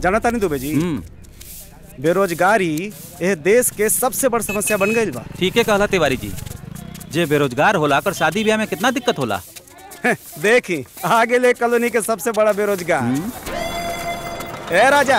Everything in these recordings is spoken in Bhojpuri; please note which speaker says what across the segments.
Speaker 1: जानता नहीं दुबे जी
Speaker 2: हम्म
Speaker 1: बेरोजगारी यह देश के सबसे बड़ समस्या बन गई बा
Speaker 2: ठीक है कहला तिवारी जी जे बेरोजगार होला कर शादी ब्याह में कितना दिक्कत होला
Speaker 1: देखी आगे ले कॉलोनी के सबसे बड़ा बेरोजगार ए राजा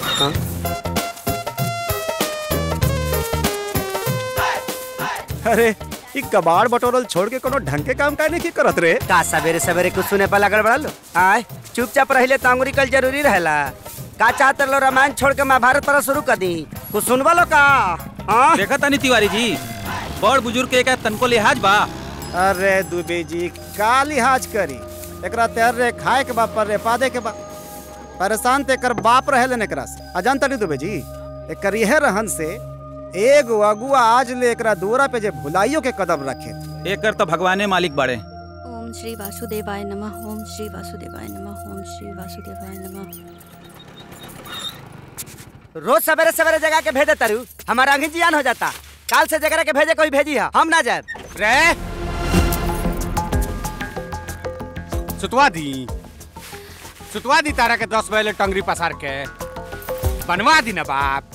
Speaker 1: अरे ई कबाड़ बटोरल छोड़ के कोनो ढंग के काम काहे नहीं करत रे
Speaker 3: का सवेरे सवेरे कुछ सुने पर लगल बड़ा लो आय चुपचाप रहिले तो अंगुरी कल जरूरी रहेला का चाहते लो रामायण छोड़ के महाभारत पर शुरू कर दी कुछ सुनवा लो का हाँ?
Speaker 2: देखा तानी तिवारी जी बड़ बुजुर्ग के का तनको लिहाज बा
Speaker 1: अरे दुबे जी का लिहाज करी एकरा तैर रे खाए के बा पर रे पादे के बा परेशान ते कर बाप रहे लेने एकरा से अजान तनी दुबे जी एकर यह रहन से एगो अगुआ आज ले एकरा दूरा पे जे भुलाइयो के कदम रखे
Speaker 2: एकर तो भगवाने मालिक बाड़े
Speaker 4: ओम श्री वासुदेवाय नमः ओम श्री वासुदेवाय नमः ओम श्री वासुदेवाय नमः
Speaker 3: रोज सवेरे सवेरे जगह के भेजे तरु हमारा अंगी जियान हो जाता काल से जगह के भेजे कोई भेजी है हम ना जाए
Speaker 5: रे सुतवा दी सुतवा दी तारा के दस बजे टंगरी पसार के बनवा दी ना बाप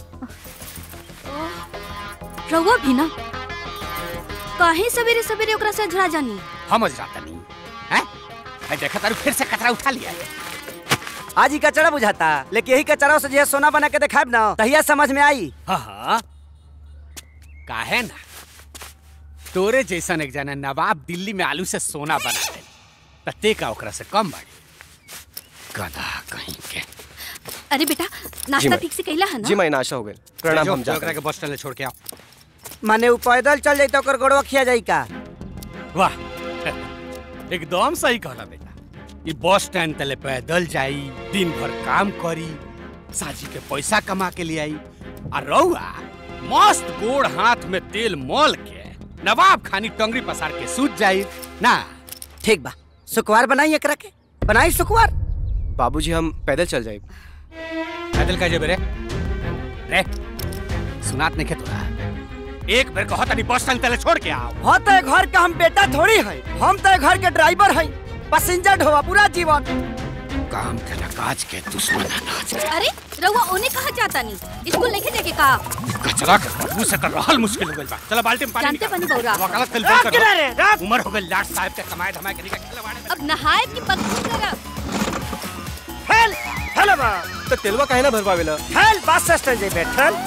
Speaker 4: रहुआ भी ना काहे सवेरे सवेरे ओकरा से झड़ा जानी
Speaker 5: हम जाता नहीं हैं आई देखा तारू फिर से कचरा उठा लिया है
Speaker 3: आज ही कचरा बुझाता लेकिन यही कचरा से जो सोना बना के दिखाब ना तहिया समझ में आई
Speaker 5: हाँ हाँ काहे ना तोरे जैसन एक जना नवाब दिल्ली में आलू से सोना बना दे तते का ओकरा से कम बाड़ी गधा कहीं के
Speaker 4: अरे बेटा नाश्ता ठीक से कैला है ना
Speaker 6: जी मैं नाशा हो गए प्रणाम
Speaker 5: जो,
Speaker 6: हम
Speaker 5: जो
Speaker 6: जा
Speaker 5: ओकरा के बस स्टैंड ले छोड़ के आओ
Speaker 3: माने ऊ पैदल चल जाई तो ओकर गोड़वा खिया जाई का
Speaker 5: वाह एकदम सही कहला बेटा ये बस स्टैंड तले पैदल जाई दिन भर काम करी साजी के पैसा कमा के ले आई और रहुआ मस्त गोड़ हाथ में तेल मल के नवाब खानी टंगरी पसार के सूत जाई ना
Speaker 3: ठीक बा सुकुवार बनाई एकरा के बनाई सुकुवार
Speaker 6: बाबूजी हम पैदल चल जाए
Speaker 5: पैदल का जेबे रे रे सुनात नहीं तोरा एक बेर कहो तनी बस स्टैंड तले छोड़ के आओ
Speaker 3: हो तो घर का हम बेटा थोड़ी है हम तो घर के ड्राइवर है पैसेंजर ढोवा पूरा जीवन
Speaker 5: काम के नकाज के दुश्मन अनाज के
Speaker 4: अरे रहुआ ओने कहा जाता नहीं स्कूल लेके जाके का
Speaker 5: कचरा के बदबू से कर रहल मुश्किल हो गइल बा चला बाल्टी में पानी
Speaker 4: जानते
Speaker 5: निकाल।
Speaker 4: बनी बौरा।
Speaker 5: वकालत कल
Speaker 3: रात
Speaker 5: कर
Speaker 3: किनारे, रात।
Speaker 5: उमर हो गइल लाट साहब के कमाए धमाए के निकल चला बाड़े
Speaker 4: अब नहाए की बकवास करब
Speaker 3: हेल हेलो बा
Speaker 6: तो तेलवा काहे ना भरवावेला
Speaker 3: हेल बस स्टैंड जे बैठल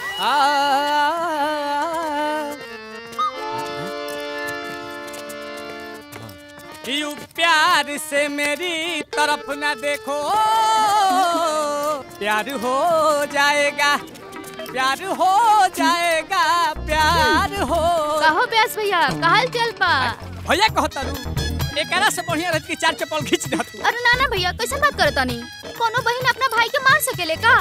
Speaker 5: यू प्यार से मेरी तरफ न देखो प्यार हो जाएगा प्यार हो जाएगा प्यार हो
Speaker 4: कहो ब्यास भैया कहल चल पा
Speaker 5: भैया कहो तारू एकरा से बढ़िया रहत की चार चप्पल खींच दे तू
Speaker 4: अरे नाना भैया कैसे बात करता नहीं कोनो बहन अपना भाई के मार सकेले का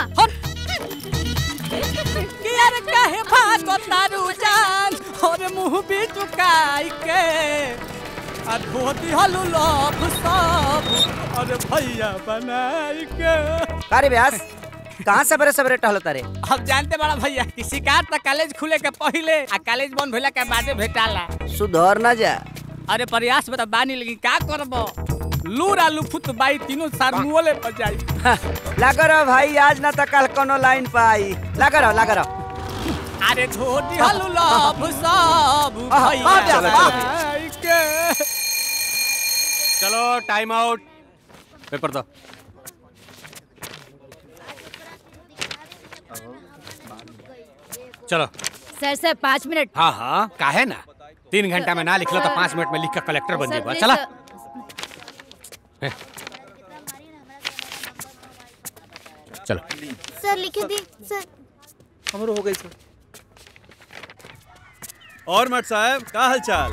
Speaker 5: कि यार काहे भागो तारू जान और मुंह भी चुकाई के आ धोती हलू लभ सब अरे भैया बनाई के
Speaker 3: अरे व्यास कहाँ सवेरे सवेरे टहलो तारे
Speaker 5: अब जानते बड़ा भैया कि शिकार तक कॉलेज खुले के पहले आ कॉलेज बंद भइला के बादे भेटाला
Speaker 3: सुधर ना जा
Speaker 5: अरे प्रयास में तो बानी लेकिन का करबो लूर आलू फुत बाई तीनों सार मुंहले पर जाई
Speaker 3: लगा रहो भाई आज ना तो कल कोनो लाइन पे आई लगा रहो लगा रहो
Speaker 5: अरे धोती हलू लभ सब
Speaker 3: आहा,
Speaker 5: भैया
Speaker 3: आ जा, आ।
Speaker 5: बनाई के चलो टाइम आउट पेपर दो चलो
Speaker 4: सर सर पाँच मिनट
Speaker 5: हाँ हाँ काहे ना तीन घंटा में ना लिखलो तो पाँच मिनट में लिख कर कलेक्टर बन जेबा चला चलो
Speaker 4: सर लिखे दी सर
Speaker 6: हमरो हो गई सर
Speaker 7: और मट साहब का हाल चाल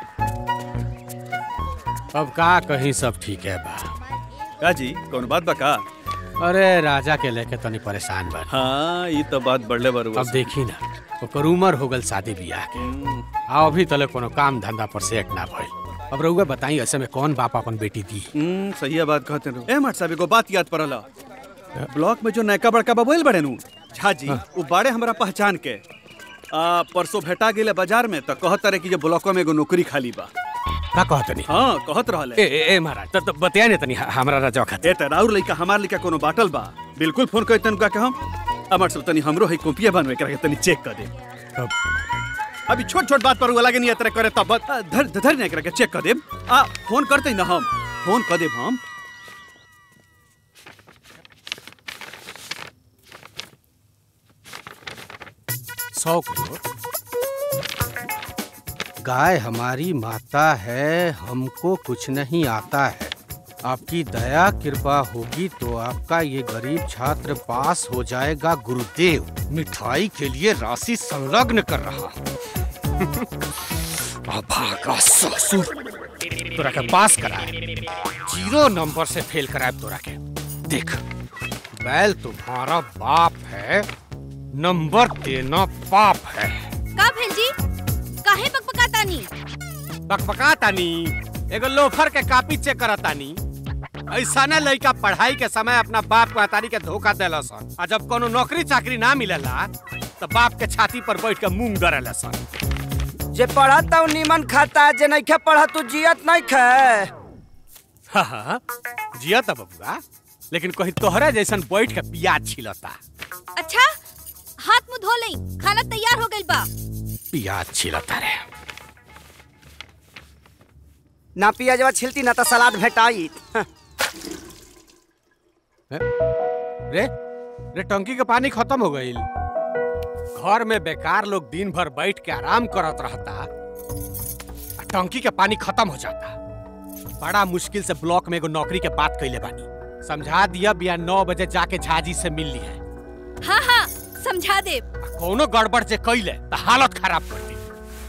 Speaker 5: अब का कहीं सब ठीक है बा
Speaker 7: का जी कौन बात बा का
Speaker 5: अरे राजा के लेके तनी परेशान बा
Speaker 7: हाँ ये तो बात बढ़ले बारू
Speaker 5: अब देखी ना ओकर उम्र हो गल शादी बियाह के आ अभी तले कोनो काम धंधा पर सेट ना भइल अब रउआ बताई ऐसे में कौन बाप अपन बेटी दी
Speaker 7: हम्म सही है बात कहते रहो ए मट साहब एगो बात याद पड़ला ब्लॉक में जो नयका बड़का बबोल बड़े नु झा जी वो बाड़े हमरा पहचान के आ, परसों भेटा गेले बाजार में तो कहत रहे कि जे ब्लॉको में एगो नौकरी खाली बा
Speaker 5: का कहत नहीं
Speaker 7: हाँ कहत रहल
Speaker 5: ए ए, ए महाराज त त बतिया ने तनी ह- हमरा राजा खातिर
Speaker 7: ए त राउर लइका हमार लइका कोनो बाटल बा बिल्कुल फोन कर तन का के हम अमर सब तनी हमरो है कॉपिया बनवे के तनी चेक कर दे अभी छोट छोट बात पर वो लगे नहीं तरह करे तब बत- आ, धर धर नहीं करके चेक कर दे आ फोन करते ना हम फोन कर देब हम
Speaker 5: सौ करोड़ गाय हमारी माता है हमको कुछ नहीं आता है आपकी दया कृपा होगी तो आपका ये गरीब छात्र पास हो जाएगा गुरुदेव मिठाई के लिए राशि संलग्न कर रहा अभागा ससुर तोरा के पास कराए जीरो नंबर से फेल कराए तोरा के देख बैल तुम्हारा बाप है नंबर देना पाप है
Speaker 4: का भेल जी काहे बकबकातानी
Speaker 5: बकबका तानी एगो लोफर के कापी चेक करतानी ऐसा ना लड़का पढ़ाई के समय अपना बाप को अतारी के धोखा देला सन आ जब कोनो नौकरी चाकरी ना मिलेला तो बाप के छाती पर बैठ के मूंग डरेला सन
Speaker 3: जे पढ़त उ नीमन खाता जे नइखे पढ़त तू जियत नहीं खे
Speaker 5: हाँ हाँ जिया था बबुआ लेकिन कहीं तोहरे जैसन बैठ के प्याज छिलता
Speaker 4: अच्छा हाथ मुंह धो लई खाना तैयार हो गइल बा
Speaker 5: प्याज छिलता रे
Speaker 3: ना पियाजवा छिलती ना तो सलाद भेटाई
Speaker 5: रे रे टंकी के पानी खत्म हो गईल घर में बेकार लोग दिन भर बैठ के आराम करत रहता आ टंकी के पानी खत्म हो जाता बड़ा मुश्किल से ब्लॉक में एगो नौकरी के बात कैले बानी समझा दिया बिया नौ बजे जाके झाजी से मिल ली है
Speaker 4: हाँ हाँ समझा दे
Speaker 5: आ कोनो गड़बड़ जे कैले तो हालत खराब कर दी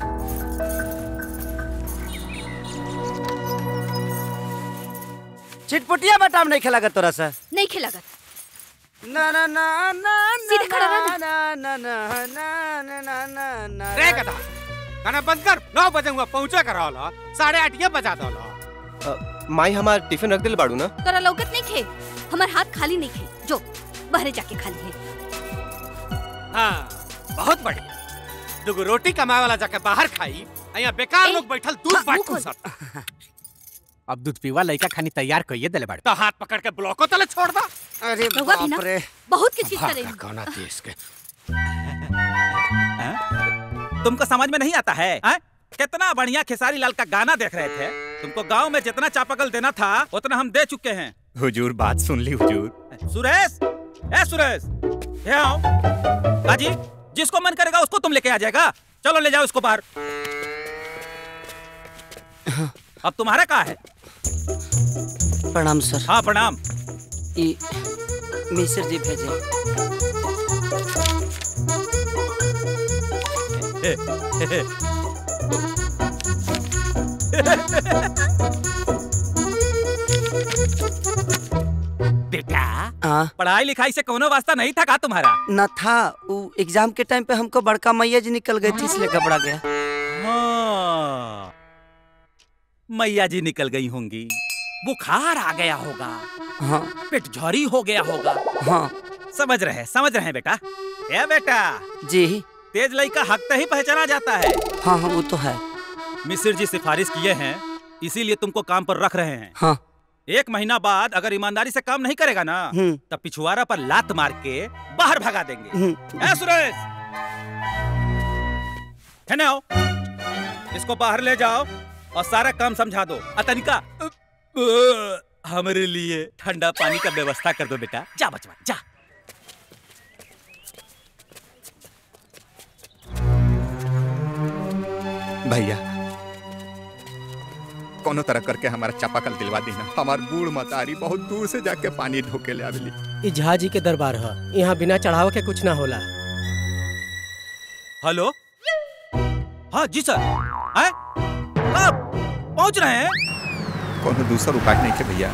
Speaker 3: चिटपुटिया बटाम नहीं खेला तोरा से
Speaker 4: नहीं खिलागत
Speaker 3: ना ना ना ना
Speaker 4: सीधे खड़ा रह
Speaker 3: ना ना ना ना ना ना ना ना
Speaker 5: रे गधा खाना बंद कर नौ बजे हुआ पहुंचे कर रहा साढ़े आठ ये बजा दो
Speaker 6: अ, माई हमार टिफिन रख दिल बाड़ू ना
Speaker 4: तोरा लौकत नहीं खे हमार हाथ खाली नहीं खे जो बहरे जाके खा लिए
Speaker 5: हाँ बहुत बढ़िया दुगो रोटी कमाए वाला जाके बाहर खाई आ यहाँ बेकार
Speaker 4: ए,
Speaker 5: लोग बैठल दूध
Speaker 4: हाँ,
Speaker 5: बाट
Speaker 4: मुंह खोल।
Speaker 5: सब अब दूध पीवा लड़का खानी तैयार कइए देले बाड़े तो हाथ पकड़ के ब्लॉको तले छोड़ दा
Speaker 3: अरे
Speaker 4: रउआ भी ना
Speaker 3: बाप रे
Speaker 4: बहुत किस चीज करे
Speaker 5: भागा कौना देश के
Speaker 2: तुमको समझ में नहीं आता है आ? कितना बढ़िया खेसारी लाल का गाना देख रहे थे तुमको गांव में जितना चापाकल देना था उतना हम दे चुके हैं
Speaker 8: हुजूर बात सुन ली हुजूर
Speaker 2: सुरेश ए सुरेश ये आओ हाजी जिसको मन करेगा उसको तुम लेके आ जाएगा चलो ले जाओ इसको बाहर अब तुम्हारा कहा है
Speaker 3: प्रणाम सर
Speaker 2: हाँ प्रणाम
Speaker 3: ई मिश्र जी भेजे
Speaker 5: बेटा
Speaker 3: हाँ
Speaker 2: पढ़ाई लिखाई से कोनो वास्ता नहीं था का तुम्हारा
Speaker 3: न था वो एग्जाम के टाइम पे हमको बड़का मैया जी निकल गई थी इसलिए घबरा गया
Speaker 2: हाँ मैया जी निकल गई होंगी बुखार आ गया होगा
Speaker 3: हाँ
Speaker 2: पेट झरी हो गया होगा
Speaker 3: हाँ
Speaker 2: समझ रहे हैं समझ रहे हैं बेटा ए बेटा
Speaker 3: जी
Speaker 2: तेज लई का हक ही पहचाना जाता है
Speaker 3: हाँ हाँ वो तो है
Speaker 2: मिसिर जी सिफारिश किए हैं इसीलिए तुमको काम पर रख रहे हैं
Speaker 3: हाँ
Speaker 2: एक महीना बाद अगर ईमानदारी से काम नहीं करेगा ना
Speaker 3: हम्म
Speaker 2: तब पिछुआरा पर लात मार के बाहर भगा देंगे
Speaker 3: हम्म
Speaker 2: ए सुरेश है ना आओ इसको बाहर ले जाओ और सारा काम समझा दो अतनिका हमारे लिए ठंडा पानी का व्यवस्था कर दो बेटा जा बचवा जा
Speaker 8: भैया कोनो तरह करके हमारा चापाकल दिलवा देना हमार बूढ़ मतारी बहुत दूर से जाके पानी ढोके ले आवेली
Speaker 9: ई झाजी के दरबार ह यहाँ बिना चढ़ाव के कुछ ना होला
Speaker 2: हेलो हाँ जी सर हैं? कब पहुंच रहे हैं
Speaker 8: कोनो दूसरा उपाय नहीं के भैया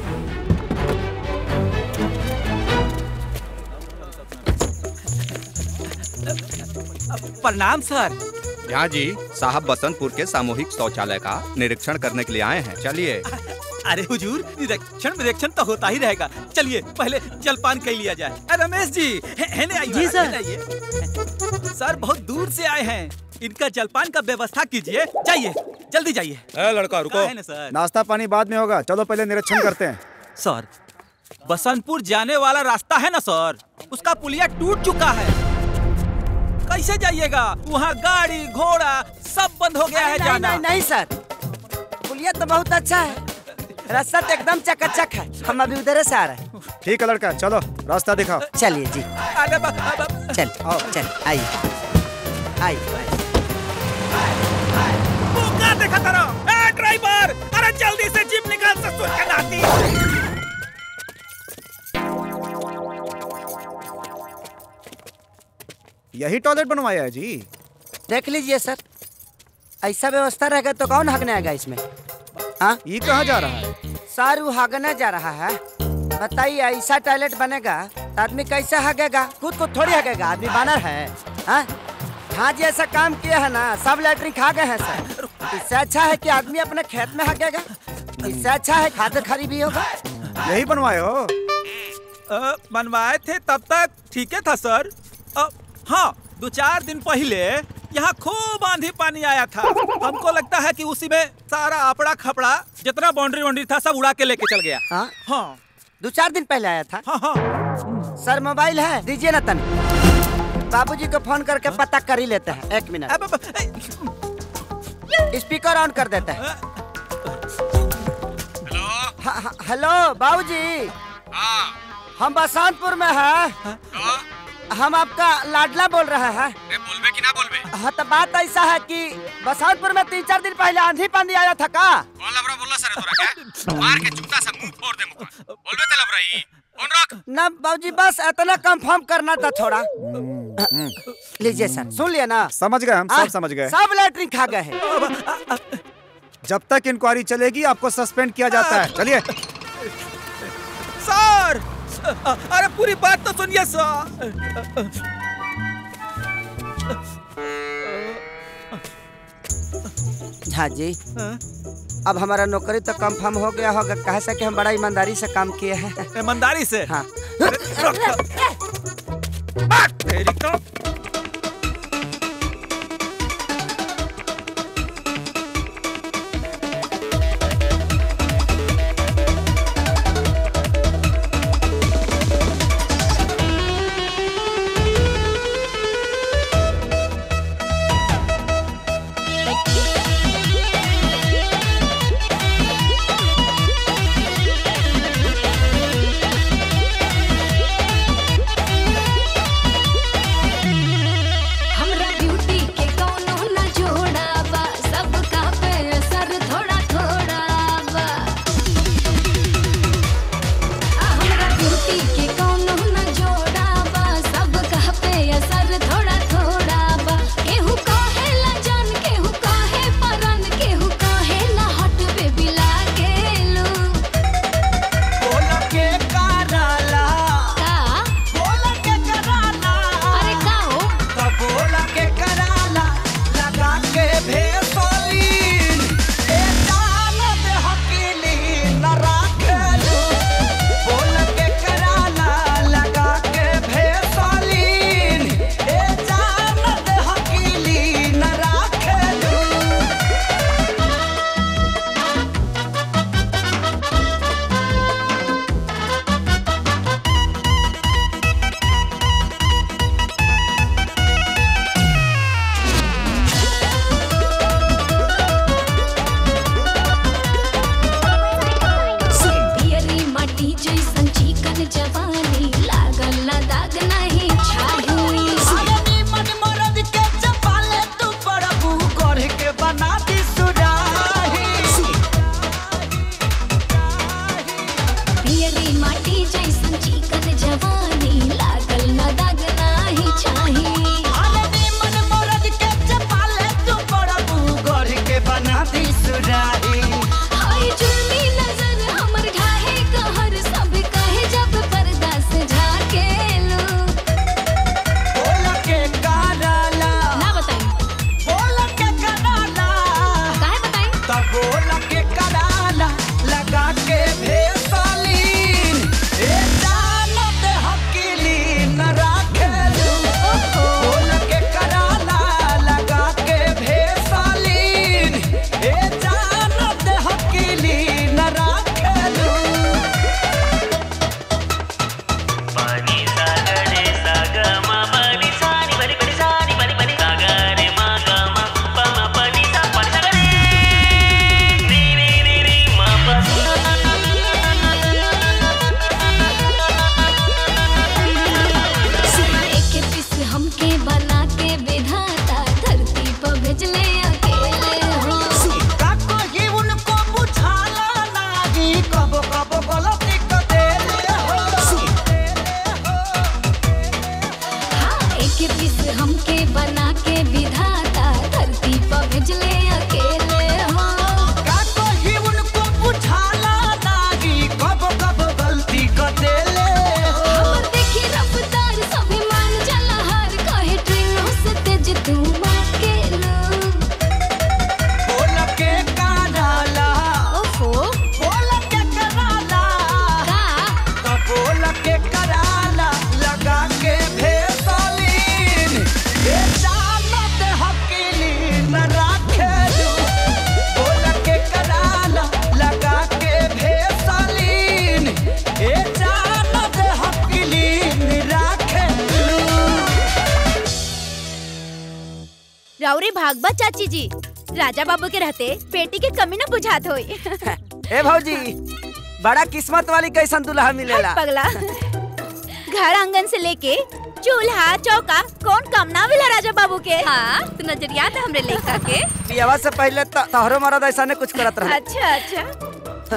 Speaker 2: प्रणाम सर
Speaker 8: यहाँ जी साहब बसंतपुर के सामूहिक शौचालय का निरीक्षण करने के लिए आए हैं चलिए
Speaker 2: अरे हुजूर निरीक्षण निरीक्षण तो होता ही रहेगा चलिए पहले जलपान कर लिया जाए अरे रमेश जी है, है ने आइए
Speaker 9: जी, सर।
Speaker 2: है ने आइए सर बहुत दूर से आए हैं इनका जलपान का व्यवस्था कीजिए जाइए जल्दी जाइए ए लड़का रुको है ना सर
Speaker 1: नाश्ता पानी बाद में होगा चलो पहले निरीक्षण करते हैं
Speaker 2: सर बसंतपुर जाने वाला रास्ता है ना सर उसका पुलिया टूट चुका है कैसे जाइएगा वहाँ गाड़ी घोड़ा सब बंद हो गया है
Speaker 3: नहीं,
Speaker 2: जाना
Speaker 3: नहीं नहीं सर पुलिया तो बहुत अच्छा है रास्ता तो एकदम चकाचक है हम अभी उधर से आ रहे हैं
Speaker 1: ठीक है लड़का चलो रास्ता दिखाओ
Speaker 3: चलिए जी
Speaker 2: अरे बा- बा- बा-
Speaker 3: चल चल आइए आइए
Speaker 2: क्या देखा करो ए ड्राइवर अरे जल्दी से जिम निकाल ससुर के नाती
Speaker 1: यही टॉयलेट बनवाया है जी
Speaker 3: देख लीजिए सर ऐसा व्यवस्था रहेगा तो कौन हगने आएगा इसमें हाँ
Speaker 1: ये कहाँ जा रहा है
Speaker 3: सर वो हगने जा रहा है बताइए ऐसा टॉयलेट बनेगा तो आदमी कैसे हगेगा खुद को थोड़ी हगेगा आदमी बानर है हाँ हाँ जी ऐसा काम किया है ना सब लैटरिन खा गए हैं सर इससे अच्छा है कि आदमी अपने खेत में हगेगा इससे अच्छा है खाद खरी भी होगा
Speaker 1: यही बनवाए हो
Speaker 2: अ, बनवाए थे तब तक ठीक है था सर अ, हाँ दो चार दिन पहले यहाँ खूब आंधी पानी आया था हमको लगता है कि उसी में सारा आपड़ा खपड़ा जितना बाउंड्री वाउंड्री था सब उड़ा के लेके चल गया
Speaker 3: हाँ
Speaker 2: हाँ
Speaker 3: दो चार दिन पहले आया था
Speaker 2: हाँ हाँ
Speaker 3: सर मोबाइल है दीजिए ना तन बाबूजी को फोन करके पता कर ही लेते हैं एक मिनट
Speaker 2: अब- अब- ए,
Speaker 3: स्पीकर ऑन कर देते हैं हाँ, हाँ, हेलो बाबूजी हम बसंतपुर में हैं हम आपका लाडला बोल रहे हैं
Speaker 5: बोलबे कि ना बोलबे
Speaker 3: हाँ तो बात ऐसा है कि बसंतपुर में तीन चार दिन पहले आंधी पानी आया था का
Speaker 5: कौन लबरा बोला सर तोरा के मार के जूता से मुंह फोड़ दे मुका बोलबे ते लबरा ई फोन रख
Speaker 3: ना बाबूजी बस इतना कंफर्म करना था थोड़ा लीजिए सर सुन लिया ना
Speaker 1: समझ गए हम
Speaker 3: हाँ,
Speaker 1: सब समझ गए
Speaker 3: सब लैटरिन खा गए हैं
Speaker 1: जब तक इंक्वायरी चलेगी आपको सस्पेंड किया जाता है चलिए
Speaker 2: सर अ, अरे पूरी बात तो सुनिए सर
Speaker 3: हाँ जी अब हमारा नौकरी तो कंफर्म हो गया होगा कह सके हम बड़ा ईमानदारी से काम किए हैं
Speaker 2: ईमानदारी से
Speaker 3: हाँ
Speaker 2: तेरी तो
Speaker 10: हमरा ब्यूटी के कौनो न जोड़ा बा सबका पे असर थोड़ा थोड़ा बा आ, हमरा ब्यूटी के कौनो न जोड़ा बा सबका पे असर थोड़ा थोड़ा बा केहू कहेला जान केहू कहे परन केहू कहेला हट बेबी लागेलू
Speaker 3: बोला के कराला
Speaker 10: का
Speaker 3: बोला के कराला
Speaker 10: अरे का हो
Speaker 3: तो बोला के कराला लगा के भेसोलीन ए जान दे हकीली न राखेलू बोला के कराला लगा के भेसोलीन ए जान दे हकीली न राखेलू
Speaker 10: पियरी माटी जैसन चिकन जवानी लागल ना दाग नहीं छाही
Speaker 3: आदमी मन मरद के चपाले तू प्रभु कर के बना दी सुराही
Speaker 10: पियरी माटी जैसन चिकन जवानी लागल ना दाग नहीं छाही
Speaker 3: आदमी मन मरद के चपाले तू प्रभु कर के बना दी सुराही
Speaker 10: हाय जुल्मी नजर हमर ढाहे कहर सब कहे जब पर्दा से झाकेलू
Speaker 3: बोल के कराला
Speaker 10: ना बताई
Speaker 3: बोल के कराला
Speaker 10: काहे बताई
Speaker 3: तब बोल के कराला लगा के भेसलीन ए जान दे
Speaker 11: राउरी भागबा चाची जी राजा बाबू के रहते बेटी के कमी न बुझात होई
Speaker 3: ए भौजी बड़ा किस्मत वाली कैसन दुल्हा मिलेला
Speaker 11: पगला घर आंगन से लेके चूल्हा चौका कौन कम ना मिला राजा बाबू के हाँ तो नजरिया था हमरे लेखा के
Speaker 3: पियावा से पहले तो तोहरो मरद ऐसा ने कुछ करत रहा
Speaker 11: अच्छा अच्छा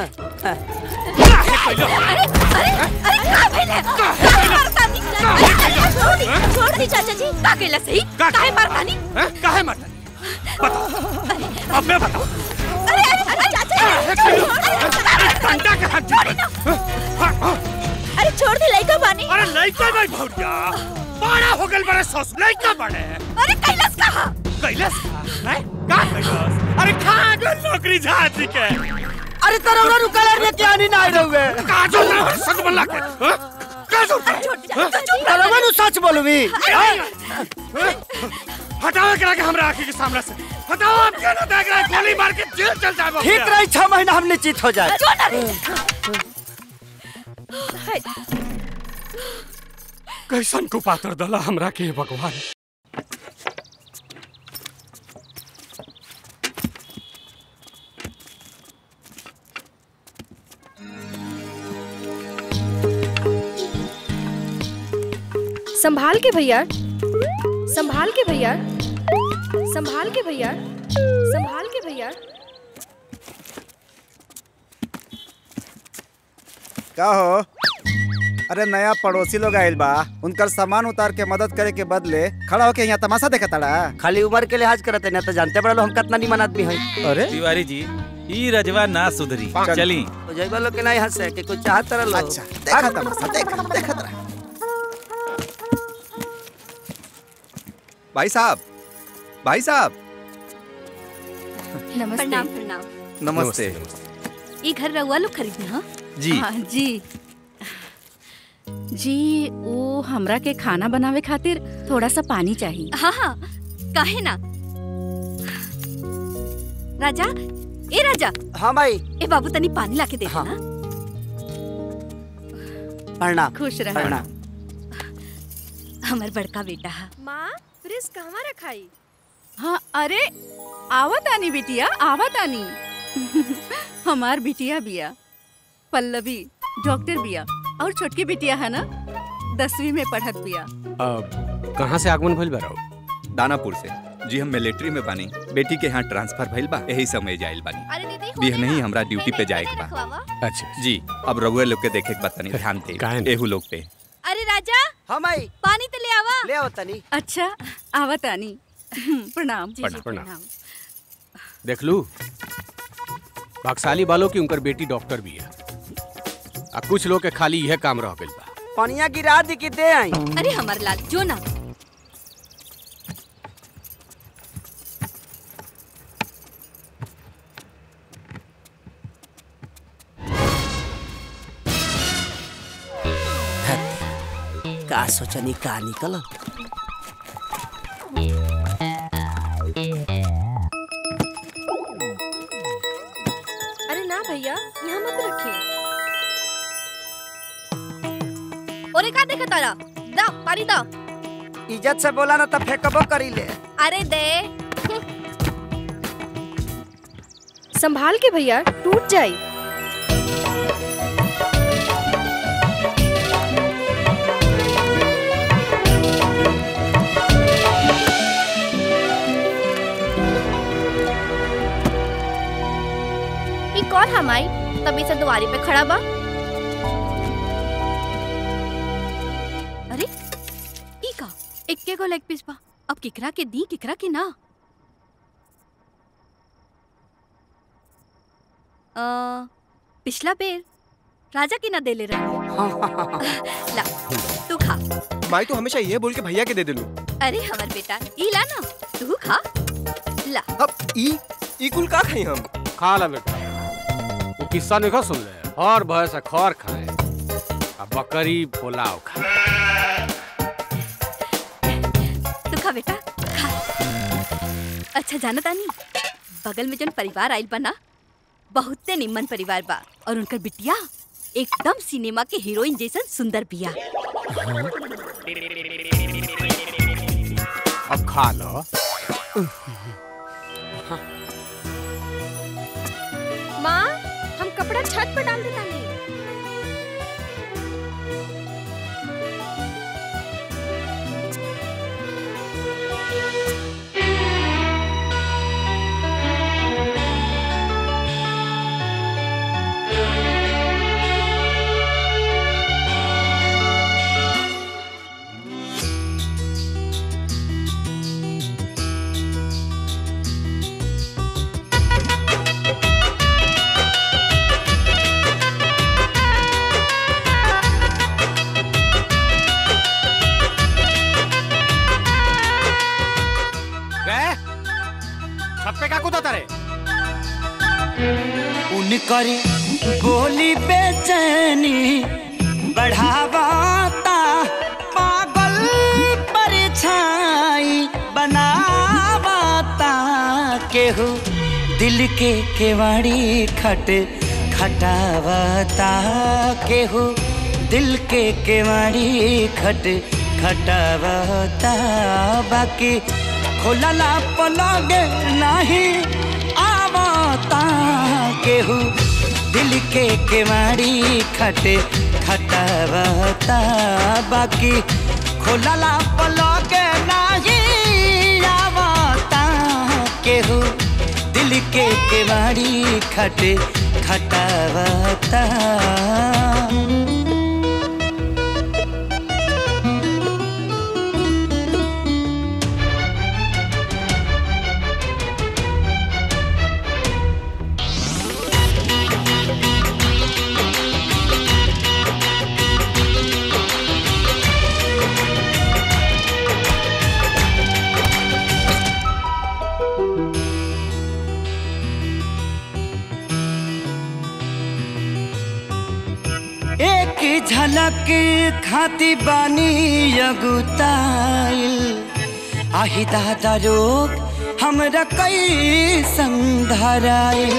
Speaker 11: अरे अरे अरे का भइले काहे मारतानी अरे छोड़ दी छोड़ दी चाचा जी का केला सही काहे मारतानी
Speaker 5: काहे मारतानी अब मैं बताऊं
Speaker 11: अरे अरे अरे चाचा जी
Speaker 5: डंडा के हाथ छोड़
Speaker 11: अरे छोड़ दे लइका बानी
Speaker 5: अरे लइका नहीं भौरिया बड़ा हो गल बड़े सस लइका बड़े
Speaker 11: अरे कैलाश कहा
Speaker 5: कैलाश का हैं का कैलाश अरे खा गल नौकरी झाती के
Speaker 3: अरे तरौरा रुकल रे क्या नहीं ना रहुए
Speaker 5: का जो ना सच बोला के हाँ? का जो
Speaker 3: तरौरा नु सच बोलबी
Speaker 5: हटाओ करा के हमरा आंखी के सामने से हटाओ आप क्या ना देख रहे हैं? गोली मार के जेल चल जाए
Speaker 3: ठीक रही छह महीना हम निश्चित हो जाए
Speaker 5: कैसन को पात्र दला हमरा के भगवान
Speaker 12: संभाल के भैया संभाल के भैया संभाल के भैया संभाल के भैया
Speaker 1: का हो अरे नया पड़ोसी लोग आइल बा उनकर सामान उतार के मदद करे के बदले खड़ा होके यहाँ तमाशा देखा तड़ा
Speaker 3: खाली उम्र के लिहाज करते ना तो जानते बड़ा हम कितना निमन आदमी है
Speaker 1: अरे
Speaker 2: तिवारी जी ई रजवा ना सुधरी चली
Speaker 3: जयबा लोग के नहीं हंसे कि कुछ चाहत तरह लोग
Speaker 1: अच्छा देखा तमाशा देखा देखा तरा
Speaker 8: भाई साहब भाई साहब
Speaker 11: नमस्ते प्रणाम प्रणाम
Speaker 8: नमस्ते
Speaker 4: ये घर रहुआ लोग खरीदे हाँ
Speaker 8: जी
Speaker 13: हाँ, जी जी वो हमरा के खाना बनावे खातिर थोड़ा सा पानी चाहिए
Speaker 11: हाँ हाँ काहे ना राजा ए राजा
Speaker 3: हाँ भाई
Speaker 11: ए बाबू तनी पानी लाके दे हाँ। ना
Speaker 3: प्रणाम
Speaker 13: खुश रह
Speaker 3: प्रणाम
Speaker 11: हमर बड़का बेटा है
Speaker 12: माँ फ्रिज कहवा रखाई
Speaker 13: हाँ अरे आवत आनी बिटिया आवत आनी हमार बिटिया बिया पल्लवी डॉक्टर बिया और छोटकी बिटिया है ना दसवीं में पढ़त बिया
Speaker 5: अब कहाँ से आगमन भइल बा
Speaker 8: दानापुर से जी हम मिलिट्री में बानी बेटी के यहाँ ट्रांसफर भइल बा यही समय जाइल बानी
Speaker 11: अरे दीदी
Speaker 8: बिह नहीं हमरा ड्यूटी पे जाए के बा
Speaker 5: अच्छा
Speaker 8: जी अब रघुए लोग के देखे के बा तनी ध्यान दे एहू लोग पे
Speaker 11: अरे राजा
Speaker 3: हाँ भाई
Speaker 11: पानी तो ले आवा
Speaker 3: ले आओ तनी
Speaker 13: अच्छा आवत आनी प्रणाम
Speaker 5: प्रणाम प्रणाम देख लू भागशाली वालों की उनकर बेटी डॉक्टर भी है आ कुछ लोग के खाली यह काम रह गइल बा
Speaker 3: पनिया गिरा दी कि दे आई
Speaker 11: अरे हमार लाल जो ना
Speaker 3: का सोचनी का निकल
Speaker 12: अरे ना भैया यहाँ मत रखिए
Speaker 11: ओरे का देखा तारा दा पानी दा
Speaker 3: इज्जत से बोला ना तो फेंकबो करी ले
Speaker 11: अरे दे
Speaker 12: संभाल के भैया टूट जाई
Speaker 11: ई कौन हमाई तभी से दुआरी पे खड़ा बा अरे ई का इक्के को लेग पीस बा अब किकरा के दी किकरा के ना अ, पिछला बेर राजा की ना दे ले रहा ला तू खा
Speaker 6: माई तो हमेशा ये बोल के भैया के दे दिलू
Speaker 11: अरे हमार बेटा ई ला ना तू खा ला
Speaker 6: अब ई ई कुल का खाई हम
Speaker 5: खा ला बेटा वो किस्सा नहीं सुन ले और भय से खौर खाए अब बकरी पुलाव खाए
Speaker 11: तू खा बेटा खा अच्छा जाना तानी बगल में जन परिवार आइल बा ना बहुते निम्मन परिवार बा और उनकर बिटिया एकदम सिनेमा के हीरोइन जैसन सुंदर बिया
Speaker 5: अब खा लो
Speaker 12: माँ हम कपड़ा छत पर डाल देता नहीं
Speaker 5: गए छत पे का कूदा तारे
Speaker 14: उनकर बोली बेचैनी बढ़ावाता पागल परछाई बनावाता केहू दिल के केवाड़ी खट खटावाता केहू दिल के केवाड़ी खट खटावाता बाकी खोलला पलग नहीं आवता केहू दिल के केवाड़ी खट खटावता बाकी खोलला पलग नहीं आवता केहू दिल के केवाड़ी खट खटावता एक झलक खाती बानी अगुताइल आही दादा रोग हमरा कई संधराइल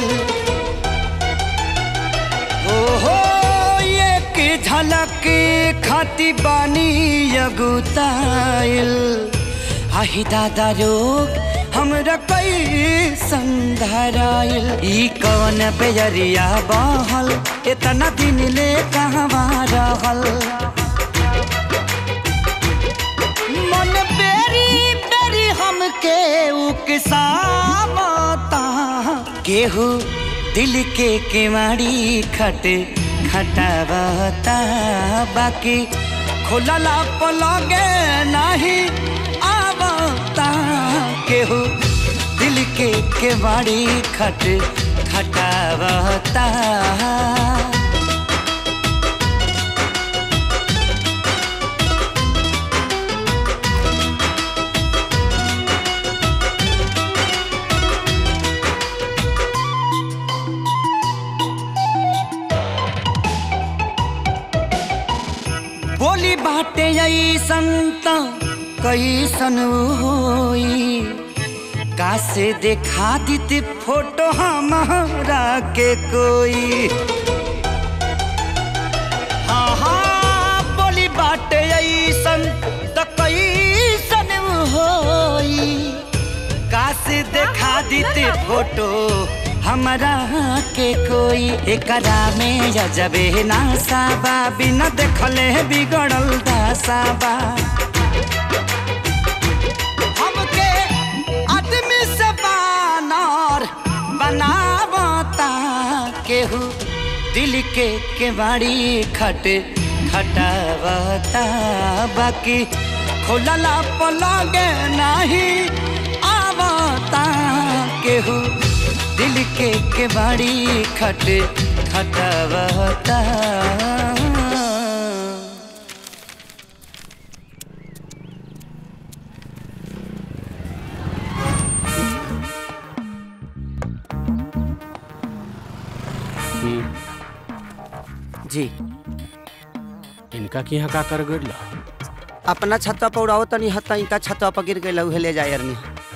Speaker 14: ओहो एक झलक खाती बानी अगुताइल आही दादा रोग हमरा कई संधराइल ई कवन बेजरिया बहल इतना दिन ले कहवा रहल मन बेरी बेरी हमके उकसावता केहू दिल के केवाड़ी खट खटावता बाकी खुलला पलगे नहीं आवता केहू दिल के केवाड़ी खट खटावता बोली बाटे ऐसन त कैसन होई कासे देखा दीती फोटो हमारा के कोई हाँ हाँ बोली बाटे ऐसन त कैसन होई कासे देखा दीते फोटो हमरा के कोई एकरा में जबे नासाबा बिना देखले बिगड़ल दासाबा हमके आदमी से बानर बनावता केहू दिल के केवाड़ी खट खटावता बाकी खोलला पलगे नहीं आवता केहू दिल के केवाड़ी खट खटावता
Speaker 3: जी
Speaker 5: इनका की यहाँ का कर गिरला
Speaker 3: अपना छत्ता पर उड़ाओ तनी हत्ता इनका छत्ता पर गिर गई उहे ले जाए अरनी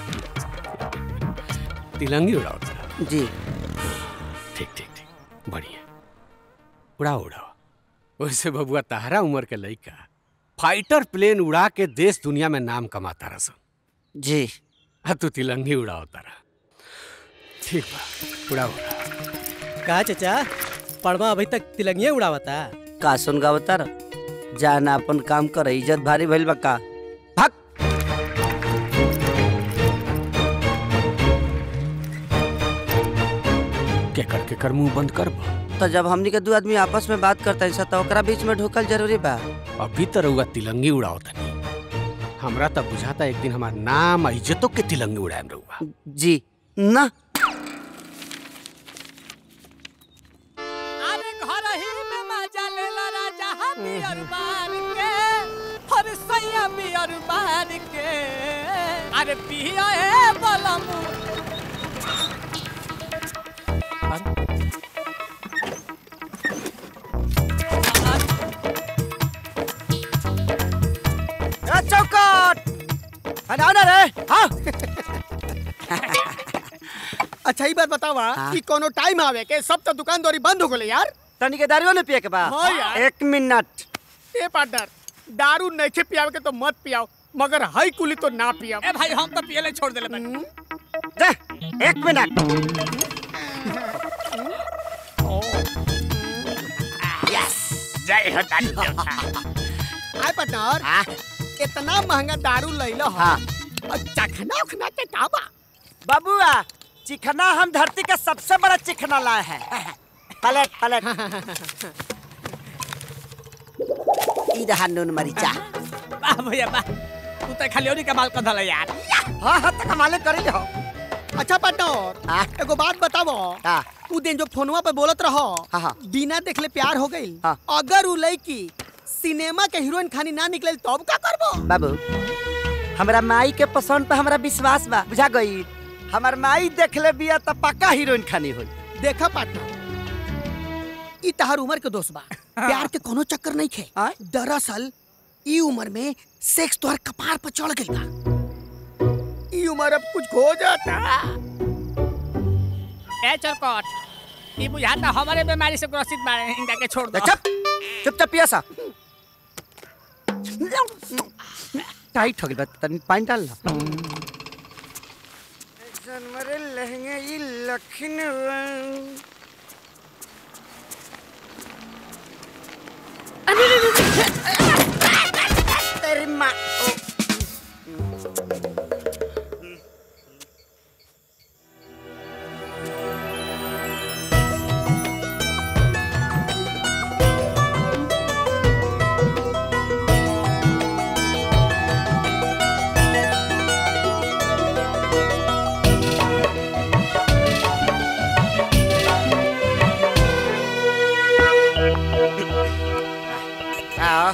Speaker 5: तिलंगी उड़ाओ
Speaker 3: जी
Speaker 5: ठीक ठीक ठीक बढ़िया उड़ाओ उड़ाओ वैसे बबुआ तारा उम्र के लइका फाइटर प्लेन उड़ा के देश दुनिया में नाम कमाता रसन
Speaker 3: जी
Speaker 5: आ तू तिलंगी उड़ाओ तारा ठीक बा उड़ाओ
Speaker 9: का चाचा पड़वा अभी तक तिलंगिया उड़ावता
Speaker 3: का सुन गावता र जाना अपन काम कर इज्जत भारी भइल बा का
Speaker 5: केकर केकर मुंह बंद कर
Speaker 3: तो जब हमनी के दू आदमी आपस में बात करते हैं तो ओकरा बीच में ढुकल जरूरी बा
Speaker 5: अभी तो रउआ तिलंगी उड़ाओ तनी हमरा तब बुझाता एक दिन हमार नाम आ इज्जतों के तिलंगी उड़ाएम रउआ
Speaker 3: जी ना
Speaker 15: अरे घर ही में मजा ले ला राजा बियर मार के हर सैया बियर मार के अरे पिया है बलमू
Speaker 3: ए चौकट अरे आना रे हाँ
Speaker 16: अच्छा ही बात बतावा
Speaker 3: हाँ।
Speaker 16: कि कोनो टाइम आवे के सब तो दुकान दौरी बंद हो गले यार
Speaker 3: तनी के दारू ने पिए के बा
Speaker 16: हाँ यार।
Speaker 3: एक मिनट
Speaker 16: ए पार्टनर दारू नहीं पियावे के तो मत पियाओ मगर हई कुली तो ना पियाओ
Speaker 15: ए भाई हम तो पियले छोड़ देले बानी
Speaker 3: दे एक मिनट
Speaker 16: जय हो आय पार्टनर इतना महंगा दारू लइलो
Speaker 3: हाँ।
Speaker 16: और चखना उखना के का बा
Speaker 3: बाबूआ चिकना हम धरती का सबसे बड़ा चिकना लाए हैं पलट पलट ई रहा नून मरीचा
Speaker 15: वाह भैया वाह तू तो खाली ओनी कमाल कर धला यार
Speaker 3: हाँ हाँ तो कमाले करी हो
Speaker 16: अच्छा पार्टनर एगो बात बतावो
Speaker 3: हाँ।
Speaker 16: उ दिन जो फोनवा पे बोलत रहो
Speaker 3: हाँ, हाँ।
Speaker 16: बिना देखले प्यार हो गई
Speaker 3: हाँ।
Speaker 16: अगर उ लड़की सिनेमा के हीरोइन खानी ना निकले तब का करबो
Speaker 3: बाबू हमरा माई के पसंद पे हमरा विश्वास बा बुझा गई हमर माई देख ले बिया त पक्का हीरोइन खानी होई
Speaker 16: देखा पार्टनर ई तहार उम्र के दोस्त बा प्यार के कोनो चक्कर नहीं खे दरअसल ई उम्र में सेक्स तोहर कपार पर चढ़ गइल बा ई उम्र अब कुछ खो जाता
Speaker 15: ए चरकट ई बुझाता हमारे बीमारी से ग्रसित बाड़े इनका के छोड़ दो
Speaker 3: चुप चुपचाप पिया सा टाइट हो गइल बा तनी पानी डाल ला जनवरे लहंगे ई लखन तेरी माँ आओ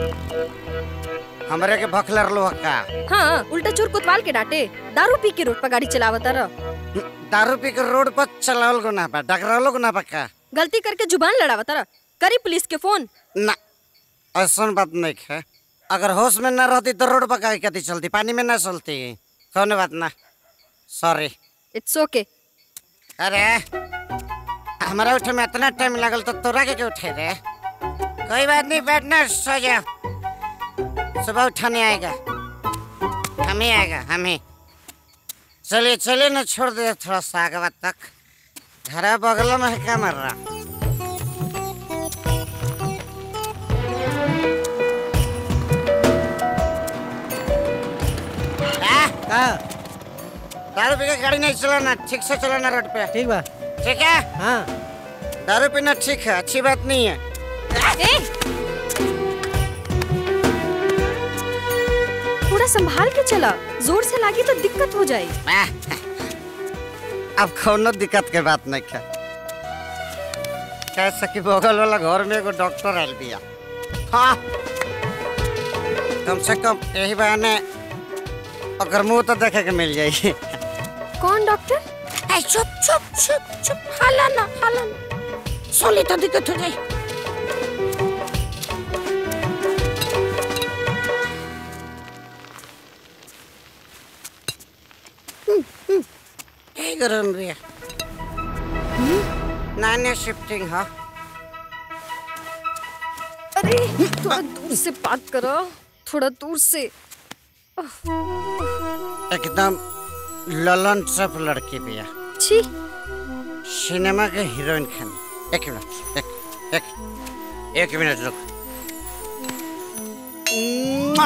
Speaker 3: हमरे के भखलर लो का
Speaker 12: हाँ उल्टा चोर कुतवाल के डांटे दारू पी के रोड पर गाड़ी चलावता रह
Speaker 3: दारू पी के रोड पर चलावल को ना बा डगरावल को ना बा का
Speaker 12: गलती करके जुबान लड़ावता रह करी पुलिस के फोन
Speaker 3: ना ऐसा बात नहीं है अगर होश में ना रहती तो रोड पर काहे कती चलती पानी में ना चलती कौन बात ना सॉरी
Speaker 12: इट्स ओके
Speaker 3: अरे हमारा उठे में इतना टाइम लगल तो तोरा के क्यों उठे रे कोई बात नहीं बैठना सो जा सुबह उठाने आएगा हम ही आएगा हम ही चलिए चलिए ना छोड़ दे थोड़ा सा आगे बात तक घर बगल में है क्या मर रहा
Speaker 9: का
Speaker 3: दारू पी के गाड़ी नहीं चलाना ठीक से चलाना रोड पे
Speaker 9: ठीक बा
Speaker 3: ठीक है
Speaker 9: हाँ
Speaker 3: दारू पीना ठीक है अच्छी बात नहीं है
Speaker 12: थोड़ा संभाल के चला जोर से लागी तो दिक्कत हो जाए
Speaker 3: अब कोनो दिक्कत के बात नहीं है कैसे कि बगल वाला घर में एगो डॉक्टर आयल बिया हाँ कम से कम यही बहाने ओकर मुंह तो देखे के मिल जाई
Speaker 12: कौन डॉक्टर
Speaker 3: ए, चुप चुप चुप चुप हाला ना हाला ना सोली तो दिक्कत हो जाई ए गरम रे नाने शिफ्टिंग हा
Speaker 12: अरे थोड़ा दूर से बात करो थोड़ा दूर से
Speaker 3: एकदम ललन सब लड़की बिया
Speaker 12: छी
Speaker 3: सिनेमा के हीरोइन खान एक मिनट एक एक एक मिनट रुक मुआ!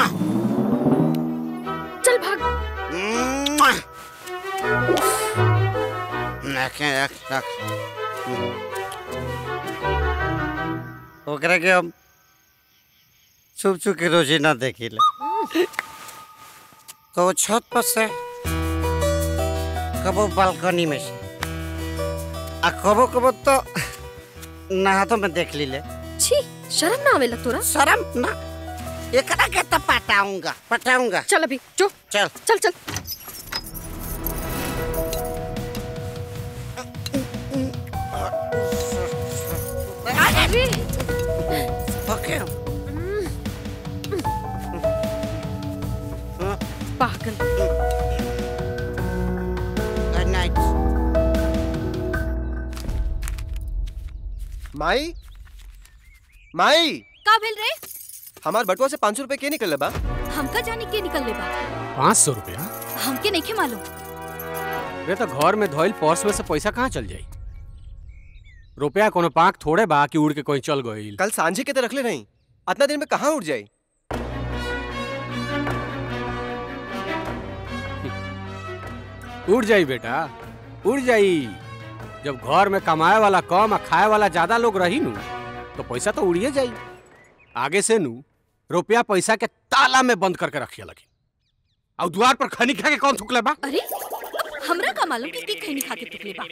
Speaker 12: चल भाग
Speaker 3: मुआ! रख रख रख ओकरा के हम छुप छुप के रोजी ना देखिले कबो छत पर से कबो बालकनी में से आ कबो कबो तो नहातों में देख लीले
Speaker 12: छी शर्म ना आवेला तोरा
Speaker 3: शर्म ना एकरा के तो पटाऊंगा पटाऊंगा
Speaker 12: चल अभी जो
Speaker 3: चल
Speaker 12: चल चल अरे
Speaker 3: ओके
Speaker 12: पागल
Speaker 3: गुड नाइट
Speaker 6: माई माई
Speaker 11: का भेल रे
Speaker 6: हमार बटुआ से पाँच सौ रुपए के निकल बा
Speaker 11: हमका जाने के निकल ले बा
Speaker 5: पाँच सौ रुपया
Speaker 11: हमके नहीं मालूम
Speaker 5: रे तो घर में धोइल पर्स में से पैसा कहाँ चल जाई रुपया कोनो पाक थोड़े बा कि उड़ के कहीं चल गईल
Speaker 6: कल सांझे के तो रखले नहीं अतना दिन में कहाँ उठ जाई
Speaker 5: उड़ जाई बेटा उड़ जाई जब घर में कमाए वाला कम आ खाए वाला ज्यादा लोग रही नु तो पैसा तो उड़िए जाई आगे से नु रुपया पैसा के ताला में बंद करके रखिए लगी और द्वार पर खनी खा के कौन थुकले बा
Speaker 11: अरे हमरा का मालूम कि के खैनी खा के टुकले बा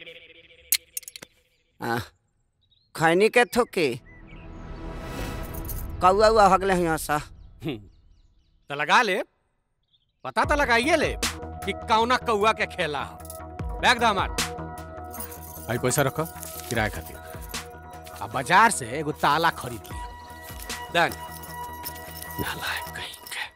Speaker 3: आ, खैनी के थुकी कौआ उआ हगले यहाँ सा
Speaker 5: तो लगा ले पता तो लगाइए ले कि कौना कौआ के खेला ह। बैग दा हमार भाई पैसा रखो किराए खातिर अब बाजार से एगो ताला खरीद लिया डन नालायक कहीं के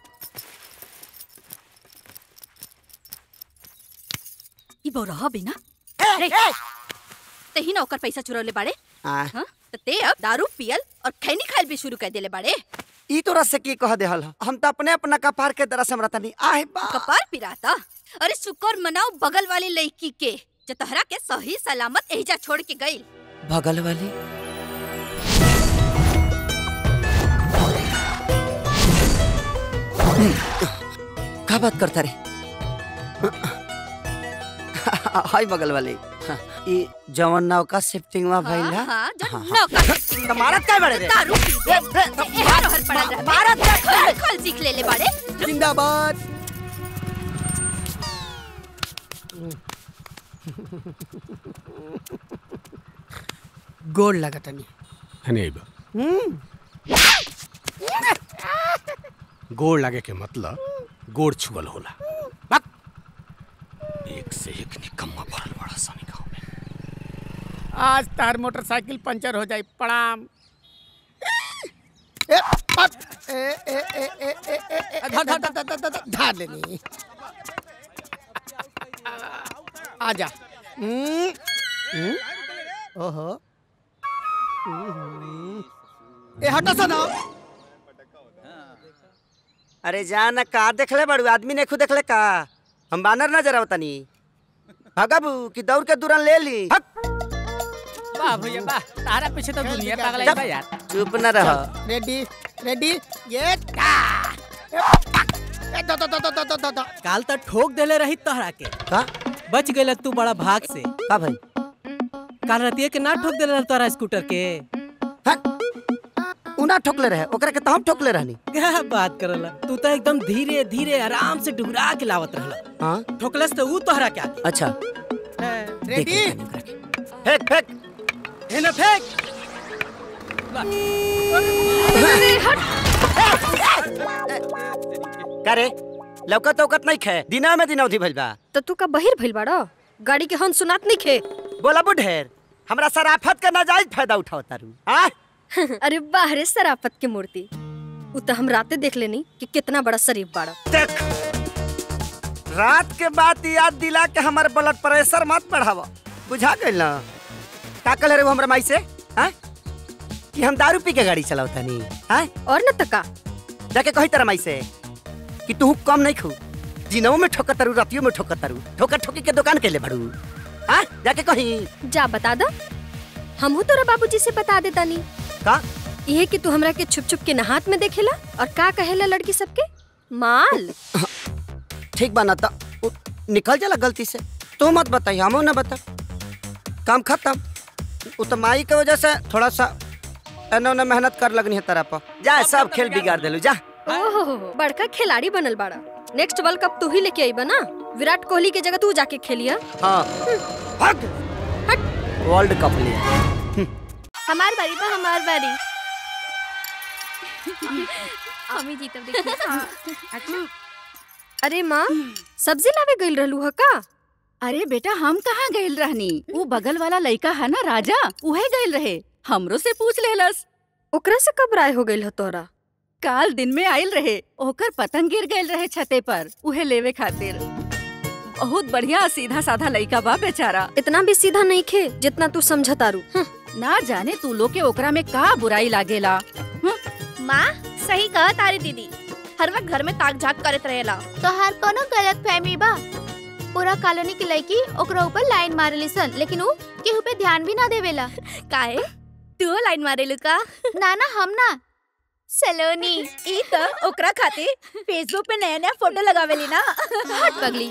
Speaker 11: ई बौरहा बिना रे तेही ना ओकर पैसा चुरौले बाड़े
Speaker 3: आ,
Speaker 11: हाँ तो ते अब दारू पियल और खैनी खाइल भी शुरू कर देले बाड़े
Speaker 3: ई तोरा से की कह देहल ह? हम तो अपने अपना कपार के तरह से हमरा तनी आहे बा
Speaker 11: कपार पिराता अरे शुक्र मनाओ बगल वाली लड़की के जो तहरा के सही सलामत एहिजा छोड़ के गई
Speaker 3: बगल वाली का बात करता रे हाय बगल वाली ई जवन नाव का शिफ्टिंग में भइल है
Speaker 11: हाँ जो नौका
Speaker 3: तो मारत काय बड़े रे
Speaker 11: दारू पी के एहर ओहर पड़ल रहे
Speaker 3: भारत का
Speaker 11: खल खल सीख ले ले बाड़े
Speaker 16: जिंदाबाद गोड़ लगा तनी
Speaker 5: नहीं बा गोड़ लागे के मतलब गोड़ छुअल होला बक! एक से एक निकम्मा भरल बड़ा सा गाँव में
Speaker 16: आज तार मोटरसाइकिल पंचर हो जाए प्रणाम ए, पत, ए, ए, ए, ए, ए, ए, ए, धर, धर, धर, धर, धर, धर, धार लेनी आजा हम्म, हम्म, ओहो हम्म, ए हटो सा ना
Speaker 3: अरे जा ना का देखले बड़ू आदमी ने खुद देखले का हम बानर नजर आवतनी भगबू कि दौड़ के दूरन ले ली
Speaker 15: वाह भैया वाह तारा पीछे तो दुनिया पागल है बा यार
Speaker 3: चुप न रह
Speaker 16: रेडी रेडी ये टा ए, पक, ए, दो, दो, दो, दो, दो, दो, दो, दो।
Speaker 15: काल तक ठोक देले रही तोहरा के
Speaker 3: का
Speaker 15: बच गइल तू बड़ा भाग से
Speaker 3: का भाई
Speaker 15: काल रतिया के ना ठोक देले रह तोहरा स्कूटर के
Speaker 3: उना ठोकले रहे ओकरा के तो हम ठोकले रहनी
Speaker 15: क्या बात करला तू तो एकदम धीरे धीरे आराम से डुबरा के लावत रहला
Speaker 3: हाँ
Speaker 15: ठोकलस तो ऊ तोहरा क्या
Speaker 3: अच्छा
Speaker 16: रेडी
Speaker 3: फेंक फेंक
Speaker 15: है ना फेंक
Speaker 3: का रे लौकत औकत नहीं खे दिना में दिनौधी भइल बा
Speaker 12: तो तू का बहिर भइल बाड़ा गाड़ी के हन सुनात नहीं खे
Speaker 3: बोला बुढ़ेर हमरा सराफत का नाजायज फायदा उठाओ तारू आ
Speaker 12: अरे वाह रे सराफत की मूर्ति उ तो हम राते देख लेनी कि कितना बड़ा शरीफ बाड़ा
Speaker 3: देख रात के बाद याद दिला के हमारे ब्लड प्रेशर मत बढ़ावा बुझा गइल ना का कहले रे वो हमरा माई से हाँ कि हम दारू पी के गाड़ी चलावता नहीं हाँ
Speaker 12: और न तका
Speaker 3: जाके कही तेरा माई से कि तू कम नहीं खू दिनों में ठोकर तारू रातियों में ठोकर तारू ठोकर ठोकी के दुकान के ले बड़ू आ जाके कहीं
Speaker 12: जा बता दा हमहू तोरा बाबूजी से बता देता नी
Speaker 3: का
Speaker 12: ये कि तू हमरा के छुप छुप के नहात में देखेला और का कहेला लड़की सबके माल
Speaker 3: ठीक बना था उ- निकल जाला गलती से तू मत बताई हमो ना बता काम खत्म उ तो माई के वजह से थोड़ा सा एने ओने मेहनत कर लगनी है तरह पर जा सब खेल बिगाड़ देलू जा
Speaker 12: ओहो बड़का खिलाड़ी बनल बाड़ा नेक्स्ट वर्ल्ड कप तू ही लेके आई बना विराट कोहली के जगह तू जाके खेलिया
Speaker 3: हाँ हट वर्ल्ड कप लिया
Speaker 11: हमार बारी तो हमार बारी हम ही जीतब देखिए
Speaker 12: अरे माँ सब्जी लावे गइल रहलू ह का
Speaker 13: अरे बेटा हम कहाँ गइल रहनी वो बगल वाला लड़का है ना राजा उहे गइल रहे हमरो से पूछ लेलस
Speaker 12: ओकरा से कब राय हो गइल ह तोरा
Speaker 13: काल दिन में आयल रहे ओकर पतंग गिर गइल रहे छते पर उहे लेवे खातिर बहुत बढ़िया सीधा साधा लड़का बा बेचारा
Speaker 12: इतना भी सीधा नहीं खे जितना तू समझतारू
Speaker 13: ना जाने तू लोग के ओकरा में का बुराई लागेला
Speaker 11: माँ सही कहा तारी दीदी हर वक्त घर में ताक झाक करत रहेला तो हर कोनो गलत फहमी बा पूरा कॉलोनी की लड़की ओकरा ऊपर लाइन मारेली सन लेकिन वो केहू पे ध्यान भी ना देवेला काहे तू लाइन मारेलू का ना ना हम ना सलोनी ई तो ओकरा खातिर फेसबुक पे नया नया फोटो लगावेली ना हट पगली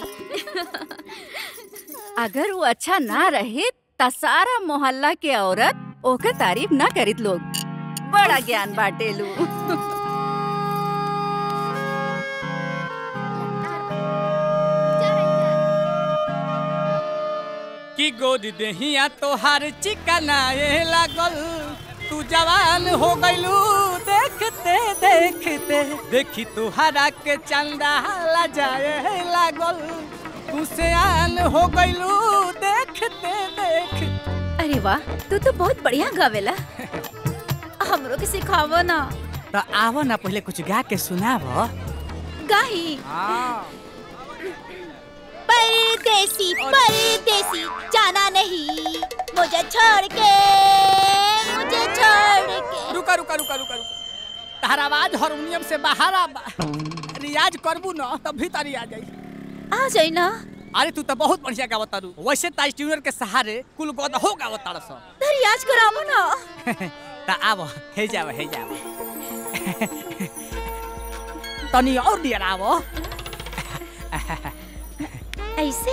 Speaker 13: अगर वो अच्छा ना रहे त सारा मोहल्ला के औरत ओकर तारीफ ना करित लोग बड़ा ज्ञान बाटेलू
Speaker 15: की गोद देहिया तोहार चिकनाए लागल तू जवान हो गइलू देखते देखते देखी तुहरा के चंदा जाए लागल तू सियान हो गइलू देखते देख
Speaker 11: अरे वाह तू तो बहुत बढ़िया गावेला हमरो के सिखावो ना
Speaker 15: तो आवो ना पहले कुछ गा के सुनावो
Speaker 11: गाही परदेसी परदेसी जाना नहीं मुझे छोड़ के मुझे छोड़ के
Speaker 15: रुका रुका रुका रुका रुका तार आवाज हारमोनियम से बाहर आ रियाज करबू ना तब भी तारी आ जाई
Speaker 11: आ जाई ना
Speaker 15: अरे तू तो बहुत बढ़िया गावत तारू वैसे ताज ट्यूनर के सहारे कुल गद हो गावत तारा सब
Speaker 11: तो रियाज करावो ना
Speaker 15: ता आव हे जाव हे जाव तनी और दिया आवो
Speaker 11: ऐसे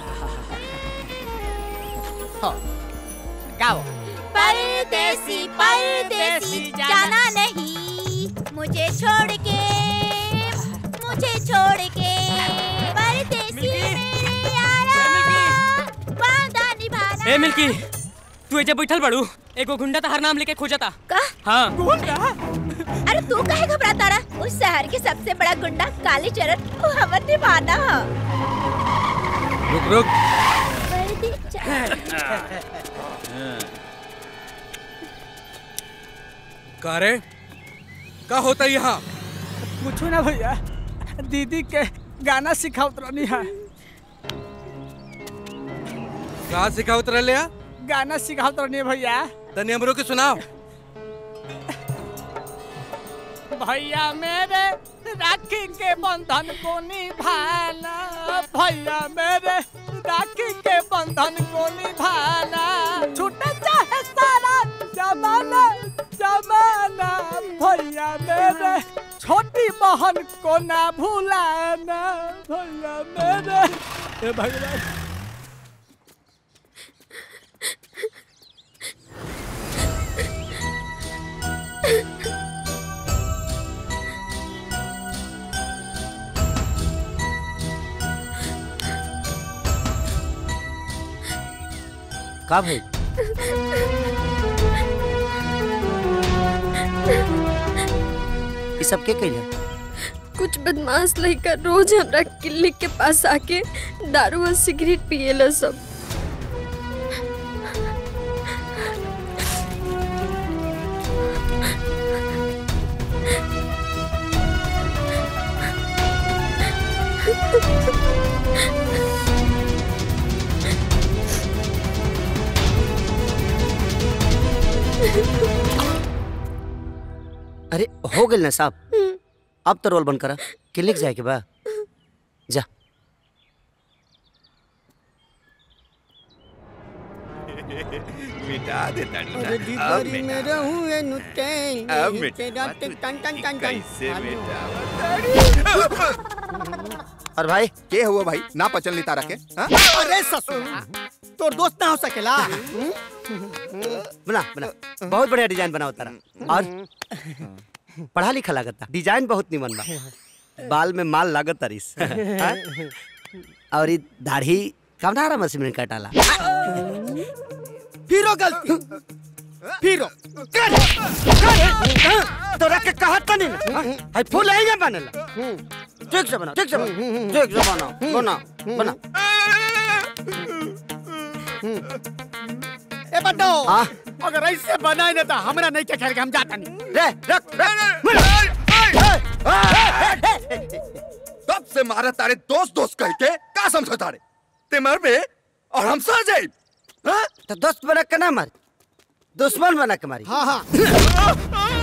Speaker 15: हाँ, गाओ
Speaker 11: परदेसी परदेसी जाना नहीं मुझे छोड़ के मुझे छोड़ के परदेसी मेरे यारा वादा निभाना
Speaker 17: ए मिल्की तू एजे बैठल बड़ू एगो गुंडा तहार नाम लेके खोजता
Speaker 11: का
Speaker 17: हाँ
Speaker 11: गुंडा अरे तू काहे घबराता रहा उस शहर के सबसे बड़ा गुंडा काली चरण वो हमर दीवाना है
Speaker 5: रुक रुक
Speaker 18: का रे का होता यहाँ
Speaker 15: पूछो ना भैया दीदी के गाना सिखावत रहनी है
Speaker 18: का सिखावत रहले या
Speaker 15: गाना सिखावत रहनी है भैया
Speaker 18: तनी हमरो के सुनाओ
Speaker 15: भैया मेरे राखी के बंधन को निभाना भैया मेरे राखी के बंधन को निभाना छूटे चाहे सारा जमाना जमाना भैया मेरे छोटी बहन को ना भूलाना भैया मेरे ए भगवान
Speaker 3: का भाई ये सब के कइला
Speaker 12: कुछ बदमाश लड़का रोज हमरा क्लिनिक के पास आके दारू और सिगरेट पिएला सब
Speaker 3: अरे हो गेल ना साहब अब तो रोल बंद करा क्लिनिक जाए के बा जा
Speaker 8: मिटा दे तड़ी
Speaker 16: अरे दीदारी में रहूं ए नुतेल
Speaker 8: अब
Speaker 16: नहीं
Speaker 8: मिटा
Speaker 16: तेरा ते टन टन टन टन
Speaker 8: कैसे
Speaker 3: और भाई
Speaker 8: के हुआ भाई ना पचल नहीं तारा के हाँ?
Speaker 16: अरे ससुर तोर दोस्त ना हो सकेला
Speaker 3: बना बना बहुत बढ़िया डिजाइन बनाओ तारा और पढ़ा लिखा लागता डिजाइन बहुत निमन बा बाल में माल लागत तारिस हाँ? और ये दाढ़ी कमनारा मशीन में कटाला
Speaker 16: फिरो गलती फिरो
Speaker 3: कर कर तोरा के कहत तनी ना हाय फूल आएगा बनेला ठीक से बना ठीक से बना ठीक से बना बना बना
Speaker 16: ए बड्डो
Speaker 3: हाँ?
Speaker 16: अगर ऐसे बनाए ना तो हमरा नहीं के खेल के हम जाता नहीं
Speaker 3: रे रख
Speaker 8: कब से मारा तारे दोस्त दोस्त कह के का समझो तारे ते मर बे और हम सह जाए
Speaker 3: तो दोस्त बना के ना मारी दुश्मन बना के मारी
Speaker 16: हाँ हाँ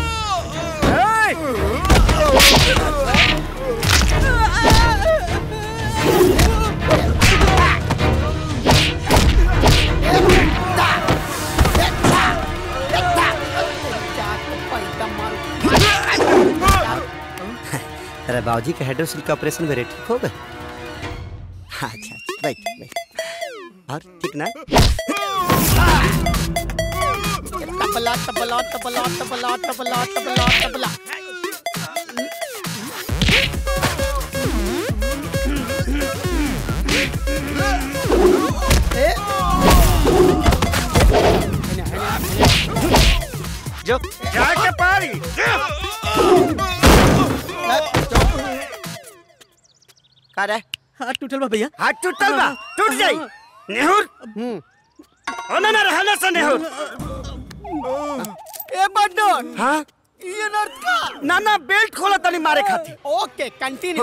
Speaker 3: तेरे बाबूजी के हाइड्रोसिल का ऑपरेशन मेरे ठीक हो गए हाँ, अच्छा अच्छा बैठ बैठ और ठीक ना
Speaker 16: तबला तबला तबला तबला तबला तबला तबला
Speaker 3: जो जाके पारी का रे
Speaker 9: हाथ टूटल बा भैया
Speaker 3: हाथ टूटल बा टूट जाई नेहुर ओना ना रहला से नेहुर
Speaker 16: ए बड्डो
Speaker 3: हाँ
Speaker 16: ये नर्त का
Speaker 3: ना ना बेल्ट खोला तनी मारे खाती
Speaker 16: ओके कंटिन्यू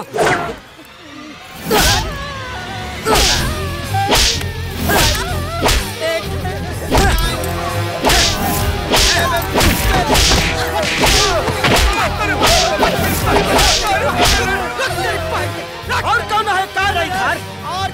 Speaker 3: और कौन है का रही घर
Speaker 16: और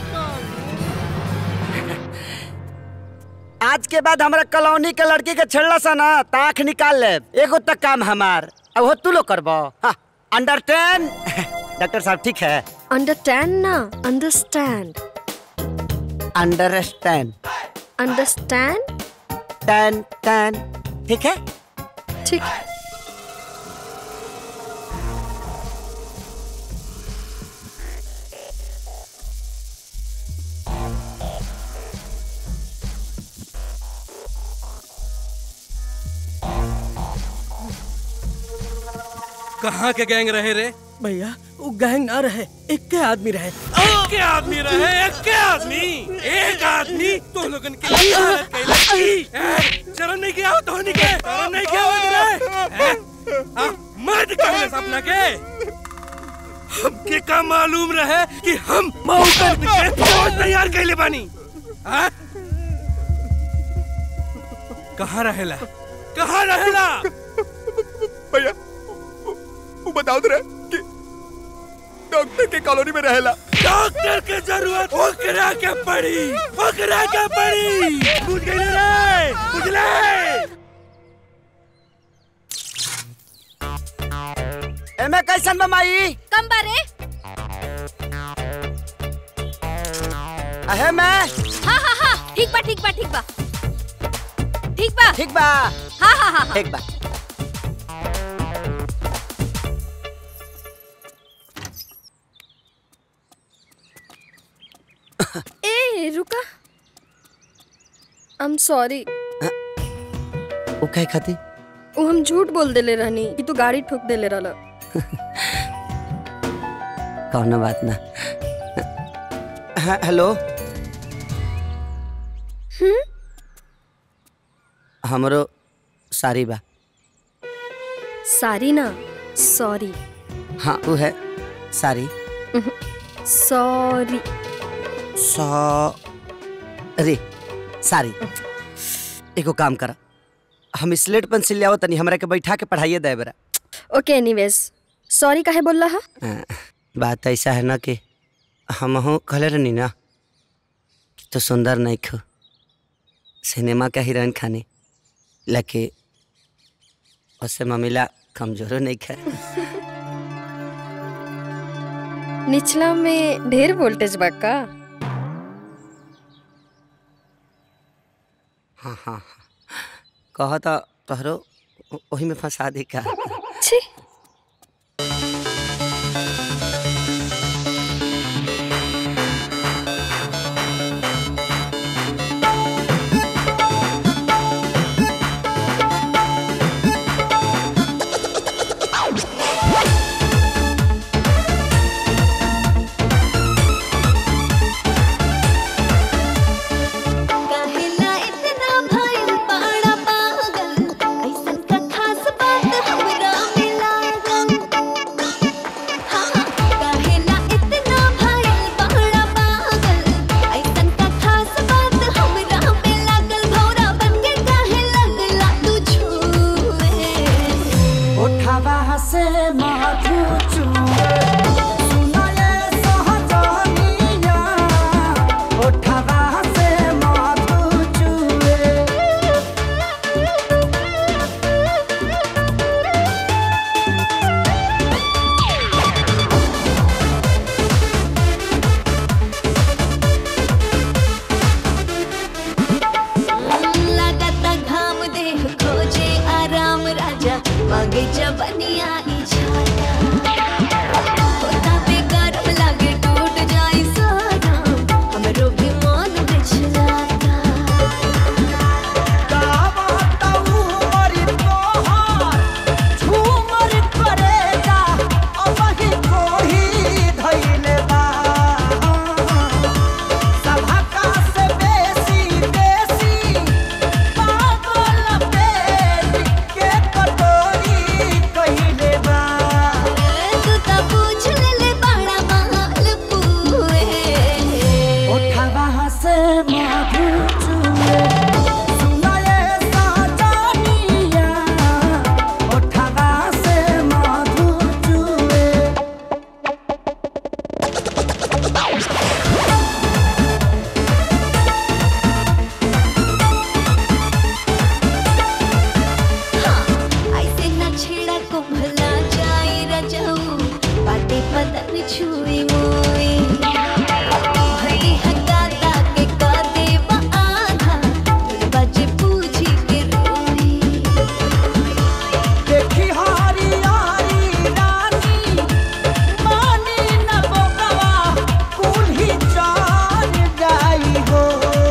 Speaker 3: आज के बाद हमरा कॉलोनी के लड़की के छेड़ला सा ना ताख निकाल ले एगो तक काम हमार अब हो तू लो करबो हाँ अंडरस्टैंड डॉक्टर साहब ठीक है
Speaker 12: अंडरस्टैंड ना अंडरस्टैंड
Speaker 3: अंडरस्टैंड
Speaker 12: अंडरस्टैंड
Speaker 3: टैन टैन ठीक है
Speaker 12: ठीक
Speaker 18: कहाँ के गैंग रहे रे
Speaker 9: भैया वो गैंग ना रहे एक के आदमी रहे
Speaker 18: के आदमी रहे एक के आदमी एक आदमी तो लोगन के लिए हालत कैले की। ए, शर्म नहीं किया तो नहीं के शर्म नहीं किया रे हाँ, मर्द कहले सपना के हमके का मालूम रहे कि हम मऊ कर के फौज तैयार कैले बानी हाँ? कहाँ रहेला कहाँ रहेला
Speaker 8: भैया वो बताओ तो रहे कि डॉक्टर के कॉलोनी में रहेला
Speaker 18: डॉक्टर के जरूरत ओकरा के पड़ी ओकरा के पड़ी बुझ गई रे बुझले
Speaker 3: एमे कैसन बा माई
Speaker 11: कम बारे
Speaker 3: अहे मैं
Speaker 11: हाँ हाँ हाँ ठीक बा ठीक बा ठीक बा ठीक बा
Speaker 3: ठीक बा
Speaker 11: हाँ हाँ हाँ हाँ
Speaker 3: ठीक बा
Speaker 12: ए रुका आई एम सॉरी
Speaker 3: वो कहे खाती
Speaker 12: वो हम झूठ बोल देले रहनी कि तू गाड़ी ठोक देले रहला
Speaker 3: कौनो बात ना हाँ, हेलो
Speaker 12: हम्म
Speaker 3: हमरो सारी बा
Speaker 12: सारी ना सॉरी
Speaker 3: हाँ वो है सारी
Speaker 12: सॉरी
Speaker 3: सॉ अरे सारी एगो काम करा हम स्लेट पेंसिल ले आओ तनी हमरा के बैठा के पढ़ाइए दे बेरा
Speaker 12: ओके एनीवेज सॉरी काहे बोल रहा
Speaker 3: हाँ, बात ऐसा है ना कि हमहू कहले रहनी ना कि तो सुंदर नहीं खो सिनेमा का हीरोइन खानी लके उससे मम्मीला कमजोरो नहीं खा
Speaker 12: निचला में ढेर वोल्टेज बा का
Speaker 3: हाँ हाँ हाँ कह तो तोहरो वही में फंसा दी का
Speaker 12: छी
Speaker 10: काहेला इतना भइल बड़ा पागल ऐसन का खास बात हमरा में लागल हाँ काहेला इतना भइल बड़ा पागल ऐसन का खास बात हमरा में लागल भौरा बन के काहे लगला तू छुए
Speaker 14: उठावा से माथू चूए सुनाए सहजनिया उठावा से माथू चूए
Speaker 10: लागता घाम देह खोजे आराम राजा मांगे जवनिया ई छाया होता बेगरम लागे टूट जाई सारा हमरो भी मन बिछलाता
Speaker 14: झूमर करेगा अबही कोही धइले बा सभका से बेसी बेसी पागल पेट के कटोरी कहिले बा
Speaker 10: तू त पूछ ले ले बड़ा महल पूए
Speaker 14: उठावा से मधु चूए सुनाए साजनिया उठावा से मधु चूए
Speaker 10: ऐसे न छेड़ा को भला जाए रजाऊ बाटे पतन छुई मोई भई हकाता के का देवा आधा बजे पूछी के रोई
Speaker 14: देखी हारी यारी रानी मानी न बोकवा कुल्ही चार जाई हो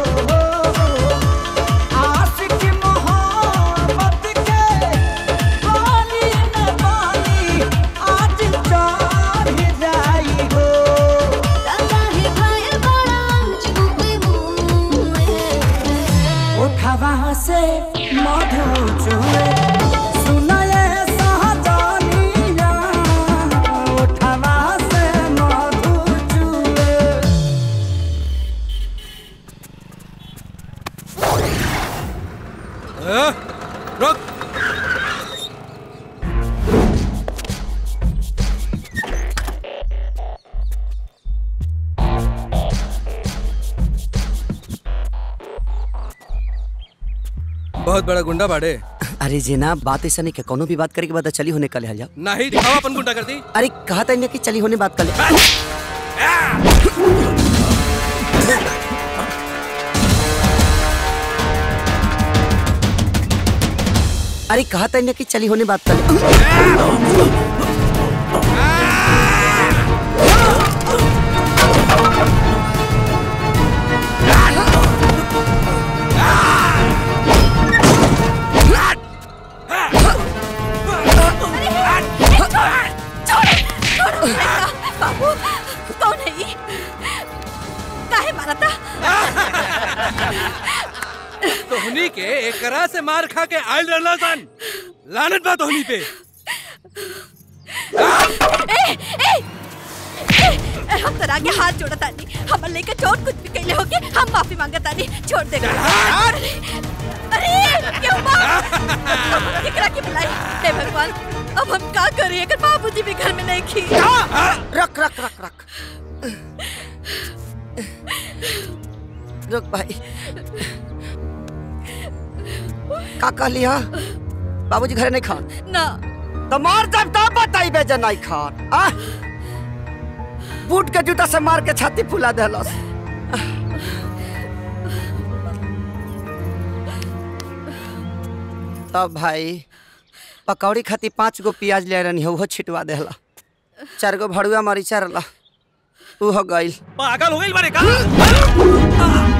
Speaker 14: आशिक मोहब्बत के पानी न पानी आज चार जाई हो
Speaker 10: काहे भाई बड़ा चुपे मुए
Speaker 14: उठवा से मधु चुए सुनाए सहजानिया उठवा से मधु चुए
Speaker 18: ए, रुक बहुत बड़ा गुंडा बाड़े
Speaker 3: अरे जनाब बात ऐसा नहीं कि कोनो भी बात करे के बाद चली होने कल जाओ
Speaker 18: नहीं दिखाओ अपन गुंडा कर दी
Speaker 3: अरे कहा था कि चली होने बात कर ले अरे कहा था कि चली होने बात कर ले
Speaker 11: बाबू कौन है ये काहे मारा था
Speaker 18: तोहनी के एकरा से मार खा के आयल रहला सन लानत बा तोहनी पे
Speaker 11: ए, ए, ए, हम तोरा आगे हाथ जोड़ा तानी हमर लेके चोट कुछ भी कैले होके हम माफी मांगा तानी छोड़ दे अरे अरे क्यों बाप केकरा के बुलाई हे भगवान अब हम का करें अगर बाबूजी भी घर में नहीं खी
Speaker 16: रख रख रख रख
Speaker 3: रुक भाई का कहली हा बाबूजी घरे नहीं खान
Speaker 11: ना
Speaker 3: तो मार जब तब बताई बेजे नहीं खान आ बूट के जूता से मार के छाती फुला देलस तब भाई पकौड़ी खाती पाँच गो प्याज ले रहनी हो छिटवा देला चार गो भड़ुआ मरीचा रहला ऊ हो गइल
Speaker 2: पागल हो गई बारे का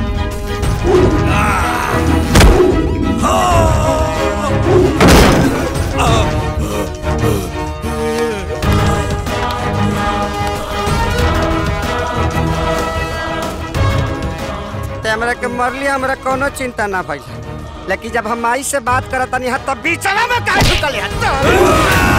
Speaker 3: ते हमरा के मरली हमरा कोनो चिंता ना भइल लेकिन जब हम माई से बात करत तनी तब बीचवा में काहे ढुकल है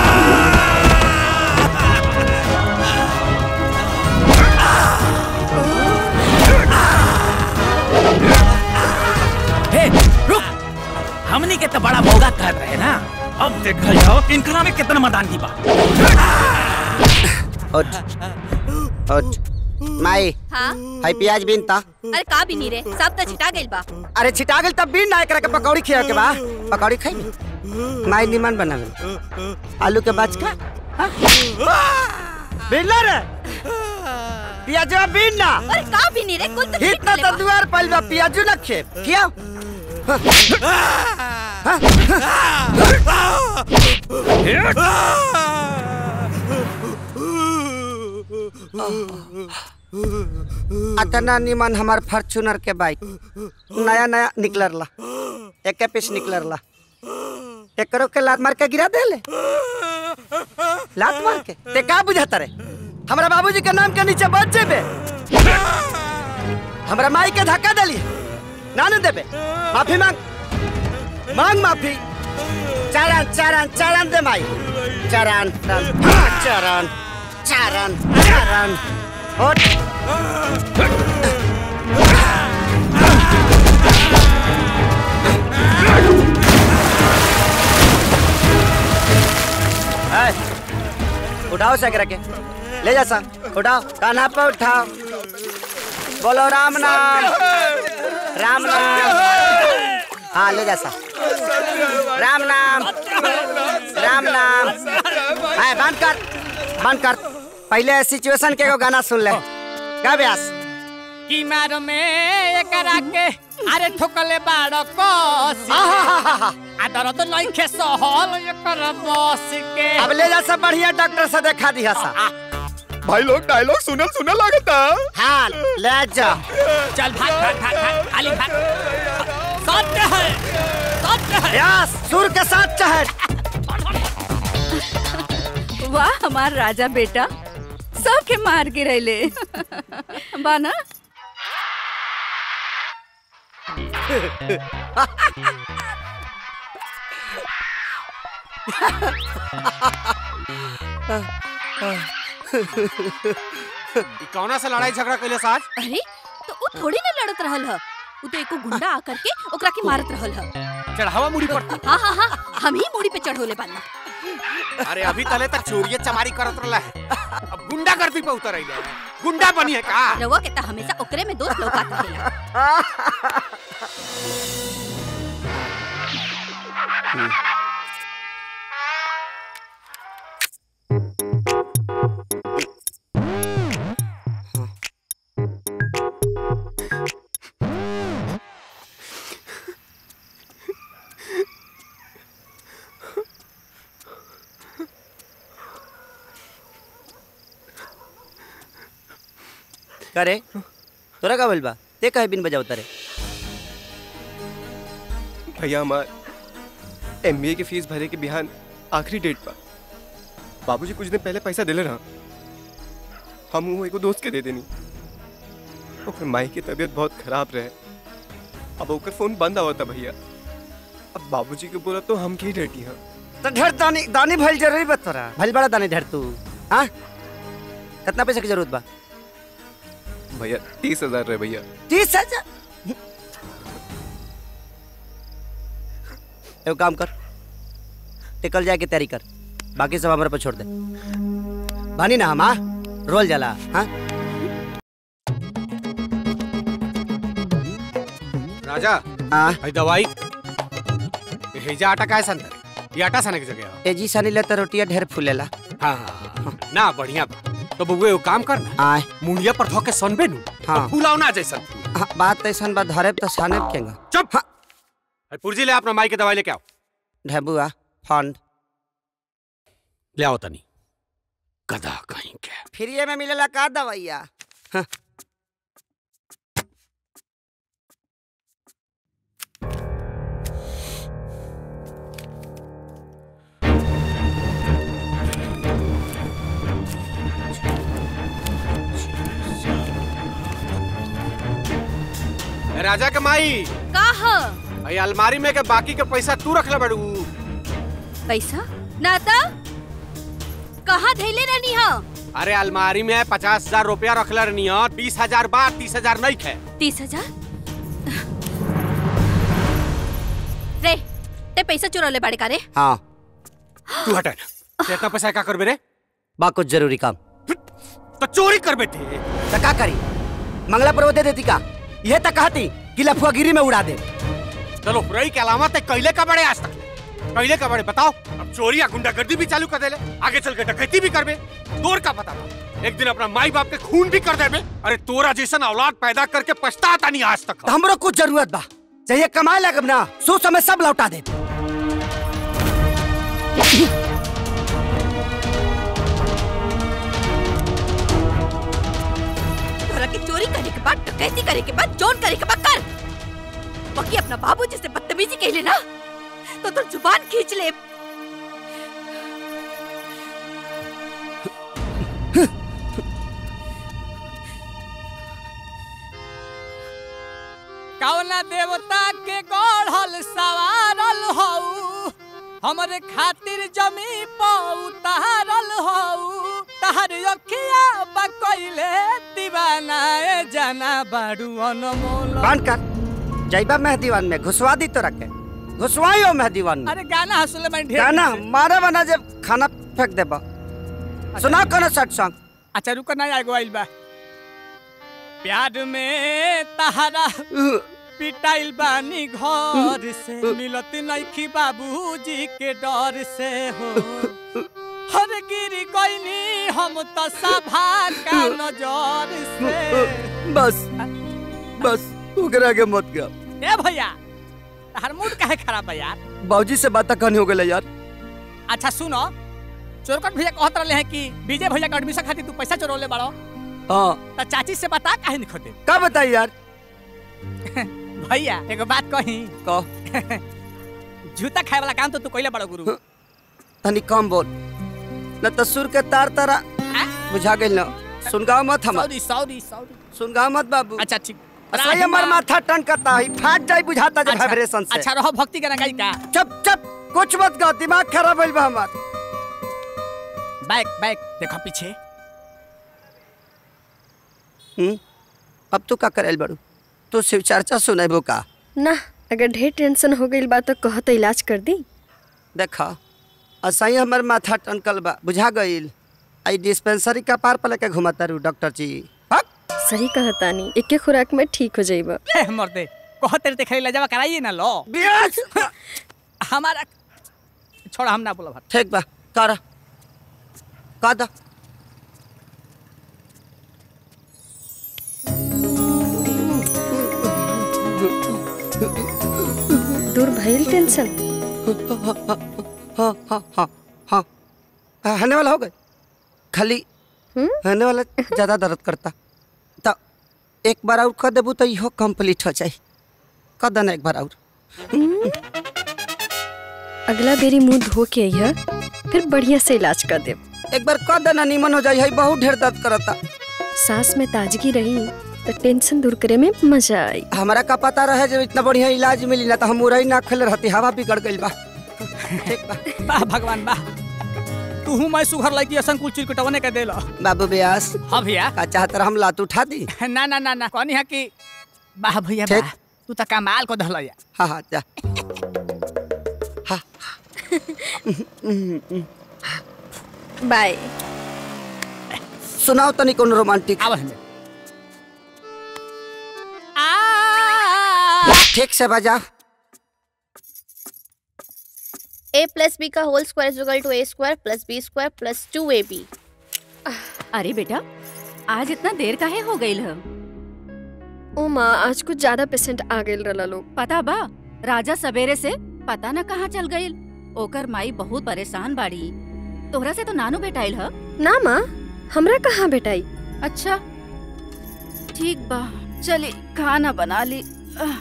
Speaker 2: हे रुक हमनी के तो बड़ा मौका कर रहे ना अब देखल जाओ कि इनकरा में कितना मदान की बा
Speaker 3: उठ उठ माई
Speaker 11: हाँ
Speaker 3: हाई प्याज बीन ता
Speaker 11: अरे का भी नहीं रे सब तो छिटा गइल बा
Speaker 3: अरे छिटा गेल तब बीन ना एकरा के पकौड़ी खिया के बा पकौड़ी खाई माई निमन बनावे आलू के बाच का बीन रे पियाजवा बीन ना
Speaker 11: अरे का भी नहीं रे कुल तो छिट
Speaker 3: इतना
Speaker 11: गइल
Speaker 3: तो
Speaker 11: बा।
Speaker 3: दुआर पइल बा पियाजू ना खे खिया अतना निमन हमार फॉर्च्यूनर के बाइक नया नया निकलरला एक पीस निकलरला एकरो के लात मार के गिरा देले लात मार के ते का बुझाता रे हमरा बाबूजी के नाम के नीचे बच जेबे हमरा माई के धक्का देली ना न देबे माफी मांग मांग माफी चरण चरण चरण दे माई चरण चरण चरण चरण चरण उठ ए, उठाओ सकरा के ले जा सा उठाओ कान्हा पे उठाओ बोलो राम नाम राम नाम हाँ ले जा सा राम नाम राम नाम है बंद कर बंद कर पहले सिचुएशन के एगो गाना सुन ले गा ब्यास
Speaker 15: की मार में एकरा के अरे ठोकले बाड़ कोसी आ दर्द नइखे सहल एकर बस के
Speaker 3: अब ले जा सब बढ़िया डॉक्टर से देखा दिया सा
Speaker 8: भाई लोग डायलॉग सुनल सुनल लागता
Speaker 3: हाँ ले जा
Speaker 15: चल भाग भाग भाग भाग खाली भाग सत्य है सत्य है
Speaker 3: ब्यास सुर के साथ चहट
Speaker 13: वाह हमार राजा बेटा सबके मार गिरैले बाना
Speaker 5: ई कौना से लड़ाई झगड़ा कैले साज
Speaker 11: अरे तो वो थोड़ी ना लड़त रहल ह वो तो एको गुंडा आकर के ओकरा के मारत रहल ह
Speaker 5: चढ़ावा मुड़ी पर
Speaker 11: हाँ हाँ हाँ हम ही मुड़ी पे चढ़ोले बाना
Speaker 5: अरे अभी तले तक चोरिये चमारी करत रहला है अब गुंडा गर्दी पे उतर आइले है। गुंडा बनी है का
Speaker 11: रवा के तो हमेशा ओकरे में दोस्त लौकात रहेला
Speaker 3: करे तोरा का बोल बा ते कहे बिन बजाओ तारे
Speaker 6: भैया हमार एमबीए की फीस भरे के बिहान आखिरी डेट पर बाबूजी कुछ दिन पहले पैसा दिले रहा हम वो एगो दोस्त के दे देनी ओकर माई की तबीयत बहुत खराब रहे अब ओकर फोन बंद आवता भैया अब बाबूजी के बोला तो हम की डटी हैं
Speaker 3: तो ढेर दानी दानी भइल जरूरी बा तोरा भइल बड़ा दानी ढेर तू हाँ कितना पैसा की जरूरत बा
Speaker 6: भैया तीस हजार रहे भैया
Speaker 3: तीस हजार एगो काम कर टिकल जाए के तैयारी कर बाकी सब हमारे पर छोड़ दे बानी ना हम हाँ रोल जाला हाँ
Speaker 5: राजा
Speaker 3: हाँ
Speaker 5: भाई दवाई हेजा आटा का है संतर ये आटा सने की जगह है।
Speaker 3: तेजी सनी ले तो रोटियां ढेर फूलेला
Speaker 5: हाँ हाँ, हाँ ना बढ़िया बा तो बउए वो काम कर ना
Speaker 3: आय
Speaker 5: मुंडिया पर धोके सनबे नु
Speaker 3: हाँ।
Speaker 5: तो फूलाव ना जैसन
Speaker 3: हाँ, बात ऐसन बा धरे तो साने केंगा
Speaker 5: चुप हाँ। पुर्जी ले अपना माई के दवाई लेके आओ
Speaker 3: ढेबुआ फंड
Speaker 5: ले आओ तनी गधा कहीं के
Speaker 3: फ्री में मिलेला का दवाइया हाँ।
Speaker 5: ए, राजा के माई
Speaker 11: का ह
Speaker 5: भाई अलमारी में के बाकी के पैसा तू रख ले बड़ू
Speaker 11: पैसा नाता कहाँ धैले रहनी हो
Speaker 5: अरे अलमारी में पचास हजार रुपया रख ले रहनी हो बीस हजार बार तीस हजार नहीं खे
Speaker 11: तीस हजार रे ते पैसा चुरौले बाड़े का रे
Speaker 3: हाँ
Speaker 5: तू हटे ना ते इतना पैसा क्या करबे रे
Speaker 3: बा कुछ जरूरी काम
Speaker 5: तो चोरी कर बेटे
Speaker 3: तो का करी मंगला पर वो दे देती का यह तक कहती कि लफुआगिरी में उड़ा दे
Speaker 5: चलो रही के अलावा ते कैले का बड़े आज तक कैले का बड़े बताओ अब चोरी या गुंडागर्दी भी चालू कर देले आगे चल के डकैती भी करबे तोर का पता था एक दिन अपना माई बाप के खून भी कर देबे अरे तोरा जैसन औलाद पैदा करके पछताता नहीं आज तक
Speaker 3: तो हमरो कुछ जरूरत बा चाहिए कमाए लगब ना सो समय सब लौटा दे
Speaker 11: तोरा के चोरी करे के बाद डकैती करे के बाद जोन करे के बाद कर बाकी अपना बाबू जिससे बदतमीजी कहले ना तो तोर जुबान खींच ले
Speaker 15: कौना देवता के गढ़ल सवारल हऊ हमरे खातिर जमी पर उतारल हऊ तहर अखिया बकैले दीवाना ए जाना बाड़ू अनमोल
Speaker 3: बंद कर जाइबा मेहदीवान में घुसवा दी तो रखे घुसवाई हो मेहदीवान में
Speaker 15: अरे गाना हंसले मैं ढेर
Speaker 3: गाना मारे बना जब खाना फेंक देबा सुना कोनो सट सॉन्ग
Speaker 15: अच्छा रुको ना आगो आइल बा प्यार में तहरा पिटाइल बानी घर से मिलत नइखी बाबूजी के डर से हो हर गिरी गईनी हम तो सभा का नजर से
Speaker 3: बस बस ओकरा के मत गा
Speaker 15: ए भैया तहर मूड काहे खराब है यार
Speaker 3: बाबूजी से बात कहनी हो गई यार
Speaker 15: अच्छा सुनो चोरकट भैया कहत रहे हैं कि विजय भैया के एडमिशन खातिर तू पैसा चोरौले बाड़ो
Speaker 3: हाँ
Speaker 15: तो चाची से बता काहे नहीं खोदे
Speaker 3: का बताई यार
Speaker 15: भैया एगो बात कही
Speaker 3: कह
Speaker 15: जूता खाए वाला काम तो तू कइले बड़ो गुरु
Speaker 3: तनी कम बोल न तो सुर के तार तारा बुझा गइल न सुनगाव मत हम
Speaker 15: सॉरी सॉरी सॉरी
Speaker 3: सुनगाव मत बाबू
Speaker 15: अच्छा ठीक
Speaker 3: सही हमार माथा टन करता है फाट जाई बुझाता जब
Speaker 15: अच्छा,
Speaker 3: वाइब्रेशन से
Speaker 15: अच्छा रहो भक्ति गाना गाई का
Speaker 3: चुप चुप कुछ मत गा दिमाग खराब होइल बा हमार
Speaker 15: बैक बैक देखो पीछे
Speaker 3: हम्म अब तू का करेल बड़ू तू शिव चर्चा सुनेबो का
Speaker 12: ना अगर ढेर टेंशन हो गई बा तो कह तो इलाज कर दी
Speaker 3: देखा असही हमर माथा टनकल बा बुझा गइल आई डिस्पेंसरी का पार पले के घुमाता रू डॉक्टर जी
Speaker 12: सही कहतानी एके खुराक में ठीक हो जाइबा
Speaker 15: मर्दे कह तेरे ते खरीला जावा कराइए ना लो हमारा छोड़ा हम ना बोला भाई
Speaker 3: ठीक बा कर का दा
Speaker 12: दूर भइल टेंशन
Speaker 3: हाँ हाँ हाँ हाँ हाँ हने वाला हो गए खाली हने वाला ज्यादा दर्द करता तो एक बार और कर देबू तो इहो कंप्लीट हो जाए कर देना एक बार और
Speaker 12: अगला बेरी मुंह धो के अइहा फिर बढ़िया से इलाज कर देब
Speaker 3: एक बार कर देना नीमन हो जाए है बहुत ढेर दर्द करता
Speaker 12: सांस में ताजगी रही तो टेंशन दूर करे में मजा आई
Speaker 3: हमारा का पता रहे जब इतना बढ़िया इलाज मिली ना तो हम उड़ई ना खेल रहती हवा बिगड़ गई बा ठीक बा
Speaker 15: वाह भगवान वाह तू हूँ मैं सुघर लड़की असन कुल चिरकुटवने के देलो
Speaker 3: बाबू ब्यास
Speaker 15: हाँ भैया
Speaker 3: का चाहत रहा हम लात उठा दी
Speaker 15: ना ना ना ना कहनी है कि वाह भैया
Speaker 3: ठीक।
Speaker 15: वाह तू तो कमाल को धल या
Speaker 3: हाँ हाँ जा
Speaker 12: बाय
Speaker 3: सुनाओ तनी कोनो रोमांटिक
Speaker 15: आवा हमें
Speaker 3: ठीक से बजा
Speaker 19: ए प्लस बी का whole square is equal to A square plus B square plus two A B
Speaker 13: अरे बेटा आज इतना देर काहे हो गई है
Speaker 12: ओ माँ आज कुछ ज्यादा पेशेंट आ गए रला लोग
Speaker 13: पता बा राजा सवेरे से पता न कहाँ चल गई ओकर माई बहुत परेशान बाड़ी तोहरा से तो नानू भेटाइल ह
Speaker 12: ना माँ हमरा कहाँ भेटाई
Speaker 13: अच्छा ठीक बा चली खाना बना ली आह,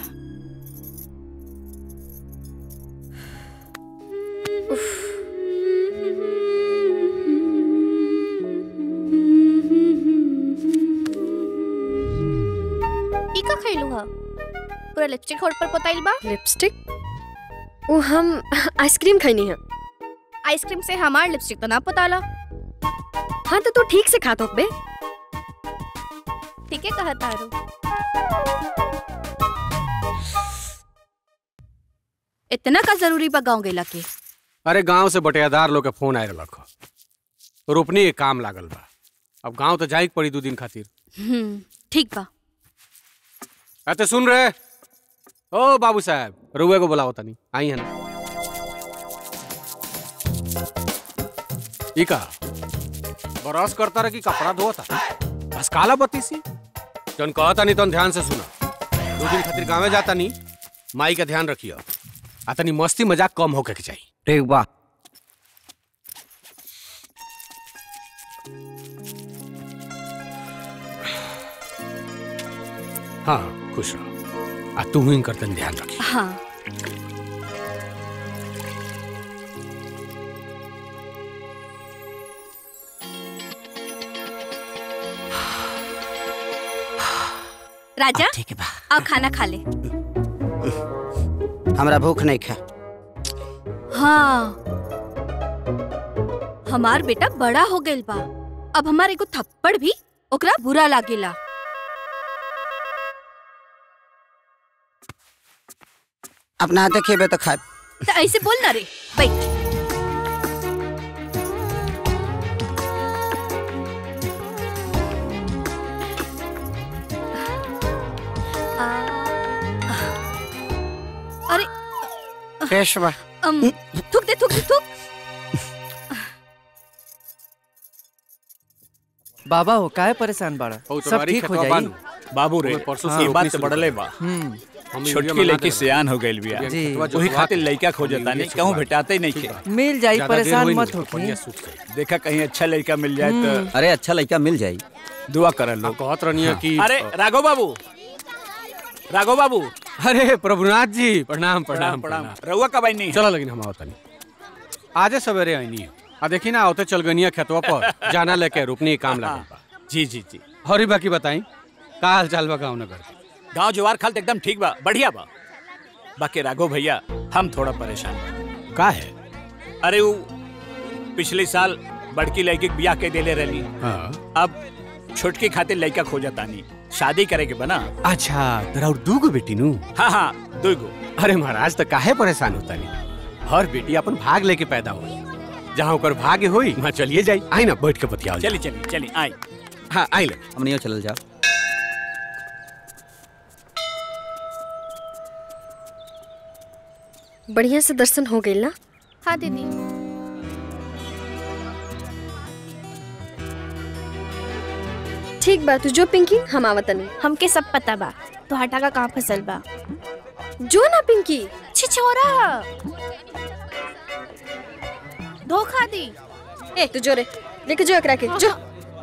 Speaker 19: ई का खइलू ह पूरा लिपस्टिक होठ पर पोताइल बा
Speaker 12: लिपस्टिक वो हम आइसक्रीम खैनी है
Speaker 19: आइसक्रीम से हमार लिपस्टिक तो ना पोताला
Speaker 12: हाँ तो तू ठीक से खा तो बे
Speaker 19: ठीक है कहा तारू
Speaker 11: इतना का जरूरी बा गाँव गेला के
Speaker 5: अरे गांव से बटेदार लोग के फोन आए रहलक ह। रोपनी के काम लागल बा अब गांव तो जाए के पड़ी दू दिन खातिर
Speaker 11: हम्म ठीक बा
Speaker 5: अते सुन रहे ओ बाबू साहब रुए को बुलाओ तनी आई है ना ई का बरस करता रह कि कपड़ा धोता बस काला बत्ती सी जन कहता नहीं तन ध्यान से सुना दो दिन खातिर गाँव जाता नहीं माई का ध्यान रखियो आ तनी मस्ती मजाक कम होके के चाहिए
Speaker 3: ठीक बा
Speaker 5: हाँ खुश रहो आ तू ही करतन ध्यान रखी
Speaker 11: हाँ राजा
Speaker 3: ठीक बा
Speaker 11: आओ खाना खा ले
Speaker 3: हमरा भूख नहीं खा
Speaker 11: हाँ हमार बेटा बड़ा हो गइल बा अब हमार एगो थप्पड़ भी ओकरा बुरा लागेला
Speaker 3: अपना हाथे खेबे तो खाए
Speaker 11: तो ऐसे बोल ना रे बैठ अरे
Speaker 3: पेश बा
Speaker 11: अम, थूक दे थूक दे थूक
Speaker 20: बाबा हो काहे परेशान बाड़ा
Speaker 5: हो
Speaker 20: सब
Speaker 5: तुम्हारी
Speaker 20: ठीक हो
Speaker 5: खेतवा
Speaker 20: जाई
Speaker 5: बानू।
Speaker 21: बाबू रे
Speaker 5: हमें परसों
Speaker 21: हाँ,
Speaker 5: से
Speaker 21: ये बात
Speaker 5: रोपनी
Speaker 21: तो
Speaker 5: शुरू
Speaker 21: बढ़ले
Speaker 5: कर
Speaker 21: बा
Speaker 5: हम्म। हम
Speaker 21: छोटकी
Speaker 5: यूरिया
Speaker 21: लड़की
Speaker 5: मंगा
Speaker 21: सियान हो गई बिया
Speaker 5: जी।
Speaker 21: वही खातिर लड़का खोजता नहीं कहूँ भेटाते ही नहीं खे
Speaker 20: मिल जाई परेशान मत होखी
Speaker 21: देखा कहीं अच्छा लड़का मिल जाए तो
Speaker 22: अरे अच्छा लड़का मिल जाई
Speaker 21: दुआ कर लो
Speaker 5: कहत रहनी कि
Speaker 21: अरे राघव बाबू राघव बाबू
Speaker 5: अरे प्रभुनाथ जी प्रणाम
Speaker 21: प्रणाम,
Speaker 5: प्रणाम
Speaker 21: प्रणाम। रउआ कब आईनी
Speaker 5: चलो लेकिन हम आवतनी आजे सवेरे आईनी आ देखी ना आवते चल गनिया खेतवा पर जाना लेके रुकनी के काम लागल बा
Speaker 21: जी जी जी
Speaker 5: और बाकी बताई का हाल चाल बा गाँव नगर के?
Speaker 21: गांव जुआर खाल तो एकदम ठीक बा बढ़िया बा बाकी राघव भैया हम थोड़ा परेशान बा
Speaker 5: का है
Speaker 21: अरे वो पिछले साल बड़की लड़की के बियाह के देले रही
Speaker 5: हाँ
Speaker 21: अब छोटकी खातिर लड़का खोजतानी शादी करे के बना
Speaker 5: अच्छा तेरा और दूगो बेटी नु
Speaker 21: हाँ हाँ दुगो
Speaker 5: अरे महाराज तो काहे परेशान होता नहीं हर बेटी अपन भाग लेके पैदा हुई जहाँ ओकर भाग्य होई वहाँ चलिए जाई आई ना बैठ के बतियाओ
Speaker 21: चली चली चली आई
Speaker 5: हाँ आई ले
Speaker 22: हम नहीं चल जाओ
Speaker 12: बढ़िया से दर्शन हो गई ना
Speaker 19: हाँ दीदी
Speaker 12: ठीक बा तू जो पिंकी हम आवतनी
Speaker 19: हमके सब पता बा तो हटा का कहाँ फसल बा
Speaker 12: जो ना पिंकी
Speaker 19: छिछोरा धोखा दी
Speaker 12: ए तू जो रे लेके जो एकरा के जो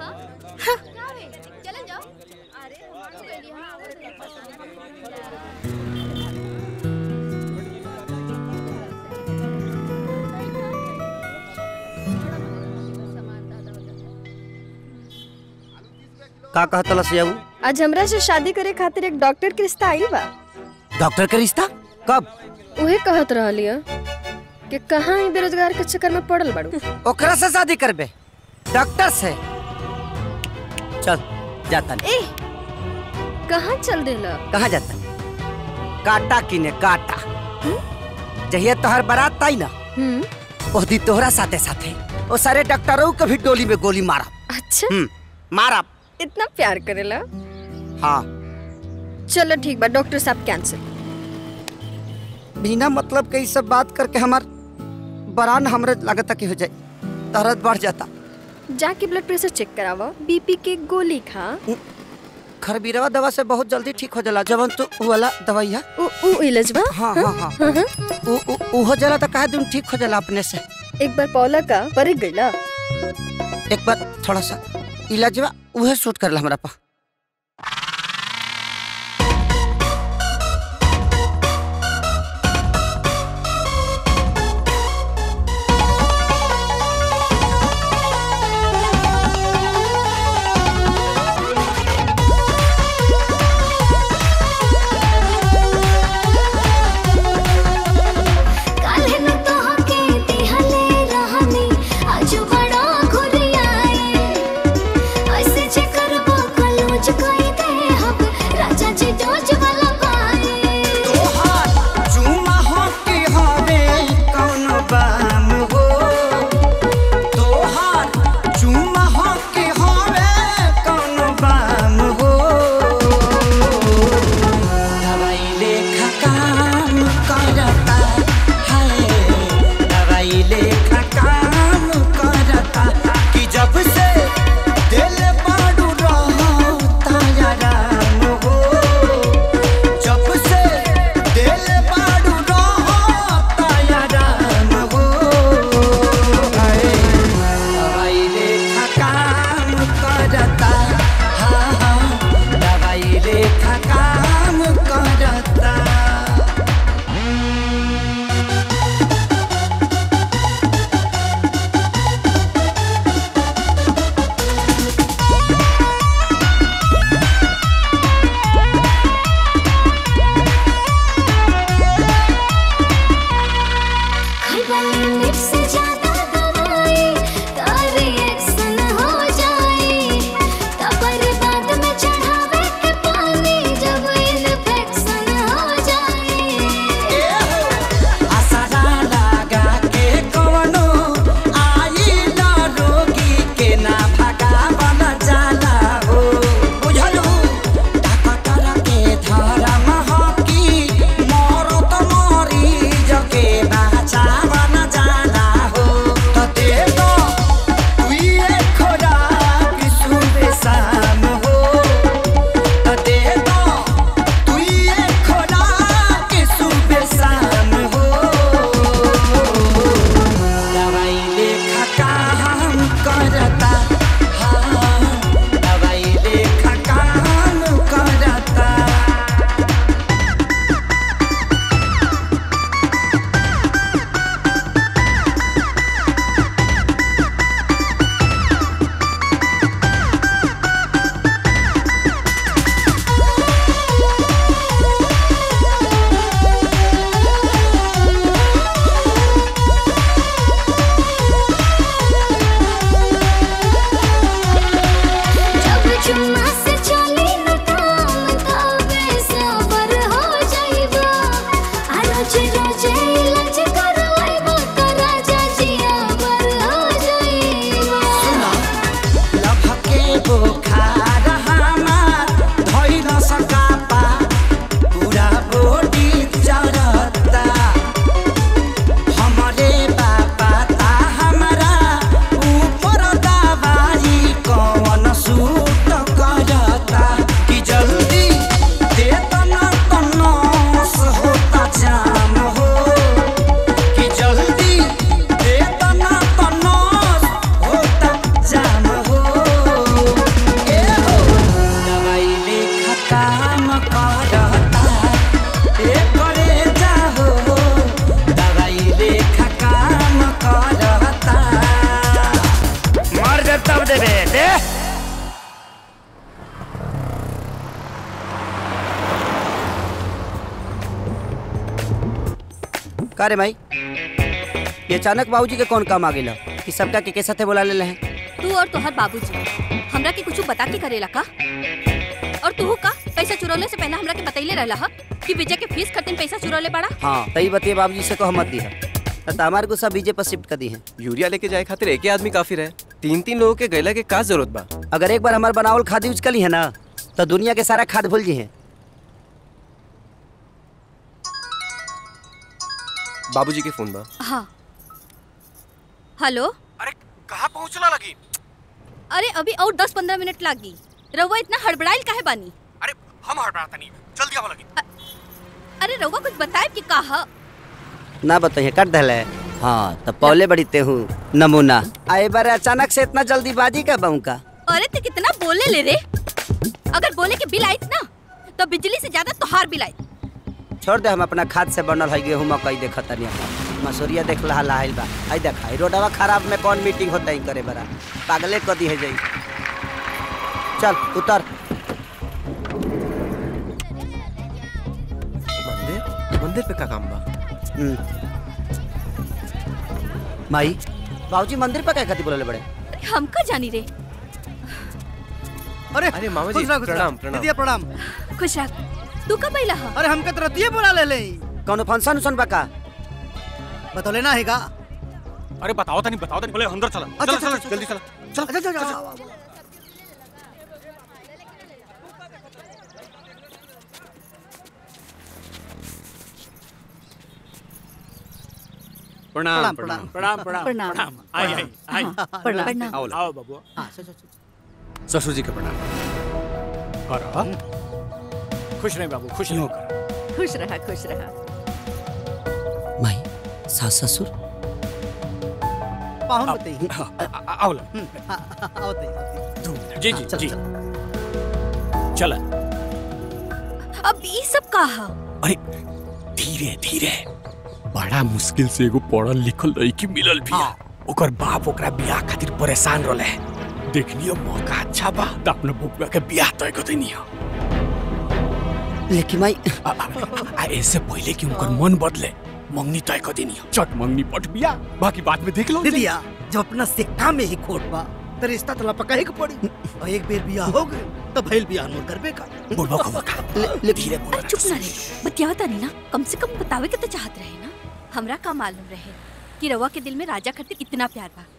Speaker 3: का कहत लसियाऊ
Speaker 12: आज हमरा से शादी करे खातिर एक डॉक्टर के रिश्ता आइल बा
Speaker 3: डॉक्टर के रिश्ता कब
Speaker 12: उहे कहत रहलिय कि कहाँ ही बेरोजगार के चक्कर में पड़ल बाड़ू
Speaker 3: ओकरा से शादी करबे डॉक्टर से चल जाता
Speaker 12: ए कहाँ चल देला
Speaker 3: कहाँ जाता काटा किने काटा जहिया तोहर बारात आई ना
Speaker 12: हम्म
Speaker 3: ओह दी तोहरा साथे साथे ओ सारे डॉक्टरों के भी डोली में गोली मारा
Speaker 12: अच्छा
Speaker 3: मारा
Speaker 12: इतना प्यार करेला
Speaker 3: हाँ
Speaker 12: चलो ठीक बा डॉक्टर साहब कैंसिल
Speaker 3: बिना मतलब के ई सब बात करके हमार बरान हमरे लागत कि हो जाए दर्द बढ़ जाता
Speaker 12: जाके ब्लड प्रेशर चेक करावा बीपी के गोली खा
Speaker 3: खरबीरवा दवा से बहुत जल्दी ठीक हो जाला जवन तो उ वाला दवाइया
Speaker 12: उ उ इलाजवा
Speaker 3: हाँ हाँ हाँ उ उ उ हो जाला तो काहे दिन ठीक हो जाला अपने से
Speaker 12: एक बार पौला का पर गईला
Speaker 3: एक बार थोड़ा सा इलाजवा उहे सूट करला हमरा पा
Speaker 10: काल्हे न तोहके दिहले रहनी आजू बड़ा घुरियाई ऐसे जे करबो कलूज कई दे हम राजा जी डोज वाला पाई
Speaker 14: चुमा हो के हवे कौन बाम हो तोहार चुमा हो के हवे कौन बाम हो दवाई लेखा काम करता है दवाई लेखा काम करता कि जब से दिल बाडू रहता याराम हो जब से दिल बाडू रहता याराम हो हाय, दवाई लेखा काम करता हाँ हाँ दवाई लेखा काम करता
Speaker 10: खैबा लिमिट से ज्यादा दवाई का रिएक्शन हो जाए तबर बाद में चढ़ावे के पानी जब इन्फेक्शन हो जाए
Speaker 14: आसरा लगा के कवनो आई न रोगी के ना भगावल जाला हो बुझलू डॉक्टर के धर्म हो कि मरत मरीज के बचावल जाला हो तो दे दो तुइए खोराक सुबह शाम हो तो दे दो तुइए खोराक सुबह शाम हो दवाई लेखा काम करता हाँ दवाई लेखा काम करता
Speaker 10: जब चुम्मा से चली न काम तबे सबर हो जाइबा आ रोज रोज इलाज करवाइबा त राजा जी अबर हो जाइबा
Speaker 14: लभके बुखार हमार धइल सकापा पूरा बॉडी जरता हमरे बाबा ता हमरा ऊपर दवाई कौन सूट करता कि जल्दी दे तना तनस होता जाम हो कि जल्दी दे तना तनस होता जाम हो ए हो दवाई लेखा काम करता ए करे जाहो दवाई लेखा काम करता
Speaker 3: मर जा तब देबे दे का रे भाई ये अचानक बाबूजी के कौन काम आ गेला कि सबका के के साथे बुला ले हैं
Speaker 11: तू और तोहर बाबूजी हमरा के कुछ बता के करेला का और तू का पैसा चुरौले से पहले हमरा के बतैले रहला हा कि विजय के फीस खातिर पैसा चुरौले पड़ा
Speaker 3: हाँ तई बतिए बाबूजी से को मत दी है तो हमारे गुस्सा बीजे पर शिफ्ट कर दी है
Speaker 6: यूरिया लेके जाए खातिर एक ही आदमी काफी रहे तीन तीन लोगों के गैला के का जरूरत बा
Speaker 3: अगर एक बार हमारे बनावल खाद यूज कर ली है ना तो दुनिया के सारा खाद भूल जी है
Speaker 6: बाबूजी के फोन बा
Speaker 11: हाँ हेलो
Speaker 5: अरे कहाँ पहुँचला लगी
Speaker 11: अरे अभी और दस पंद्रह मिनट लागी रउआ इतना हड़बड़ाइल काहे बानी
Speaker 5: हम हड़बड़ाता नहीं जल्दी आवा लगी
Speaker 11: अरे रउआ कुछ बताए कि कहा
Speaker 3: ना बताइए कर दले हाँ तो पहले बड़ी ते हूँ नमूना आए बार अचानक से इतना जल्दीबाजी का बहू का
Speaker 11: अरे ते कितना बोले ले रे अगर बोले के बिल आई ना तो बिजली से ज्यादा तोहार बिल आई
Speaker 3: छोड़ दे हम अपना खाद से बनल है गेहूं मकई देखत तनी मसूरिया देख लहा लाहिल बा आई देखा ई रोडवा खराब में कौन मीटिंग होता है करे बरा पागले क दी है जाई चल उतर
Speaker 6: मंदिर मंदिर पे का काम बा
Speaker 3: हम्म। माई बाबूजी मंदिर पर क्या खाती बोले बड़े
Speaker 11: अरे हम का जानी रे
Speaker 7: अरे
Speaker 6: अरे मामा जी
Speaker 7: खुश रह, खुश रह।
Speaker 6: प्रणाम प्रणाम
Speaker 7: दीदिया प्रणाम
Speaker 11: खुश रख तू कब अइला हा
Speaker 7: अरे हमके तो रतिये बुला ले ले
Speaker 3: कौन फंक्शन उसन बा का
Speaker 7: बतौले ना हैगा
Speaker 5: अरे बताओ तनी बताओ तनी बोले अंदर चला
Speaker 7: अच्छा,
Speaker 5: चला
Speaker 7: अच्छा,
Speaker 5: चला जल्दी चला चल
Speaker 7: अच्छा अच्छा अच्छा
Speaker 5: प्रणाम
Speaker 7: प्रणाम,
Speaker 5: प्रणाम
Speaker 7: प्रणाम,
Speaker 5: प्रणाम
Speaker 7: प्रणाम।
Speaker 5: प्रणाम आई आई आई
Speaker 7: हाँ, प्रणाम।
Speaker 5: आओ आओ बाबू ससुर जी के प्रणाम और खुश रहे बाबू खुश रहो
Speaker 13: खुश रहा खुश रहा
Speaker 3: माई सास ससुर
Speaker 7: पाहुन बताइए
Speaker 5: आओ लो
Speaker 7: आओ ते
Speaker 21: जी जी जी चला
Speaker 11: अब ये सब कहा
Speaker 5: अरे धीरे धीरे बड़ा मुश्किल से एगो पढ़ल लिखल लड़की मिलल भी ओकर बाप ओकरा बियाह खातिर परेशान रहले देखनियो मौका अच्छा बा त अपने बुआ के बियाह तय कर देनी
Speaker 3: लेकिन माई
Speaker 5: आ, आ, आ ऐसे पहले कि उनकर मन बदले मंगनी तय कर देनी चट मंगनी पट बियाह बाकी बाद में देख लो
Speaker 7: दीदिया जब अपना सिक्का में ही खोट बा तो रिश्ता तो लपका ही के पड़ी और एक बेर बियाह हो गए तो भइल बियाह मोर करबे का
Speaker 5: बोलबो खबर का धीरे बोल
Speaker 11: अरे चुप ना रे बतियावता नहीं ना कम से कम बतावे के तो चाहत रहे ना हमरा का मालूम रहे कि रवा के दिल में राजा खातिर इतना प्यार बा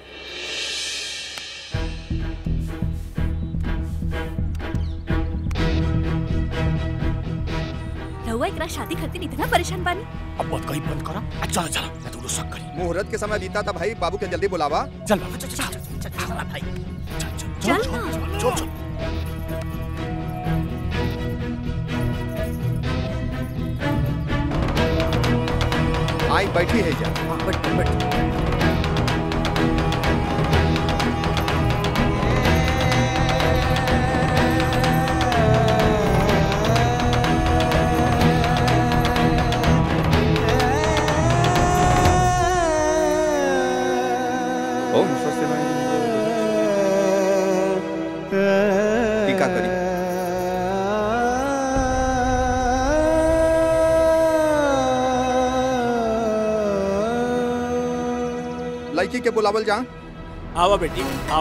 Speaker 11: रहुआ एकरा शादी खातिर इतना परेशान बानी
Speaker 5: अब बात कहीं बंद करा आ चलो चलो मैं तो शक करी
Speaker 8: मुहूर्त के समय बीता था भाई बाबू के जल्दी बुलावा
Speaker 5: चल बाबू चल चल चल चल भाई
Speaker 11: चल ना
Speaker 5: चल चल
Speaker 8: आई बैठी है जा
Speaker 7: बैठ बैठ
Speaker 8: ओम स्वस्ति टीका करी लड़की के बुलावल जा
Speaker 21: आओ बेटी आओ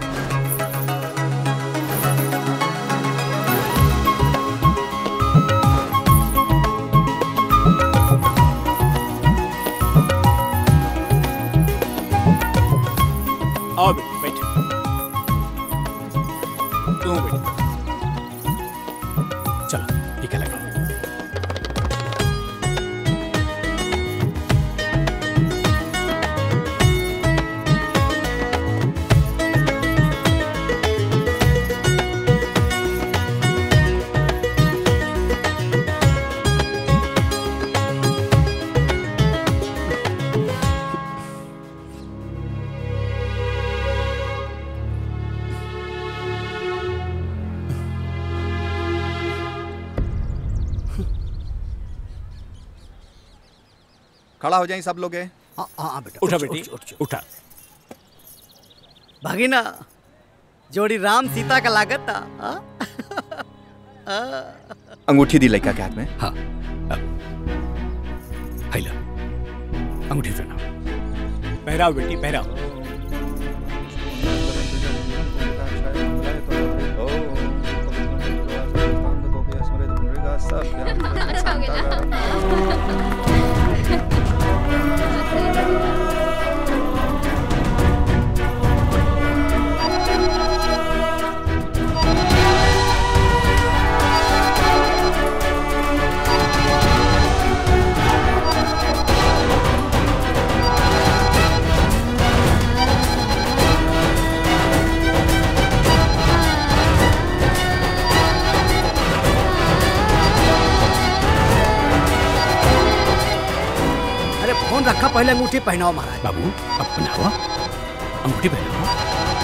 Speaker 21: आओ बेटी बैठो तुम बेटी
Speaker 5: चलो टीका लगाओ
Speaker 8: खड़ा हो जाए सब लोग ये।
Speaker 7: हाँ हाँ बेटा
Speaker 21: उठा बेटी उठा
Speaker 7: भागिना जोड़ी राम सीता का लागत था हाँ? हाँ।
Speaker 8: अंगूठी दी लड़का के हाथ में
Speaker 5: हाँ हैला अंगूठी पहना
Speaker 21: पहराओ बेटी पहराओ
Speaker 7: पहले अंगूठी पहनाओ महाराज
Speaker 5: बाबू अब पहनाओ अंगूठी पहनाओ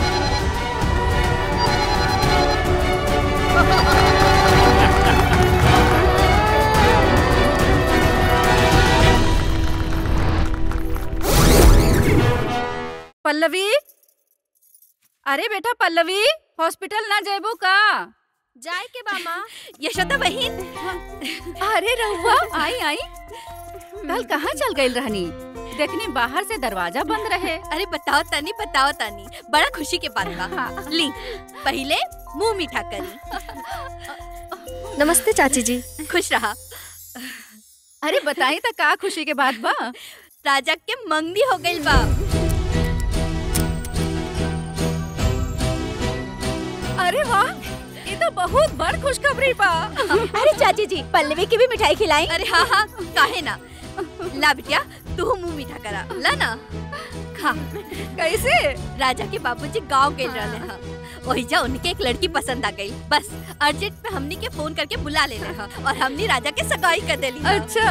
Speaker 13: पल्लवी अरे बेटा पल्लवी हॉस्पिटल ना जेबू का
Speaker 19: जाए के बामा
Speaker 11: यशोदा बहन
Speaker 13: अरे रहुआ आई आई कल कहाँ चल गई रहनी देखनी बाहर से दरवाजा बंद रहे
Speaker 11: अरे बताओ तानी बताओ तानी बड़ा खुशी के बात बा ली पहले मुंह मीठा करी
Speaker 12: नमस्ते चाची जी
Speaker 11: खुश रहा
Speaker 13: अरे बताई तो का खुशी के बात बा
Speaker 11: राजा के मंगनी हो गई बा
Speaker 13: अरे वाह ये तो बहुत बड़ खुशखबरी बा
Speaker 11: अरे चाची जी पल्लवी की भी मिठाई खिलाई अरे हाँ हाँ काहे ना ला बिटिया तू मुंह मीठा करा ला ना खा
Speaker 13: कैसे
Speaker 11: राजा के बाबूजी गांव गए रहले हाँ वही जा उनके एक लड़की पसंद आ गई बस अर्जेंट पे हमनी के फोन करके बुला ले रहा और हमनी राजा के सगाई कर देली हाँ।
Speaker 13: अच्छा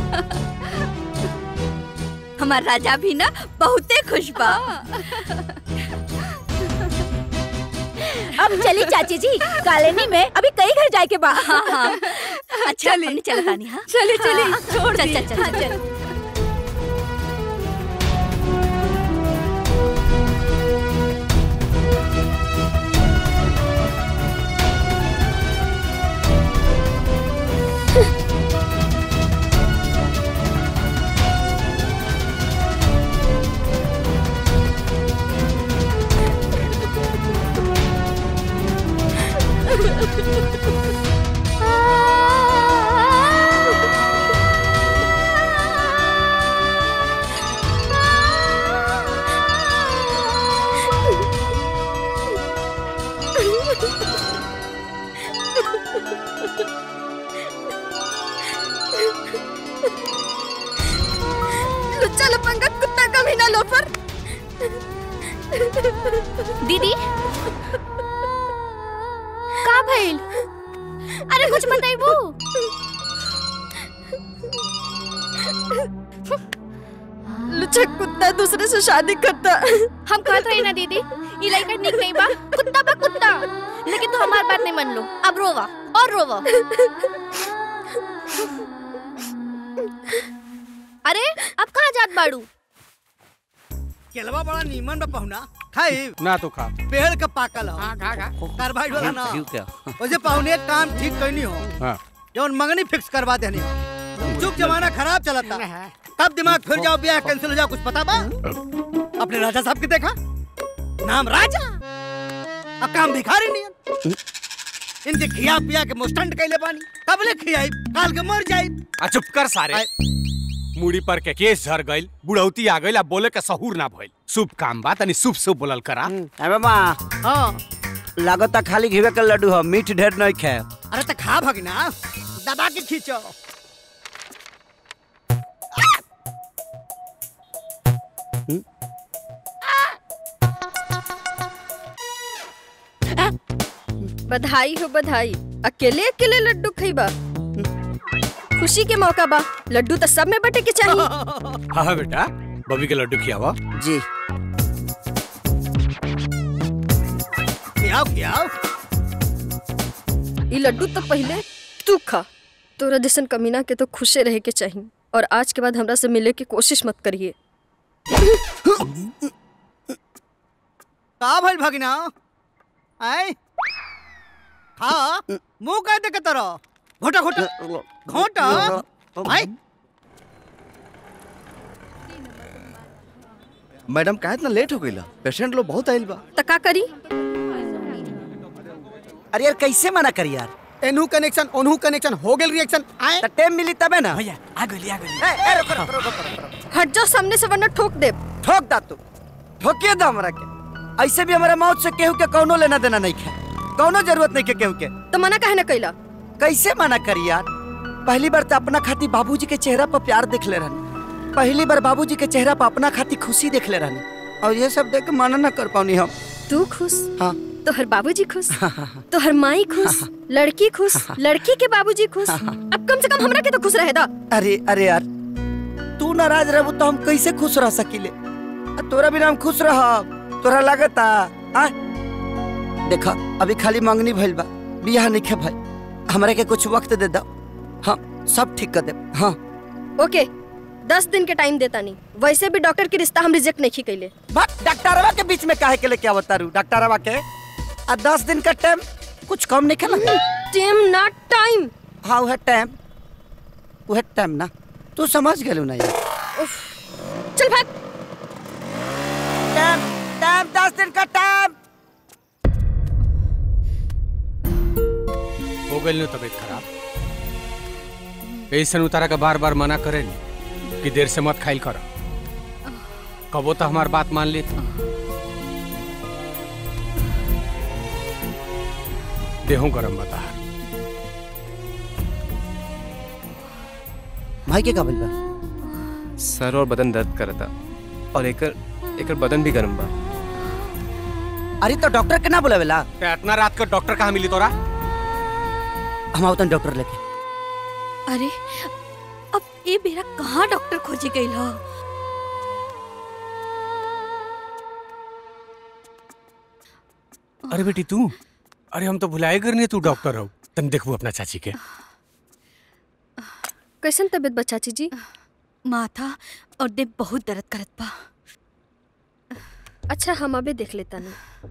Speaker 11: हमार राजा भी ना बहुते खुश बा अब चली चाची जी कॉलोनी में अभी कई घर जाए के बा हाँ, हाँ। अच्छा चली चल तानी हाँ
Speaker 13: चली चली
Speaker 11: हाँ,
Speaker 13: छोड़
Speaker 11: चल
Speaker 13: दी।
Speaker 11: चल चल
Speaker 13: हाँ,
Speaker 11: चल
Speaker 12: लुच्चा लपंगा कुत्ता कमीना लोफर
Speaker 19: दीदी का भइल अरे कुछ बताइबू
Speaker 12: लुच्चा कुत्ता दूसरे से शादी करता
Speaker 19: हम कहत रही ना दीदी ई लड़का निक नहीं बा कुत्ता बा कुत्ता लेकिन तू हमार बात नहीं मान लो अब रोवा और रोवा अरे अब कहाँ जात बाड़ू
Speaker 7: केलवा बड़ा नीमन बा पहुना खाई
Speaker 5: ना तो खा
Speaker 7: पेड़ का पाकल हो हां खा खा कार्बाइड वाला ना
Speaker 5: क्या
Speaker 7: ओजे पहुने एक काम ठीक करनी हो
Speaker 5: हाँ
Speaker 7: जौन मंगनी फिक्स करवा देनी हो जुग जमाना खराब चला था तब दिमाग फिर जाओ ब्याह कैंसिल हो जाओ कुछ पता बा अपने राजा साहब के देखा नाम राजा अब काम भिखारी नहीं इनके खिया पिया के मुस्टंड कैले बानी कब ले खियाई काल के मर जाई
Speaker 5: आ चुप कर सारे मुड़ी पर के केस झर गइल बुढ़ौती आ गइल आ बोले के सहूर ना भइल शुभ काम बा तनी शुभ शुभ बोलल करा
Speaker 3: अबे माँ
Speaker 7: हाँ
Speaker 3: लागता खाली घीवे के लड्डू हो मीठ ढेर नहीं खाए
Speaker 7: अरे तो खा भगना दबा के खींचो
Speaker 12: बधाई हो बधाई अकेले अकेले लड्डू खइबा खुशी के मौका बा लड्डू तो सब में बटे के चाहिए
Speaker 5: हाँ हाँ बेटा बबी के लड्डू खियावा
Speaker 3: जी
Speaker 7: खियाओ खियाओ
Speaker 12: ई लड्डू तो पहले तू खा तोरा जैसन कमीना के तो खुशे रहे के चाहिए और आज के बाद हमरा से मिले की कोशिश मत करिए
Speaker 7: का भइल भगना आय खा मुंह का दे के तरह घोटा घोटा घोटा आय
Speaker 1: मैडम का इतना लेट हो गई पेशेंट लोग बहुत आइल बा
Speaker 12: तो का करी
Speaker 3: अरे यार कैसे मना करी यार
Speaker 16: एनहू कनेक्शन ओनहू कनेक्शन हो गेल रिएक्शन आए
Speaker 3: टाइम मिली तबे ना
Speaker 16: भैया आ गइली आ गइली
Speaker 3: ए, ए, रुको, रुको, रुको, रुको, रुको।
Speaker 12: हट जाओ सामने से वरना ठोक दे
Speaker 3: ठोक दा तू ठोकिए दा हमरा के ऐसे भी हमारा मौत से केहू के कौनो लेना देना नहीं है कौनो जरूरत नहीं के केहू के
Speaker 12: तो मना काहे ना कैला
Speaker 3: कैसे मना करी यार पहली बार तो अपना खाती बाबूजी के चेहरा पर प्यार देख ले रहनी पहली बार बाबूजी के चेहरा पर अपना खाती खुशी देख ले रहनी और ये सब देख के मना ना कर पानी हम
Speaker 12: तू खुश
Speaker 3: हाँ
Speaker 12: तोहर बाबूजी खुश तोहर माई खुश लड़की खुश लड़की के बाबूजी खुश अब कम से कम हमरा के तो खुश रहे दा
Speaker 3: अरे अरे यार तू नाराज रहबू तो हम कैसे खुश रह सकीले आ तोरा बिना हम खुश रह तोरा लागता आ देखा अभी खाली मंगनी भइल बा बियाह नहीं भाई हमरा के कुछ वक्त दे दो हम सब ठीक कर दे हाँ
Speaker 12: ओके दस दिन के टाइम देता नहीं वैसे भी डॉक्टर के रिश्ता हम रिजेक्ट नहीं कैले
Speaker 3: बस डॉक्टरवा के बीच में काहे के लेके आवता रू डॉक्टरवा के आ दस दिन का टाइम कुछ कम नहीं खेला
Speaker 12: टाइम नॉट टाइम
Speaker 3: हाँ वह टाइम वह टाइम ना तू समझ गेलू ना यार
Speaker 12: चल भाग
Speaker 3: टाइम टाइम दस दिन का टाइम
Speaker 5: हो गई तबीयत खराब ऐसा उतारा का बार बार मना करे नी कि देर से मत खाइल कर कबो तो हमार बात मान ली देहू गरम बता
Speaker 3: भाई के काबिल बा
Speaker 6: सर और बदन दर्द करता और एकर एकर बदन भी गर्म बा
Speaker 3: अरे तो डॉक्टर के ना बुलावेला
Speaker 5: इतना रात का डॉक्टर कहाँ मिली तोरा
Speaker 3: हम आवतन डॉक्टर लेके
Speaker 11: अरे अब ये बेरा कहाँ डॉक्टर खोजे गई हो
Speaker 5: अरे बेटी तू अरे हम तो भुलाए करनी तू डॉक्टर हो तन देखबू अपना चाची के
Speaker 12: कैसन तबीयत बा चाची जी
Speaker 11: माथा और देह बहुत दर्द करत बा
Speaker 12: अच्छा हम अबे देख लेता नहीं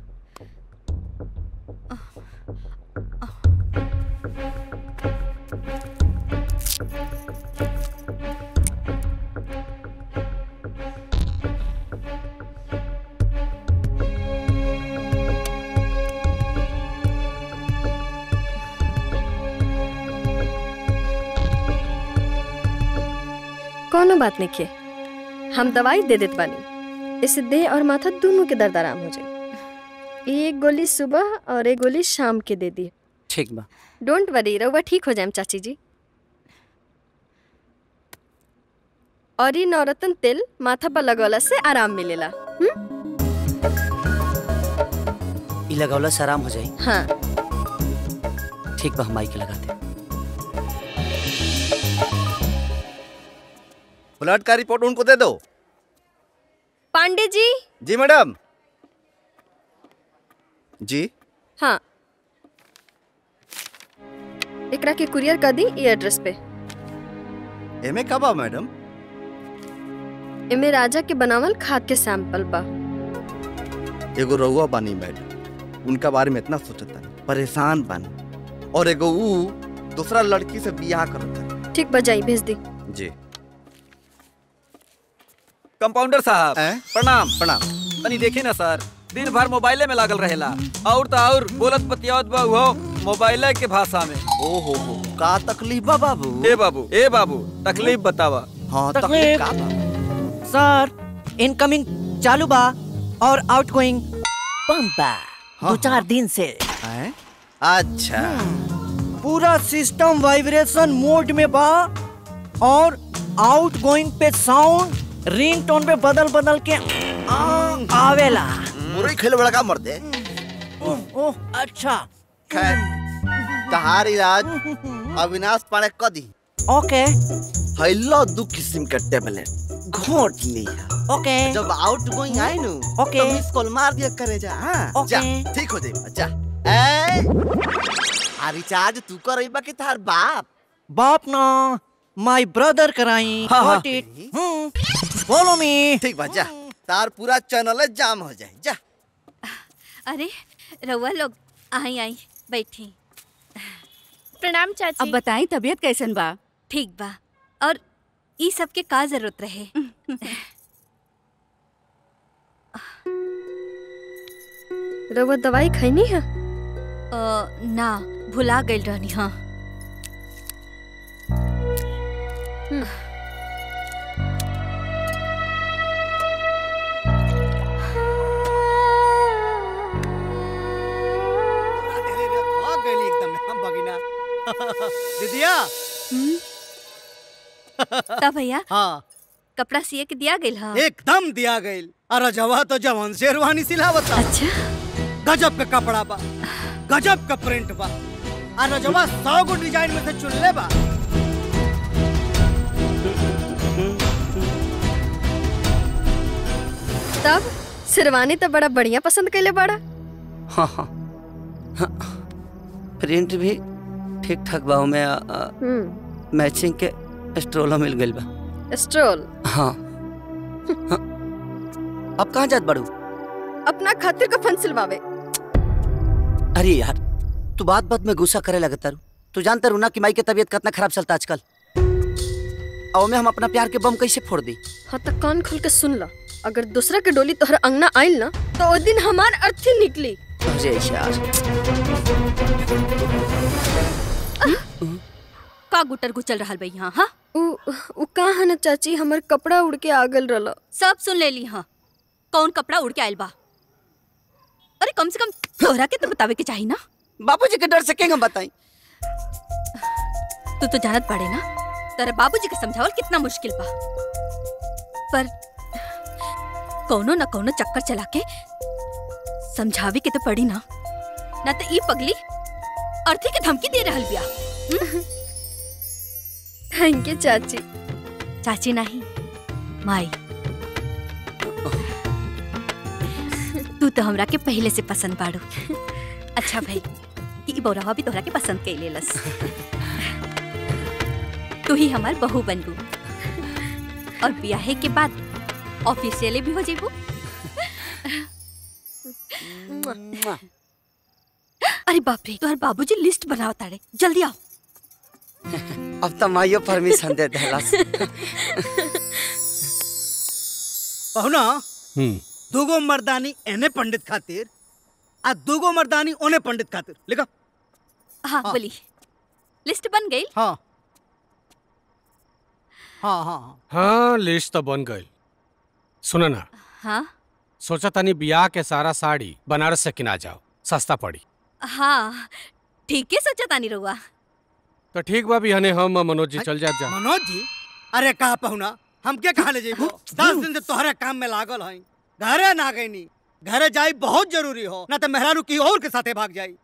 Speaker 12: कोनो बात नहीं किए हम दवाई दे देत बानी इससे देह और माथा दोनों के दर्द आराम हो जाए एक गोली सुबह और एक गोली शाम के दे दी
Speaker 3: ठीक बा
Speaker 12: डोंट वरी रहुआ ठीक हो जाए चाची जी और ये नवरत्न तेल माथा पर लगवला से आराम मिलेला हम्म?
Speaker 3: ई लगौला से आराम हो जाई
Speaker 12: हाँ
Speaker 3: ठीक बा हम माई के लगाते
Speaker 1: ब्लड का रिपोर्ट उनको दे दो
Speaker 12: पांडे जी
Speaker 1: जी मैडम जी
Speaker 12: हाँ एकरा के कुरियर कर दी ये एड्रेस पे
Speaker 1: एमे का बा मैडम
Speaker 12: एमे राजा के बनावल खाद के सैंपल बा
Speaker 1: एगो रउआ बानी मैडम उनका बारे में इतना सोचता परेशान बानी और एगो ऊ दूसरा लड़की से बियाह करता
Speaker 12: ठीक बजाई भेज दी
Speaker 1: जी
Speaker 2: कंपाउंडर साहब प्रणाम
Speaker 1: प्रणाम
Speaker 2: तनी देखी ना सर दिन भर मोबाइले में लागल रहेला और तो और बोलत बतियावत बा उहो मोबाइले के भाषा में
Speaker 1: ओहो हो का तकलीफ बा बाबू
Speaker 2: ए बाबू ए बाबू तकलीफ बतावा
Speaker 1: हाँ
Speaker 20: तकलीफ का सर इनकमिंग चालू बा और आउटगोइंग बंद बा दो चार दिन से
Speaker 1: अच्छा
Speaker 20: पूरा सिस्टम वाइब्रेशन मोड में बा और आउटगोइंग पे साउंड रिंगटोन पे बदल बदल के आ, आवेला
Speaker 1: मुरई खेल बड़ा का मर दे
Speaker 20: ओह ओह, अच्छा
Speaker 1: खैर तहार इलाज अविनाश पाड़े क दी
Speaker 20: ओके
Speaker 1: हैलो दू किस्म के टेबलेट घोट लिया
Speaker 20: ओके
Speaker 1: जब आउट गोइंग आए नु
Speaker 20: ओके।
Speaker 1: तो मिस कॉल मार दिया करे जा हाँ
Speaker 20: ओके।
Speaker 1: जा ठीक हो जाए जा ए आ रिचार्ज तू करइबा कि तार बाप
Speaker 20: बाप ना माय ब्रदर कराई
Speaker 1: हाँ, हाँ।
Speaker 20: Got it? फॉलो मी
Speaker 1: ठीक बा जा तार पूरा चैनल जाम हो जाए जा
Speaker 11: अरे रउआ लोग आई आई बैठी
Speaker 19: प्रणाम चाची
Speaker 13: अब बताई तबीयत कैसन बा
Speaker 11: ठीक बा और ई सब के का जरूरत रहे
Speaker 12: रउआ दवाई खैनी है
Speaker 11: अ, ना भुला गई रहनी हाँ
Speaker 7: भाग गई एकदम हम भगिना दीदिया
Speaker 11: तब भैया
Speaker 7: हाँ
Speaker 11: कपड़ा सिए के दिया गई हाँ
Speaker 7: एकदम दिया गई अरे जवा तो जवान शेरवानी सिलावता
Speaker 11: अच्छा
Speaker 7: गजब के कपड़ा बा गजब का प्रिंट बा अरे जवा सौ गो डिजाइन में से चुन ले बा
Speaker 12: तब शेरवानी तो बड़ा बढ़िया पसंद कैले बड़ा
Speaker 3: हाँ हाँ हाँ, प्रिंट भी ठीक ठाक बा में
Speaker 12: हम्म
Speaker 3: मैचिंग के स्ट्रोलो मिल गइल बा
Speaker 12: स्ट्रोल
Speaker 3: हाँ हाँ। अब कहाँ जात बड़ू
Speaker 12: अपना खातिर कफन सिलवावे
Speaker 3: अरे यार तू बात बात में गुस्सा करे लगता रू तू जानता रू ना कि माई के तबीयत कितना खराब चलता आजकल और में हम अपना प्यार के बम कैसे फोड़ दी
Speaker 12: हाँ तो कान खोल के सुन ला अगर दूसरा के डोली तोहर अंगना आइल ना तो ओ दिन हमार अर्थी निकली
Speaker 3: अरे यार
Speaker 11: का गुटर गुचल रहल बई यहाँ हाँ
Speaker 12: उ उ कहाँ है ना चाची हमर कपड़ा उड़ के आगल रहल
Speaker 11: सब सुन ले ली हाँ कौन कपड़ा उड़ के आयल बा अरे कम से कम तोहरा के तो बतावे के चाही ना
Speaker 3: बाबूजी के डर से के हम बताई
Speaker 11: तू तो जानत पड़े ना तेरे बाबूजी के समझावल कितना मुश्किल बा पर कोनो न कोनो चक्कर चला के समझावे के तो पड़ी ना ना तो ई पगली अर्थी के धमकी दे रहल बिया
Speaker 12: थैंक यू चाची
Speaker 11: चाची नहीं माई तू तो हमरा के पहले से पसंद बाड़ू अच्छा भाई ई बौरावा भी तोहरा के पसंद कैले लस तू ही हमार बहू बनबू और ब्याहे के बाद ऑफिशियली भी हो जेबू अरे बाप रे तोहर बाबूजी लिस्ट बनाओ ताड़े जल्दी आओ
Speaker 3: अब तो माइयो परमिशन दे देलस
Speaker 7: पहुना
Speaker 5: हम्म
Speaker 7: दूगो मर्दानी एने पंडित खातिर आ दूगो मर्दानी ओने पंडित खातिर लिखा
Speaker 11: हाँ बोली लिस्ट बन गई
Speaker 7: हाँ हाँ हाँ हाँ
Speaker 5: हाँ लिस्ट तो बन गई सुनो ना
Speaker 11: हाँ
Speaker 5: सोचा तनी बियाह के सारा साड़ी बनारस से किना जाओ सस्ता पड़ी
Speaker 11: हाँ ठीक है सोचा तानी रहुआ
Speaker 5: तो ठीक बा बिहने हम और मनोज जी चल जात जा
Speaker 7: मनोज जी अरे कहा पहुना हम के कहा ले जेबो दस दिन से तोहरे काम में लागल हई घरे ना गईनी घरे जाई बहुत जरूरी हो ना तो मेहरारू की और के साथे भाग जाई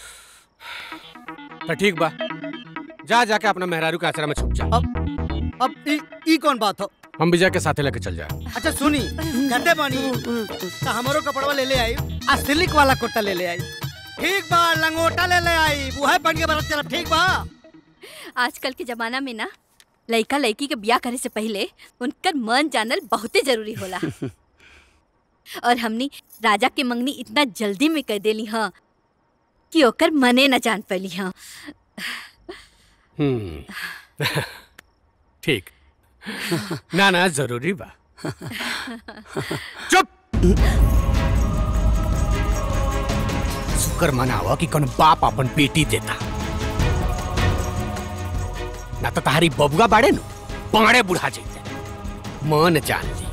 Speaker 5: तो ठीक बा जा जाके अपना मेहरारू के आचरा में छुप जा
Speaker 7: अब ई ई कौन बात हो
Speaker 5: हम विजय के साथे लेके चल जाए
Speaker 7: अच्छा सुनी कहते बानी तो हमारो कपड़वा ले ले आई आ सिल्क वाला कुर्ता ले ले आई ठीक बा लंगोटा ले ले आई वो है पहन के बरत चलब ठीक बा
Speaker 11: आजकल के जमाना में ना लड़का लड़की के ब्याह करे से पहले उनकर मन जानल बहुते जरूरी होला और हमनी राजा के मंगनी इतना जल्दी में कर देली हाँ कि ओकर मने न जान पैली हाँ
Speaker 5: हम्म ठीक ना ना जरूरी बा चुप शुक्र मनावा कि कौन बाप अपन बेटी देता ना तो तारी बबुआ बाड़े नु पाड़े बुढ़ा जाते मन जान ली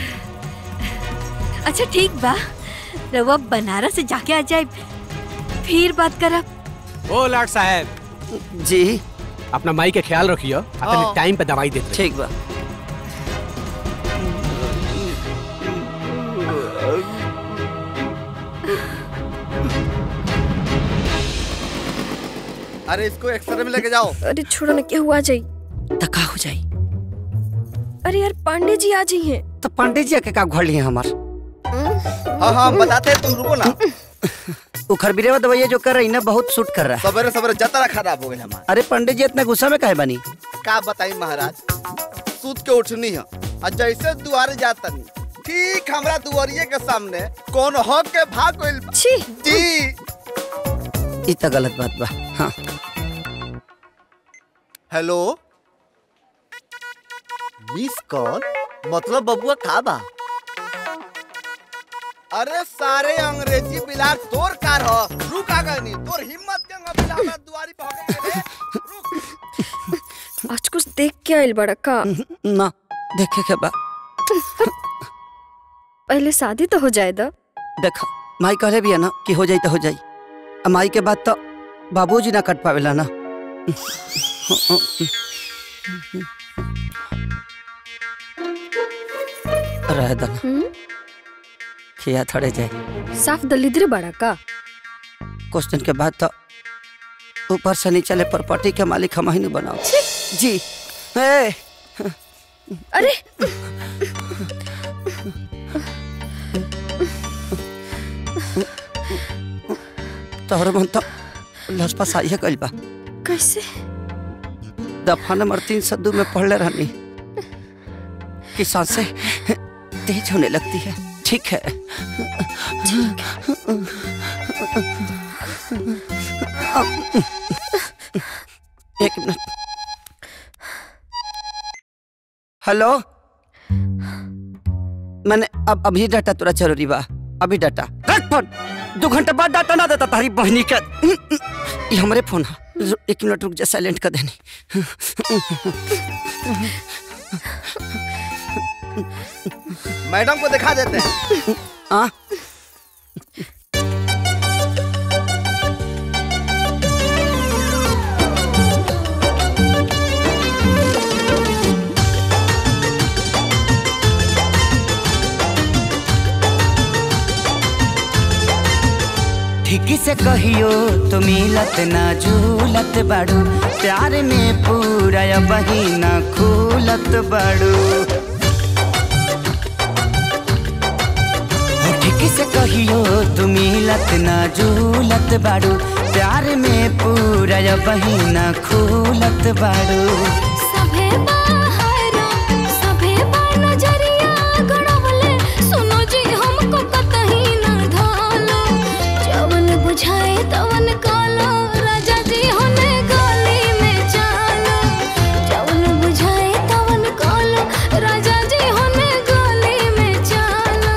Speaker 11: अच्छा ठीक बा रवा बनारस से जाके आ जाए फिर बात करब
Speaker 5: ओ लाट साहब
Speaker 3: जी
Speaker 5: अपना माई के ख्याल रखियो अपने
Speaker 3: हाँ।
Speaker 5: टाइम पे दवाई देते
Speaker 3: ठीक बा
Speaker 1: अरे इसको एक्सरे में लेके जाओ
Speaker 12: अरे छोड़ो ना क्या हुआ जाई
Speaker 3: तका हो जाई
Speaker 12: अरे यार पांडे जी आ जाइए
Speaker 3: तो पांडे जी के का घर लिए हमार
Speaker 1: हाँ हाँ बताते हैं, तुम रुको ना
Speaker 3: वो खरबीरेवा दवाइया जो कर रही ना बहुत सूट कर रहा है
Speaker 1: सवेरे सवेरे जतरा खराब हो गई हमारा
Speaker 3: अरे पंडित जी इतना गुस्सा में काहे बनी
Speaker 1: का बताई महाराज सूत के उठनी है और जैसे दुआरे जाता नहीं ठीक हमरा दुआरिये के सामने कौन हक के भाग गइल बा।
Speaker 12: छी
Speaker 1: जी
Speaker 3: ई तो गलत बात बा हाँ
Speaker 1: हेलो मिस कॉल मतलब बबुआ का बा अरे सारे अंग्रेजी बिलार तोर कार हो रुक आ गई तोर हिम्मत के बिला हमरा दुआरी पे होके चले।
Speaker 12: आज कुछ देख के आइल बड़ा का
Speaker 3: ना देखे के बा
Speaker 12: पहले शादी तो हो जाए दा
Speaker 3: देखो माई कहले भी है ना कि हो जाई तो हो जाई आ माई के बाद तो बाबूजी ना कट पावेला ना रह दन खिया थड़े जाए
Speaker 12: साफ दलिद्र बड़ा का
Speaker 3: कुछ दिन के बाद तो ऊपर से नीचे ले प्रॉपर्टी के मालिक हम ही नहीं बनाओ जी ए,
Speaker 12: अरे
Speaker 3: तोहर मन तो लसपा साइए गइल बा
Speaker 12: कैसे
Speaker 3: दफा नंबर तीन सौ दो में पढ़ले रहनी कि सांसें तेज होने लगती है ठीक है एक मिनट हेलो मैंने अब अभी डाटा तोरा जरूरी बा अभी डाटा रख फोन दो घंटा बाद डाटा ना देता तारी बहनी का ये हमारे फोन है रु- एक मिनट रुक जा साइलेंट कर देनी
Speaker 1: मैडम को दिखा देते हैं
Speaker 3: हाँ
Speaker 14: ठीक से कहियो तो मिलत ना झूलत बाड़ू प्यार में पूरा बहिना खूलत बाड़ू हो ठीक से कहियो तो मिलत ना झूलत बाड़ू प्यार में पूरा बहिना खूलत बाड़ू
Speaker 10: सभे बाहर सभे बा नजरिया गड़वले सुनो जी हमको कतही ना ढालो जवन बुझाए तवन कालो राजा जी होने गली में चालो जवन बुझाए तवन कालो राजा जी होने गली में चालो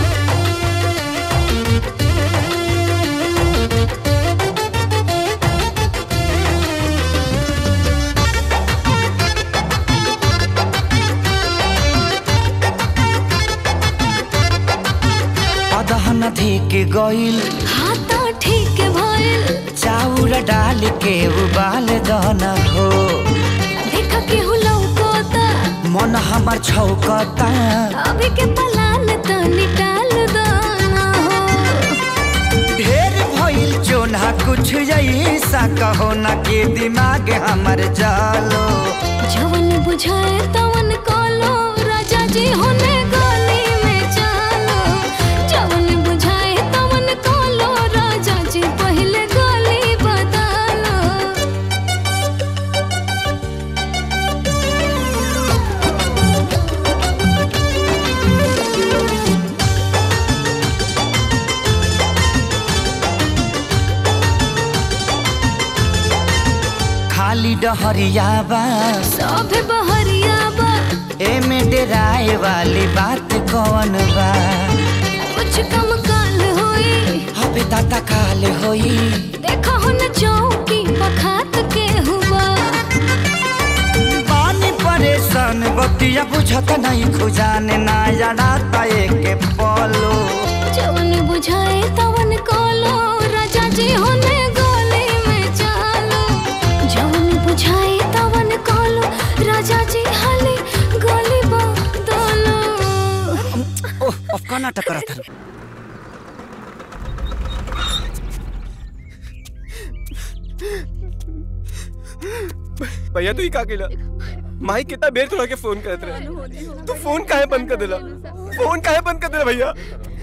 Speaker 14: अदहन धिक गइल
Speaker 10: हाँ तो ठीक भइल
Speaker 14: चाउर डाल के उबाल दन हो
Speaker 10: देख के लौकोता
Speaker 14: मन हमर छौकता
Speaker 10: अभी के पलान तो निकाल दो ना हो
Speaker 14: ढेर भइल चोना कुछ ऐसा कहो ना के दिमाग हमर जालो
Speaker 10: जवन बुझाए तवन कालो राजा जी होने गली में चालो जवन बुझाए तवन कालो राजा जी पहले गली बदलो
Speaker 14: खाली डहरिया बा
Speaker 10: सभे बहरिया बा
Speaker 14: एमे डेराए वाली बात कौन बा
Speaker 10: कुछ कम काल होई
Speaker 14: हबे दाता काल होई
Speaker 10: देखा हो न चौकी बखात के हुआ
Speaker 14: पानी परेशान बतिया बुझत नहीं खुजाने ना जड़ाता एक पलो
Speaker 10: जवन बुझाए तवन कालो राजा जी होने गली में चालो जवन बुझाए तवन कालो राजा जी हाली गली बदलो
Speaker 3: ओह अब का नाटक करत हन
Speaker 6: भैया तू ही का केला माई कितना बेर तोड़ा के फोन करत रहे तू फोन काहे बंद कर देला फोन काहे बंद कर देला भैया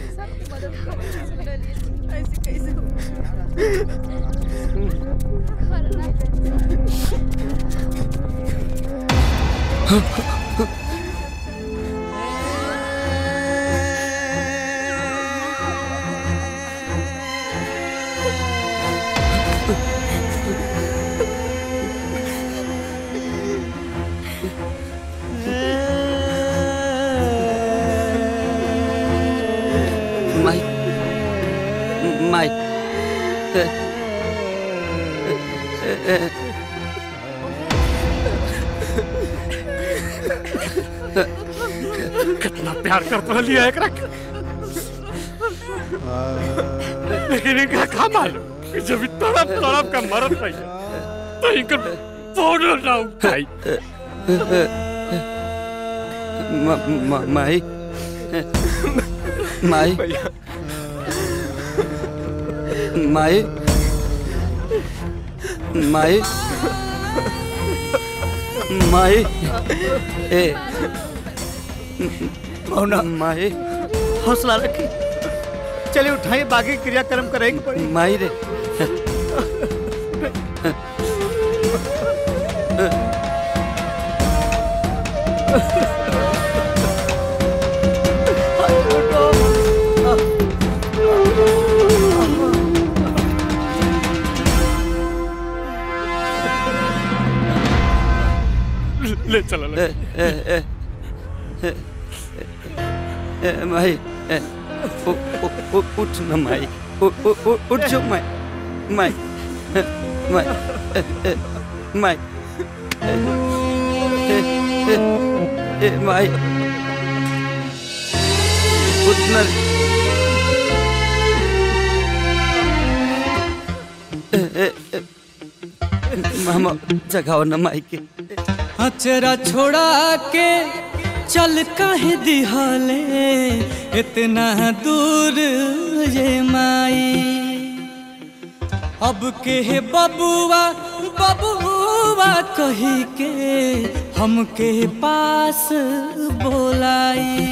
Speaker 3: माई माई ए, ए, ए,
Speaker 5: कितना प्यार करता लिया एक रख लेकिन इनका का मालूम कि जब ये तड़प तड़प का मरत रही तो इनका फोन ना उठाई
Speaker 3: म- म- माई माई माई माई माई ए
Speaker 7: मौना
Speaker 3: माई
Speaker 7: हौसला रखी चलिए उठाइए बाकी क्रियाक्रम करेंगे पड़ी
Speaker 3: माई रे
Speaker 18: ले चला
Speaker 14: ए, ए, ए, ए, ए, माई ए, उ- उ- उ- उठ न माई उ- उ- उ- उठ जो माई माई ए, माई ए, ए, माई ए, ए, ए, ए, माई उठ न ए, ए, ए, मामा जगाओ न माई के
Speaker 4: अचरा छोड़ा के चल काहे दिहाले इतना दूर ये माई अब के हे बबुआ बबुआ कही के हमके पास बोलाई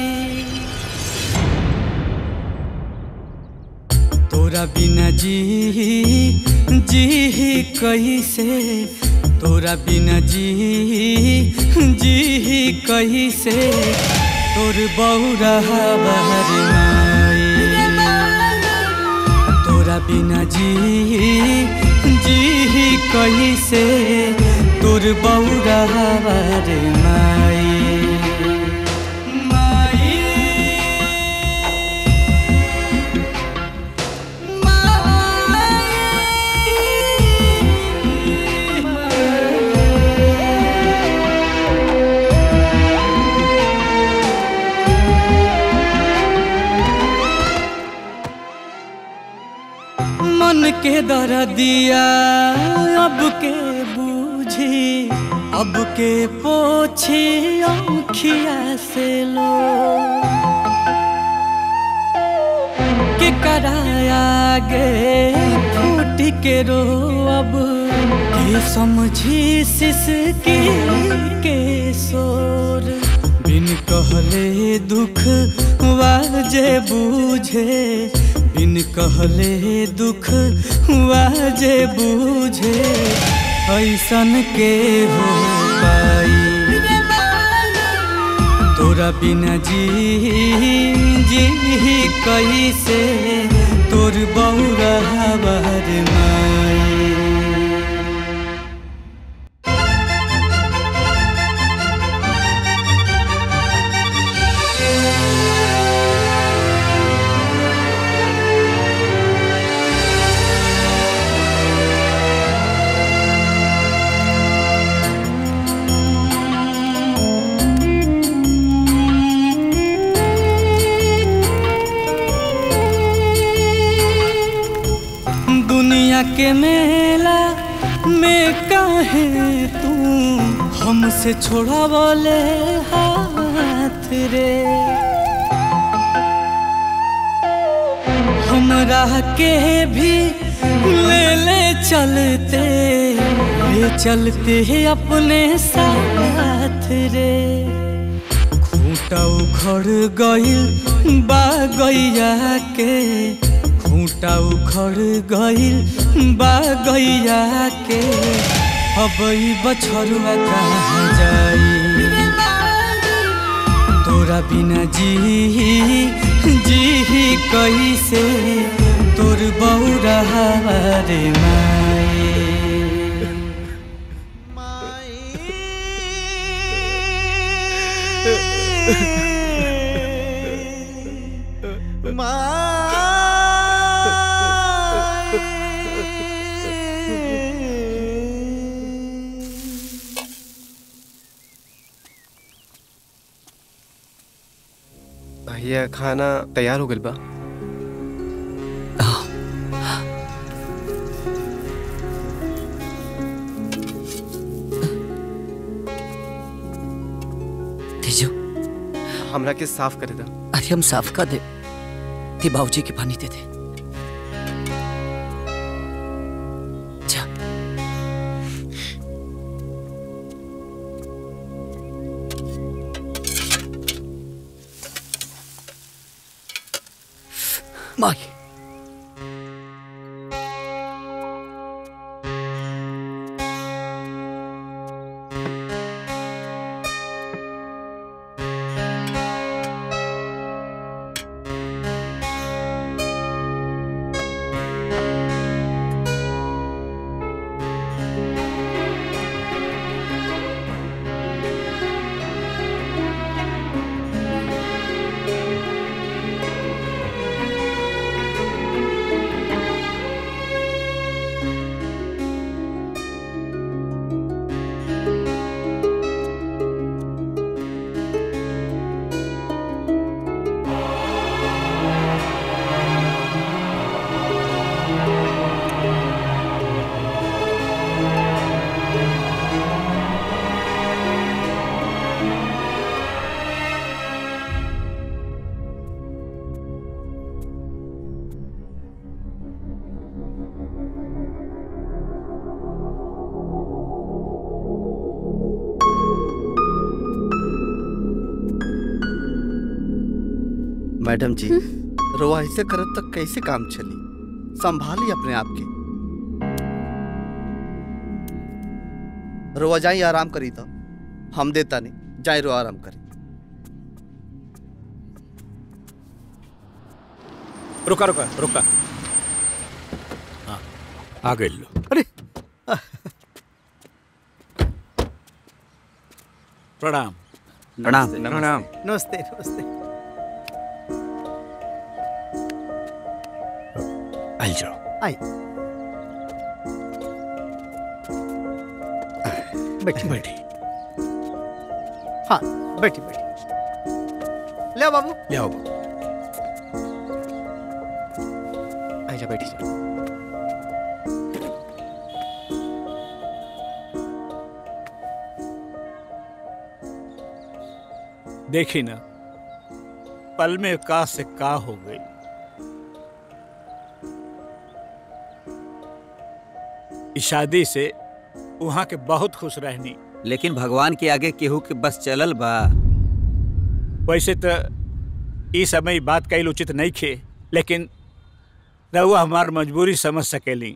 Speaker 4: तोरा बिना जी जी कैसे तोरा बिना जी जी कैसे तोर बौरा बहर माई तोरा बिना जी जी कैसे तोर बौरा बहर माई मन के दर दिया अब के बूझी अब के पोछी आँखिया से लो के कराया गे फूट के रो अब के समझी सिसकी के शोर बिन कहले दुख वाजे बूझे बिन कहले दुख वाजे बूझे ऐसन के हो पाई तोरा बिना जी जी कैसे तोर बौरा हवर माई दुनिया के मेला में काहे तू हमसे छोड़ा बोले हाथ रे हमरा के भी ले ले चलते ले चलते अपने साथ रे खूंटा उखड़ गइल बा गैया के खूंटा उखड़ गइल बा गैया के अब ई बछरुआ कहाँ जाई तोरा बिना जी जी कैसे तोर बौरा रे माई
Speaker 6: भैया खाना तैयार हो गइल बा
Speaker 14: तेजो
Speaker 6: हमरा के साफ करे दा
Speaker 14: अरे हम साफ कर दे ते बाबूजी के पानी दे दे जा माई
Speaker 1: मैडम जी रोआ ऐसे करत तक कैसे काम चली संभाली अपने आप के रोआ जाई आराम करी तो हम देता नहीं जाए रो आराम करी
Speaker 21: रुका रुका रुका हाँ आ गए लो
Speaker 7: अरे
Speaker 21: प्रणाम
Speaker 1: प्रणाम
Speaker 21: प्रणाम
Speaker 7: नमस्ते नमस्ते
Speaker 21: आई जाओ
Speaker 7: आई बैठी
Speaker 21: बैठी
Speaker 7: हाँ बैठी बैठी ले आओ बाबू
Speaker 21: ले आओ
Speaker 6: आइजा बैठी जा
Speaker 21: देखी ना पल में का से का हो गई इस शादी से वहां के बहुत खुश रहनी
Speaker 14: लेकिन भगवान के आगे केहू के बस चलल बा
Speaker 21: वैसे तो ई समय ई बात कईल उचित नहीं खे लेकिन रहुआ हमार मजबूरी समझ सकेली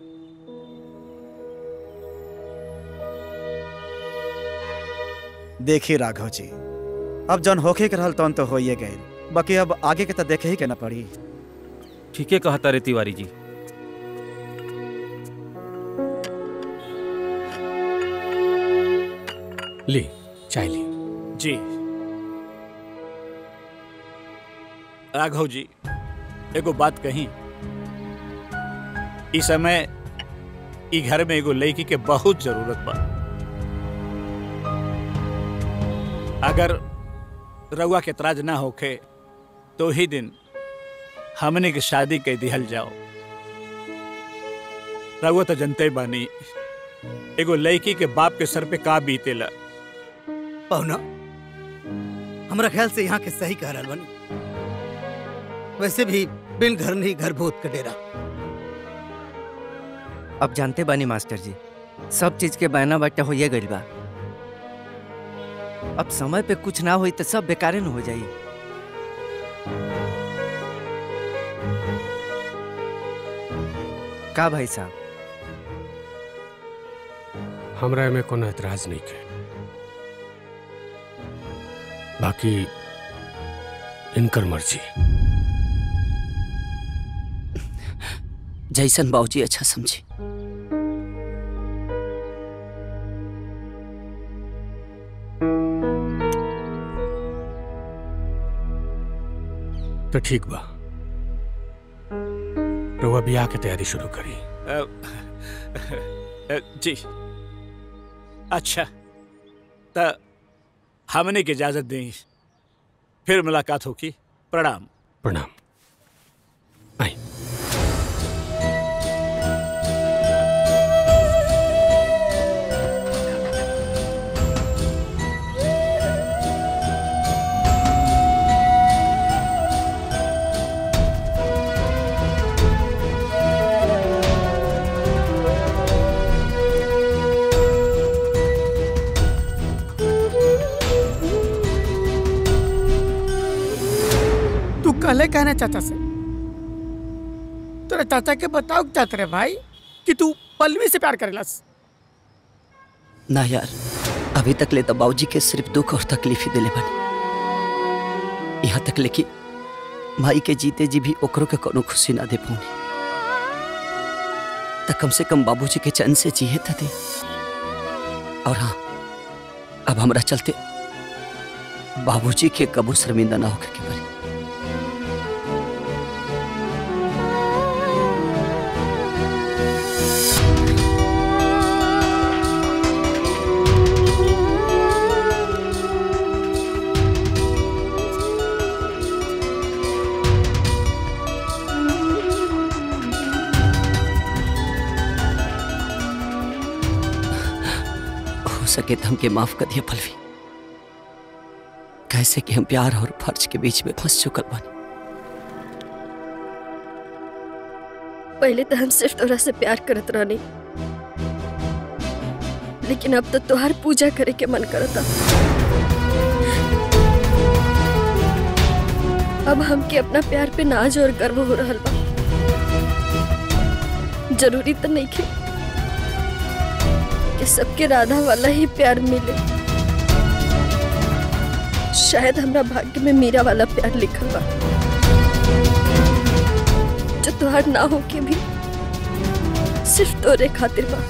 Speaker 17: देखी राघव जी अब जौन होखे के रहल तौन तो होइए गए बाकी अब आगे के तो देखे ही के ना पड़ी
Speaker 22: ठीके कहता रे तिवारी जी
Speaker 21: ली चाय ली जी राघव जी एगो बात कही इस समय ई घर में एगो लड़की के बहुत जरूरत बा अगर रउआ के तराज ना होखे तो ही दिन हमने की शादी के दिहल जाओ रउआ तो जनते बानी एगो लड़की के बाप के सर पे का बीतेला
Speaker 7: पहुना हमरा ख्याल से यहाँ के सही कह रहल बनी वैसे भी बिन घर नहीं घर भूत का डेरा
Speaker 23: अब जानते बानी मास्टर जी सब चीज के बहना बाटा होइए गइल बा अब समय पे कुछ ना होई तो सब बेकारे न हो जाई का भाई साहब
Speaker 24: हमरा में कोनो एतराज नहीं के बाकी इनकर मर्जी
Speaker 14: जैसन बाबूजी अच्छा समझी
Speaker 24: तो ठीक बा रउआ बियाह के तैयारी शुरू करी
Speaker 21: अ, अ, जी अच्छा तो हमने की इजाजत दी फिर मुलाकात होगी प्रणाम
Speaker 24: प्रणाम
Speaker 16: तू कल कहना चाचा से तेरे चाचा के बताओ क्या तेरे भाई कि तू पल्लवी से प्यार करेलस
Speaker 14: ना यार अभी तक ले तो बाबूजी के सिर्फ दुख और तकलीफ ही दिले बनी यहाँ तक ले कि माई के जीते जी भी ओकरो के कोनो खुशी ना दे पौनी तो कम से कम बाबूजी के चैन से जिए तो दे और हाँ अब हमरा चलते बाबूजी के कबू शर्मिंदा ना होकर के परी हो सके तो हमके माफ कर दिया पलवी कैसे कि हम प्यार और फर्ज के बीच में फंस चुकल बानी
Speaker 12: पहले तो हम सिर्फ तोरा से प्यार करत रहनी लेकिन अब तो तोहार पूजा करे के मन करता अब हमके अपना प्यार पे नाज और गर्व हो रहा बा जरूरी तो नहीं खे कि सबके राधा वाला ही प्यार मिले शायद हमरा भाग्य में मीरा वाला प्यार लिखल बा जो तुहार ना हो के भी सिर्फ तोरे खातिर बा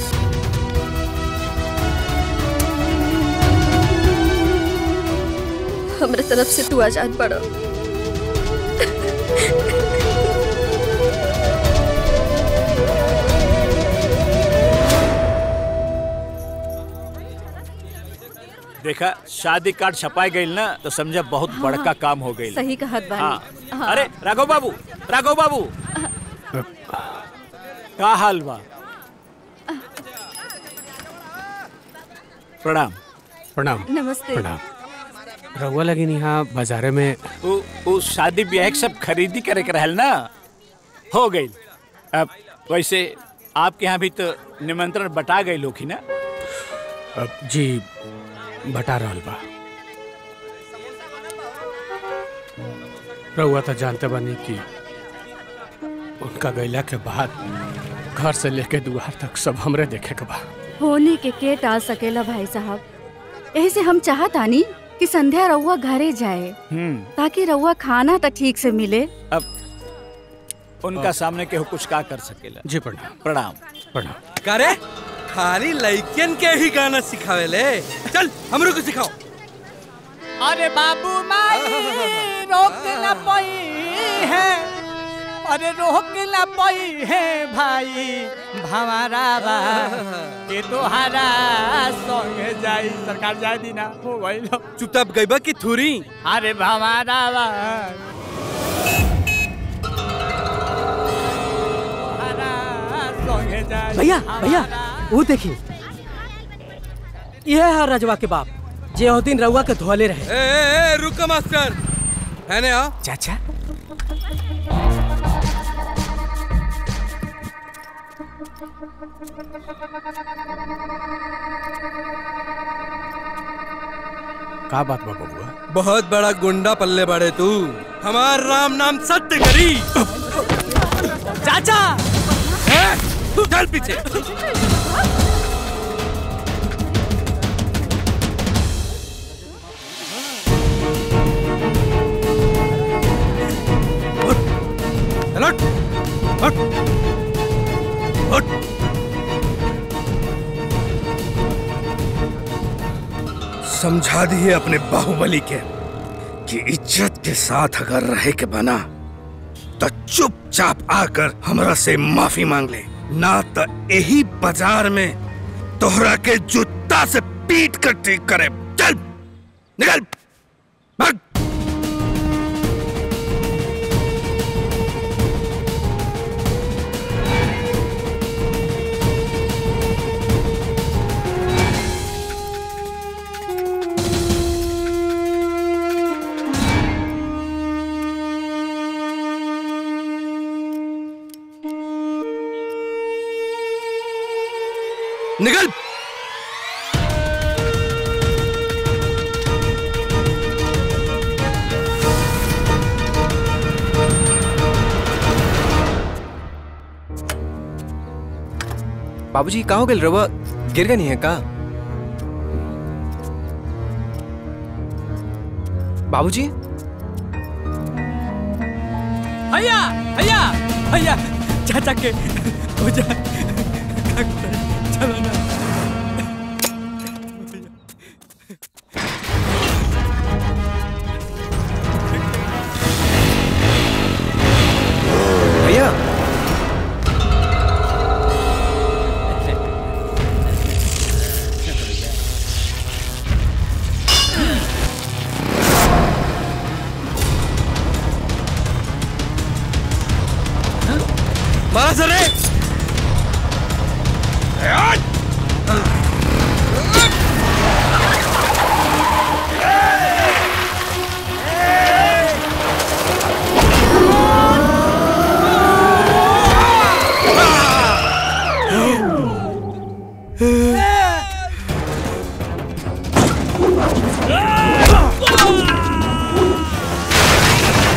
Speaker 12: हमरे तरफ से तू आजाद पड़ो
Speaker 21: देखा शादी कार्ड छपाई गई ना तो समझा बहुत
Speaker 13: हाँ,
Speaker 21: बड़का
Speaker 13: हाँ।
Speaker 21: काम हो गई
Speaker 13: सही कहत बानी
Speaker 21: हाँ।
Speaker 13: हाँ।
Speaker 21: अरे राघव बाबू राघव बाबू का हाल बा प्रणाम
Speaker 24: प्रणाम
Speaker 13: नमस्ते
Speaker 24: प्रणाम रउआ लगी यहाँ बाजारे में
Speaker 21: उ, उ शादी ब्याह के सब खरीदी करे के रहल ना हो गई अब वैसे आपके यहाँ भी तो निमंत्रण बटा गई लोग ही ना
Speaker 24: अब जी बटा रहल बा रउआ तो जानते बानी कि उनका गैला के बाद घर से लेके दुआर तक सब हमरे देखे के बा
Speaker 13: होने के के टाल सकेला भाई साहब यही से हम चाहतानी कि संध्या रउआ घरे जाए
Speaker 21: हम्म
Speaker 13: ताकि रउआ खाना तो ठीक से मिले
Speaker 21: अब उनका सामने केहू कुछ का कर सकेला
Speaker 24: जी प्रणाम
Speaker 21: प्रणाम
Speaker 24: प्रणाम
Speaker 18: करे खाली लड़कियन के ही गाना सिखावे ले चल हमरो को सिखाओ
Speaker 4: अरे बाबू माई रोक न पाई है अरे रोक न पाई है भाई भंवरा बा के तोहारा संग जाई सरकार जाए दीना हो गइल
Speaker 18: चुपचाप गइबा की थूरी
Speaker 4: अरे भंवरा बा संग जाई
Speaker 20: भैया भैया वो देखिए यह है रजवा के बाप जे ओ दिन रउआ के धोले रहे
Speaker 18: ए, ए, ए रुको मास्टर है ने आ
Speaker 20: चाचा
Speaker 24: का बात बा बबुआ
Speaker 18: बहुत बड़ा गुंडा पल्ले बड़े तू हमार राम नाम सत्य करी
Speaker 20: चाचा
Speaker 18: चल पीछे हट हट हट समझा दिए अपने बाहुबली के कि इज्जत के साथ अगर रहे के बना तो चुपचाप आकर हमरा से माफी मांग ले ना तो यही बाजार में तोहरा के जूता से पीट कर ठीक करे चल निकल भाग निकल
Speaker 6: बाबूजी कहाँ हो गए रवा गिर गए नहीं है का बाबूजी
Speaker 20: भैया भैया भैया चाचा के हो जा चलो ना
Speaker 6: भैया
Speaker 18: मारा सरे
Speaker 4: Ah!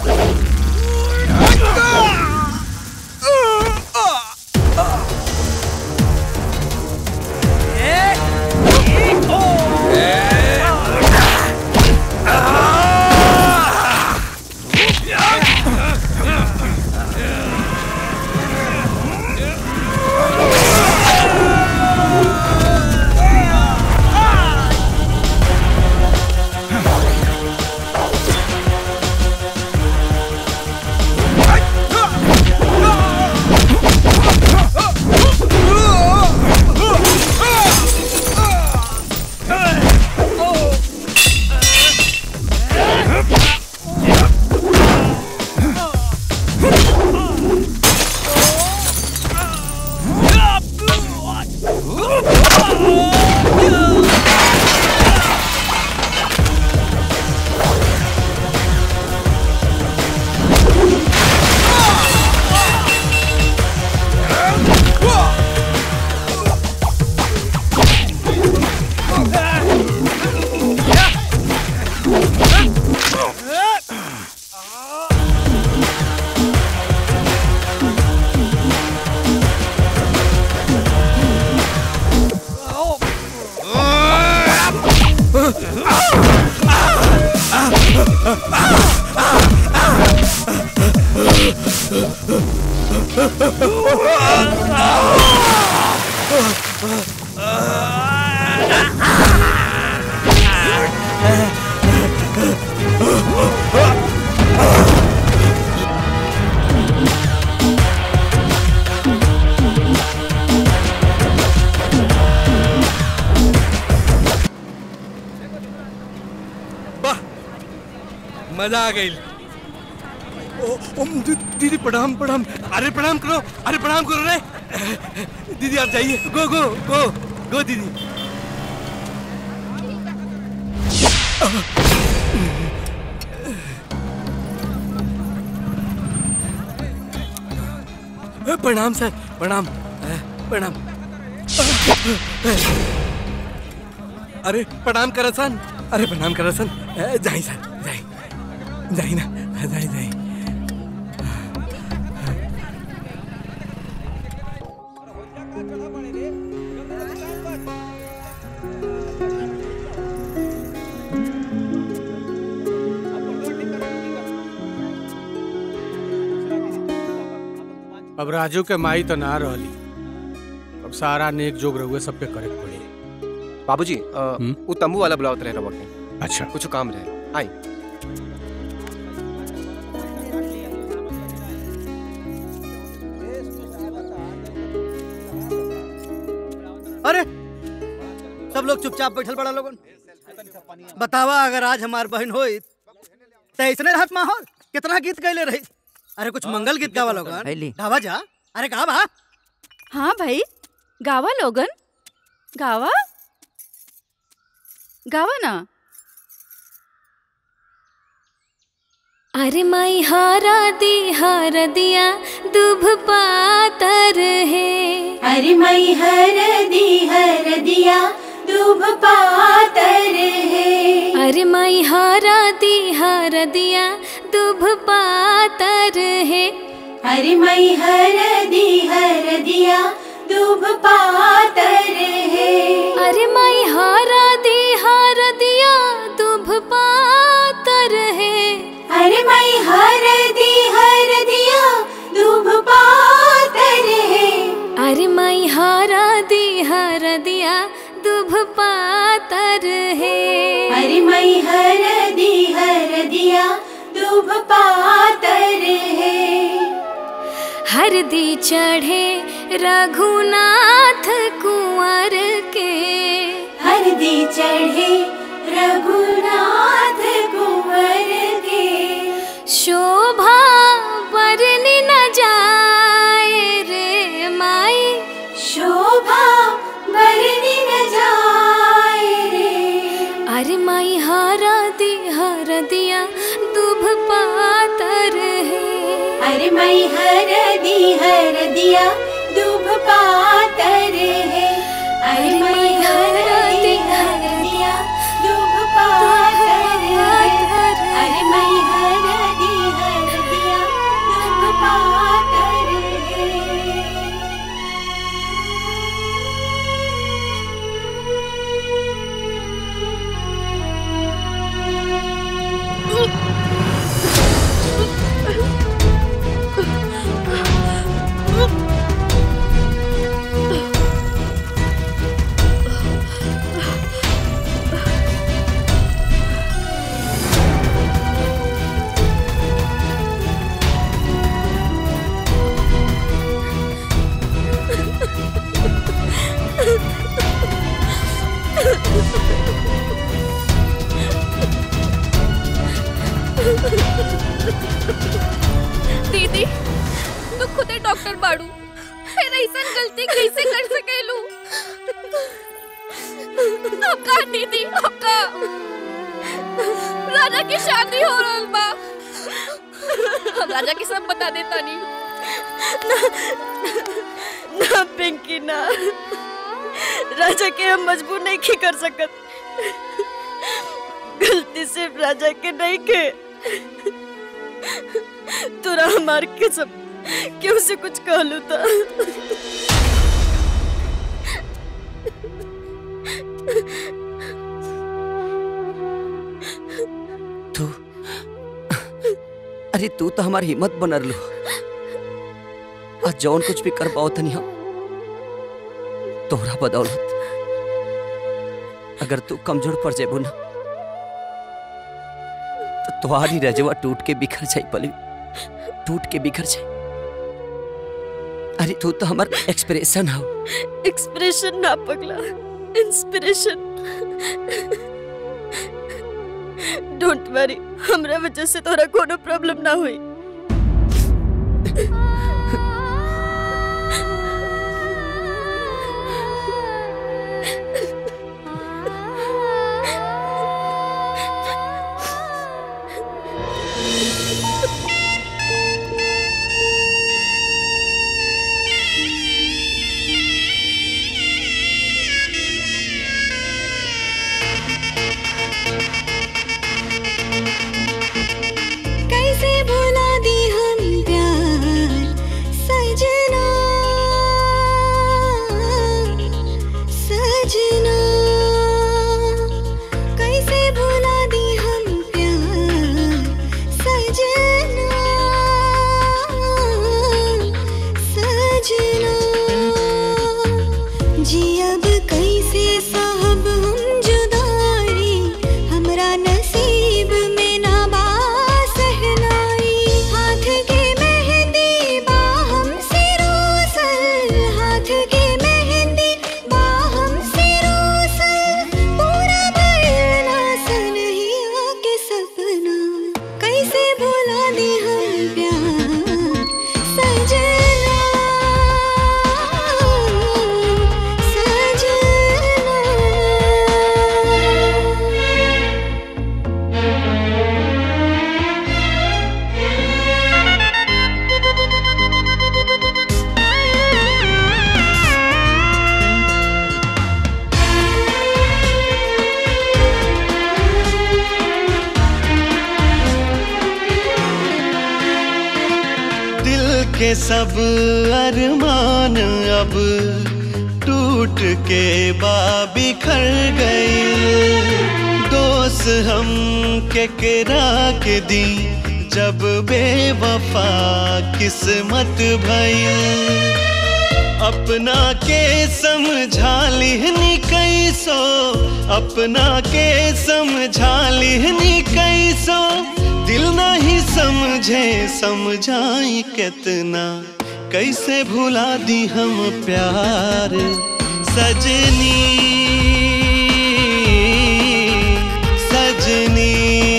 Speaker 18: मजा आ गई दीदी प्रणाम प्रणाम अरे प्रणाम करो अरे प्रणाम करो रे दीदी आप जाइए गो गो गो गो दीदी प्रणाम सर प्रणाम प्रणाम अरे प्रणाम करसन अरे प्रणाम करसन जाई सर जाई जाई ना जाई जाई
Speaker 24: अब राजू के माई तो ना रहली अब सारा नेक जोग रहुए सब पे करे के पड़ी
Speaker 6: बाबूजी अ, वो तंबू वाला बुलावत रहे रवा के
Speaker 24: अच्छा
Speaker 6: कुछ काम रहे आई
Speaker 7: अरे सब लोग चुपचाप बैठल बड़ा लोगन बतावा अगर आज हमार बहन होई तो इसने रहत माहौल कितना गीत गैले रही अरे कुछ मंगल गीत गावा लोगन गावा जा अरे गा बा
Speaker 13: हाँ भाई गावा लोगन गावा गावा ना
Speaker 10: अरे माई हारा दी हार दिया दुभ पातर है
Speaker 2: अरे मई हर दी हर दिया दूब पातर है
Speaker 10: अरे माई हारा दी हार दिया दुभ पातर है
Speaker 2: अरे मई हर दी हर दिया दूब पातर है
Speaker 10: अरे माई हारा दी हार दिया दुभ पातर है
Speaker 2: अरे मई हर दी हर दिया दूब पातर है
Speaker 10: अरे माई हारा दी हार दिया दुभ पातर है
Speaker 2: अरे मई हर दी हर दिया दूब पातर है
Speaker 10: हरदी चढ़े रघुनाथ कुंवर के
Speaker 2: हरदी चढ़े रघुनाथ कुंवर के
Speaker 10: शोभा बरनी न जाए रे माई
Speaker 2: शोभा बरनी न जाए रे
Speaker 10: अरे माई हारा दी हर दिया दुभ पातर है
Speaker 2: अरे मई हर दी हर दिया दूब पातर है अरे मई हर दी हर दिया दूब पातर है अरे मई हर दी हर
Speaker 11: दीदी तू खुदे डॉक्टर बाड़ू फिर ऐसा गलती कैसे कर सकेलू आपका दीदी आपका राजा की शादी हो रहल बा हम राजा के सब बता देता नहीं
Speaker 12: ना पिंकी ना राजा के हम मजबूर नहीं की कर सकत गलती सिर्फ राजा के नहीं के तोरा हमार के सब क्यों से कुछ कहलू था
Speaker 14: तू अरे तू तो हमारी हिम्मत बनर लो आज जौन कुछ भी कर पाओ तनी हम तोहरा बदौलत अगर तू कमजोर पड़ जेबू ना तो तुम्हारी रजवा टूट के बिखर जाई पलवी टूट के बिखर जाई अरे तू तो हमार एक्सप्रेशन हो
Speaker 12: एक्सप्रेशन ना पगला इंस्पिरेशन डोंट वरी हमरा वजह से तोरा कोनो प्रॉब्लम ना हुई
Speaker 2: कैसे भुला दी हम प्यार सजना सजना कैसे भुला दी हम प्यार सजना सजना जी अब कैसे साहब हम जुदाई हमरा नसीब में ना बा सहनाई हाथ के मेहंदी बा हमसे रोसल हाथ के मेहंदी बा हमसे रोसल पूरा बरना सनहिया के सपना कैसे भुला दे हम प्यार सजना
Speaker 8: दिल के सब अरमान अब टूट के बा बिखर गए दोस्त हम के करा के दी जब बेवफा किस्मत भई अपना के समझा लिहनी कैसो अपना के समझा लिहनी कैसो दिल नहीं समझे समझाई कितना कैसे भुला दी हम प्यार सजनी सजनी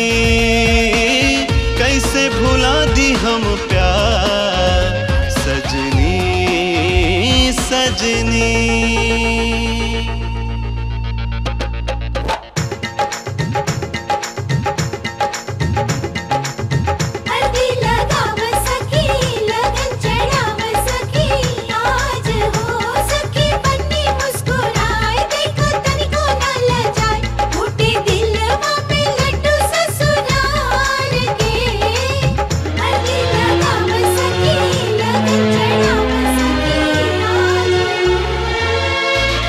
Speaker 8: कैसे भुला दी हम प्यार सजनी सजनी
Speaker 2: हल्दी लगाव सखी लगन चढ़ाव सखी आज हो सखी बन्नी मुस्कुराए देखो तनिको न लजाए फूटे दिलवा पे लड्डू ससुराल के हल्दी लगाव सखी लगन चढ़ाव सखी आज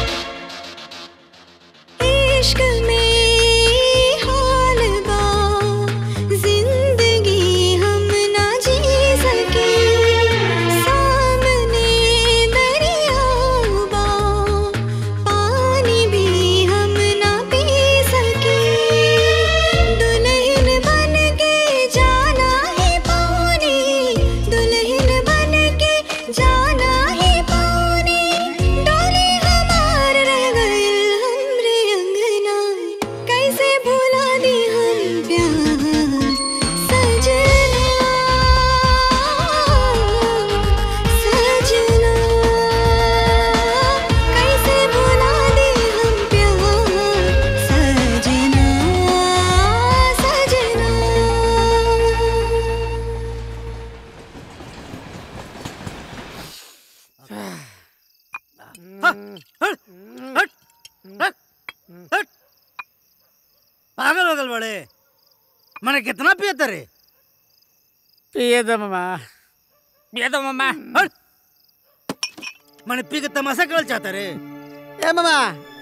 Speaker 7: माने कितना पियत रे
Speaker 4: पिए दो मामा पिए दो मामा
Speaker 7: हट माने पी के तमाशा करल चाहता रे
Speaker 16: ए मामा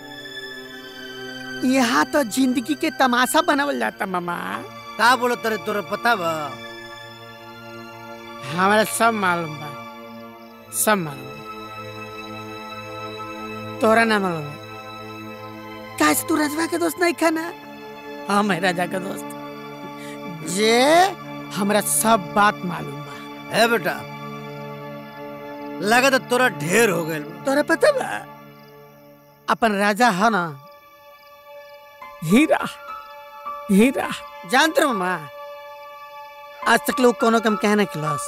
Speaker 16: यहाँ तो जिंदगी के तमाशा बनावल जाता मामा
Speaker 7: का बोलो तरे तोरा पता बा
Speaker 16: हमारा सब मालूम बा सब मालूम बा तोरा ना मालूम है काश तू राजवा के दोस्त नहीं खाना हाँ मैं राजा का दोस्त जे हमरा सब बात मालूम बा
Speaker 7: है बेटा लगा तो तोरा ढेर हो गए
Speaker 16: तोरा पता बा अपन राजा है ना हीरा हीरा जानते हो मामा आज तक लोग कोनो काम कहे ना खिलास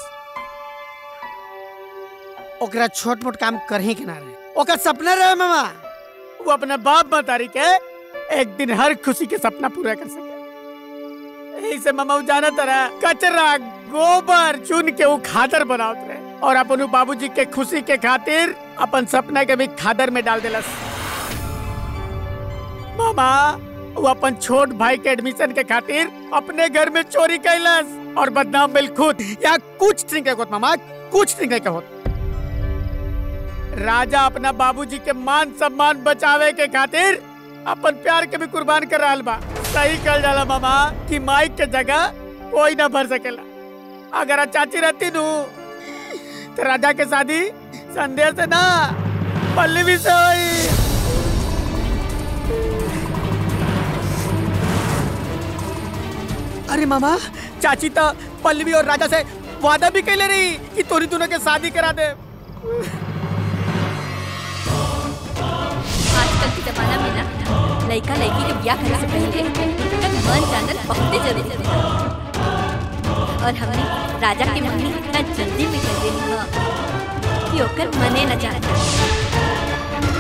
Speaker 16: ओकरा छोट मोट काम कर ही के ना रहे ओकर सपना रहे मामा वो अपना बाप मतारी के एक दिन हर खुशी के सपना पूरा कर सके यही से मामा वो जाना तरह कचरा गोबर चुन के वो खादर बनावत रहे और अपन उ बाबूजी के खुशी के खातिर अपन सपना के भी खादर में डाल देलस मामा वो अपन छोट भाई के एडमिशन के खातिर अपने घर में चोरी कैलस और बदनाम मिल खुद या कुछ नहीं के मामा कुछ नहीं के होत राजा अपना बाबूजी के मान सम्मान बचावे के खातिर अपन प्यार के भी कुर्बान कर रहा बा सही कल जाला मामा कि माइक के जगह कोई ना भर सकेला अगर आज चाची रहती नू तो राजा के शादी संदेह से ना पल्लवी से हुई अरे मामा चाची तो पल्लवी और राजा से वादा भी कैले रही कि तोरी दोनों के शादी करा दे
Speaker 11: आजकल के जमाना में ना लड़का लड़की के ब्याह करे से पहले उनका मन जानल बहुत जरूरी है और हमने राजा के मन में इतना जल्दी में कर देनी है कि ओकर मने न जाता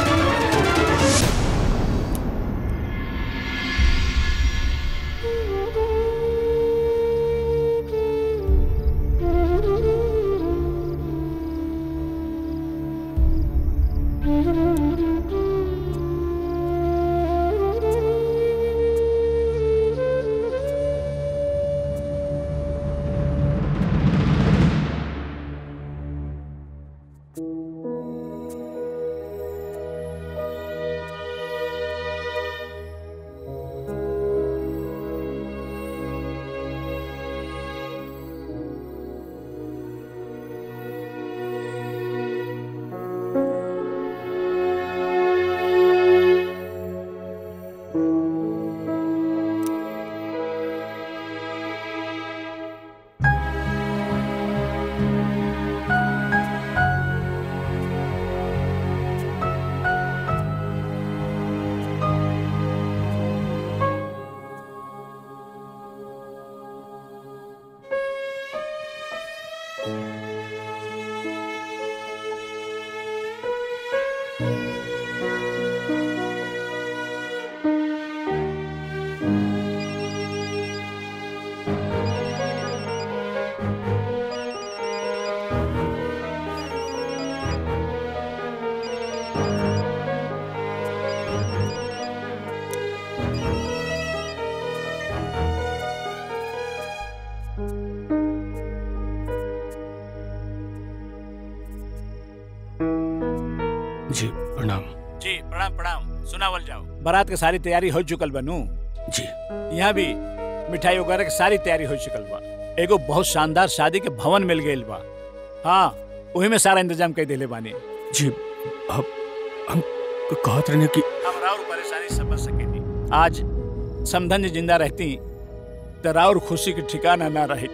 Speaker 24: जी प्रणाम
Speaker 21: जी प्रणाम प्रणाम सुनावल जाओ बारात के सारी तैयारी हो चुकल बनू
Speaker 24: जी
Speaker 21: यहाँ भी मिठाई वगैरह की सारी तैयारी हो चुकल बा एगो बहुत शानदार शादी के भवन मिल गई बा हाँ वही में सारा इंतजाम कर दिले बानी
Speaker 24: जी अब हम क- कहत रहने कि
Speaker 21: हम राउर परेशानी समझ सकेनी आज समधन जी जिंदा रहती तो राउर खुशी के ठिकाना ना रही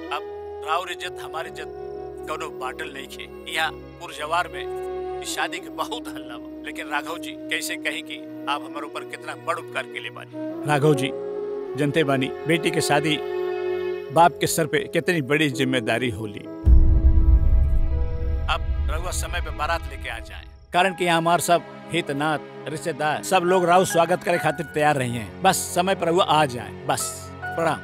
Speaker 21: अब राउर इज्जत हमारी इज्जत कौनो बाटल नहीं खे यहाँ पुरजवार में इस शादी के बहुत हल्ला बा लेकिन राघव जी कैसे कही कि आप हमारे ऊपर कितना बड़ उपकार के लिए बानी राघव जी जनते बानी बेटी के शादी बाप के सर पे कितनी बड़ी जिम्मेदारी होली अब रघुआ समय पे बारात लेके आ जाए कारण कि यहाँ हमारे सब हित नात रिश्तेदार सब लोग राव स्वागत करे खातिर तैयार रही हैं बस समय पर रघुआ आ जाए बस प्रणाम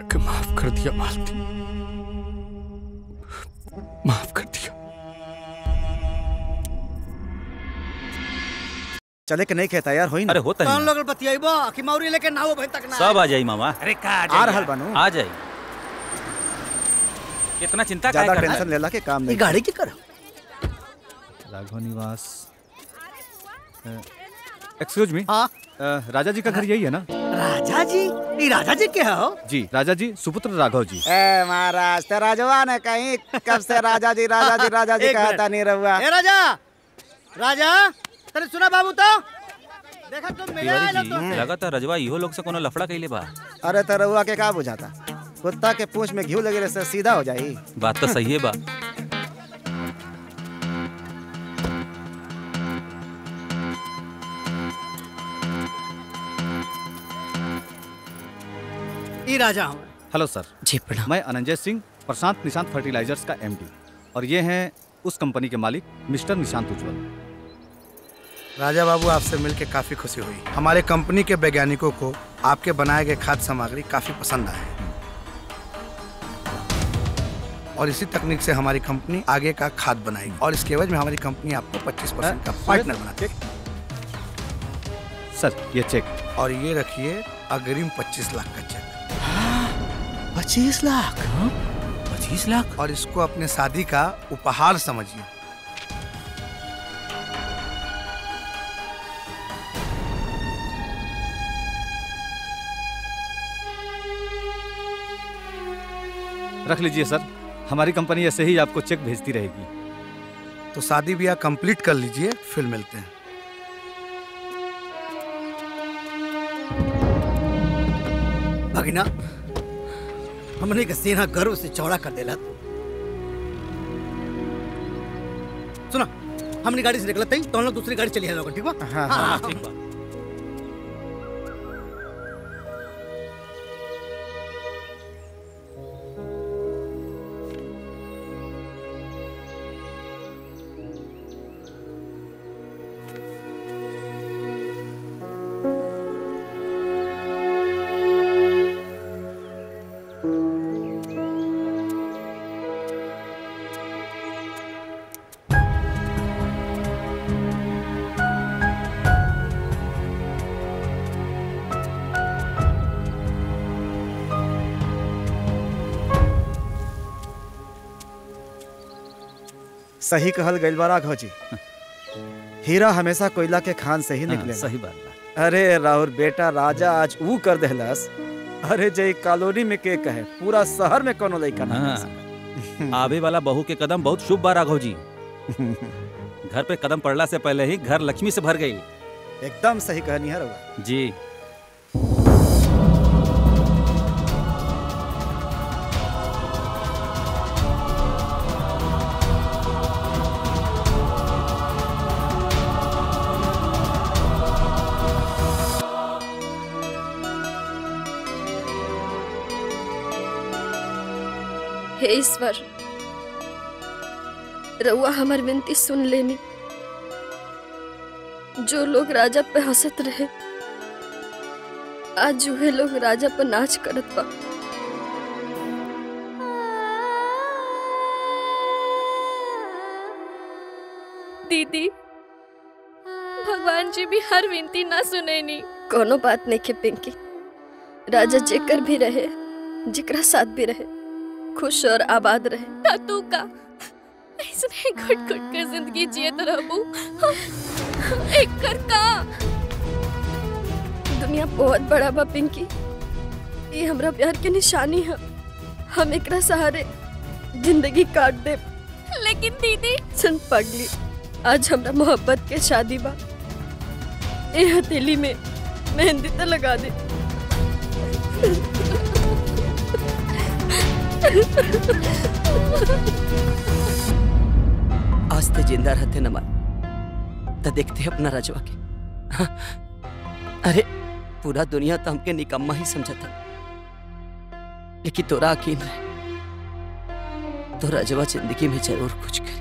Speaker 24: के माफ कर दिया मालती माफ कर दिया
Speaker 17: चले के नहीं कहता यार होई ना
Speaker 22: अरे होता
Speaker 7: कौन लोग बतियाइबो कि मौरी लेके ना हो भाई तक ना
Speaker 22: सब आ जाई मामा
Speaker 7: अरे का
Speaker 17: आ रहल बानू
Speaker 22: आ जाई इतना चिंता
Speaker 17: ज्यादा
Speaker 22: काहे करना
Speaker 17: टेंशन लेला के काम
Speaker 7: ये
Speaker 17: नहीं
Speaker 7: गाड़ी की कर
Speaker 5: राघव निवास एक्सक्यूज मी
Speaker 7: हाँ
Speaker 5: राजा जी का घर यही है ना
Speaker 7: राजा जी ये राजा जी के हो
Speaker 5: जी राजा जी सुपुत्र राघव जी
Speaker 17: ए महाराज ते राजवा ने कहीं कब से राजा जी राजा जी राजा जी
Speaker 7: एक
Speaker 17: कहता
Speaker 7: मिनट।
Speaker 17: नहीं रहुआ
Speaker 7: ए राजा राजा तेरे सुना बाबू तो देखा तुम मिले आए
Speaker 22: तिवारी
Speaker 7: लोग
Speaker 22: जी
Speaker 7: तो
Speaker 22: लगातार रजवा इहो लोग से कोनो लफड़ा कइले बा
Speaker 17: अरे तो रहुआ के का बुझाता कुत्ता के पूंछ में घी लगे से सीधा हो जाई
Speaker 22: बात तो सही है बा
Speaker 7: ये राजा हूँ
Speaker 5: हेलो सर
Speaker 3: जी प्रणाम
Speaker 5: मैं अनंजय सिंह प्रशांत निशांत फर्टिलाइजर्स का एमडी और ये हैं उस कंपनी के मालिक मिस्टर निशांत उज्जवल
Speaker 9: राजा बाबू आपसे मिलकर काफी खुशी हुई हमारे कंपनी के वैज्ञानिकों को आपके बनाए गए खाद्य सामग्री काफी पसंद आए और इसी तकनीक से हमारी कंपनी आगे का खाद बनाएगी और इसके एवज में हमारी कंपनी आपको 25 परसेंट का पार्टनर बनाती है
Speaker 5: सर ये चेक
Speaker 9: और ये रखिए अग्रिम 25 लाख का चेक
Speaker 7: पच्चीस लाख
Speaker 22: पच्चीस लाख
Speaker 9: और इसको अपने शादी का उपहार समझिए
Speaker 5: रख लीजिए सर हमारी कंपनी ऐसे ही आपको चेक भेजती रहेगी
Speaker 9: तो शादी ब्याह कंप्लीट कर लीजिए फिर मिलते हैं
Speaker 7: भगिना हमने के सीना गर्व से चौड़ा कर देला सुना हमने गाड़ी से निकलते ही तो हम लोग दूसरी गाड़ी चली है लोग ठीक बा
Speaker 17: हाँ,
Speaker 7: हाँ,
Speaker 22: ठीक बा
Speaker 17: सही कहल गइल बा राघव जी हीरा हमेशा कोयला के खान से ही
Speaker 22: हाँ,
Speaker 17: निकले
Speaker 22: सही बात
Speaker 17: अरे राहुल बेटा राजा आज ऊ कर देहलस अरे जय कॉलोनी में के कहे पूरा शहर में कोनो लइका ना
Speaker 22: हाँ।
Speaker 17: है।
Speaker 22: आवे वाला बहू के कदम बहुत शुभ बा राघव जी घर पे कदम पड़ला से पहले ही घर लक्ष्मी से भर गई
Speaker 17: एकदम सही कहनी है रउआ
Speaker 22: जी
Speaker 12: हे ईश्वर रउआ हमार विनती सुन लेनी जो लोग राजा पे हंसत रहे आज उहे लोग राजा पर नाच करत बा दीदी भगवान जी भी हर विनती ना सुनेनी कोनो बात नहीं के पिंकी राजा जेकर भी रहे जेकरा साथ भी रहे खुश और आबाद रहे तू का इसने घुट घुट कर जिंदगी जियत रहबू एक कर का दुनिया बहुत बड़ा बा पिंकी ये हमरा प्यार के निशानी है हम एकरा सहारे जिंदगी काट दे लेकिन दीदी सुन पगली आज हमरा मोहब्बत के शादी बा ए हथेली में मेहंदी तो लगा दे
Speaker 3: आज ते जिंदा रहते न मार तो देखते अपना रजवा के हाँ, अरे पूरा दुनिया तो हमके निकम्मा ही समझा था लेकिन तोरा यकीन रहे तो रजवा जिंदगी में जरूर कुछ करे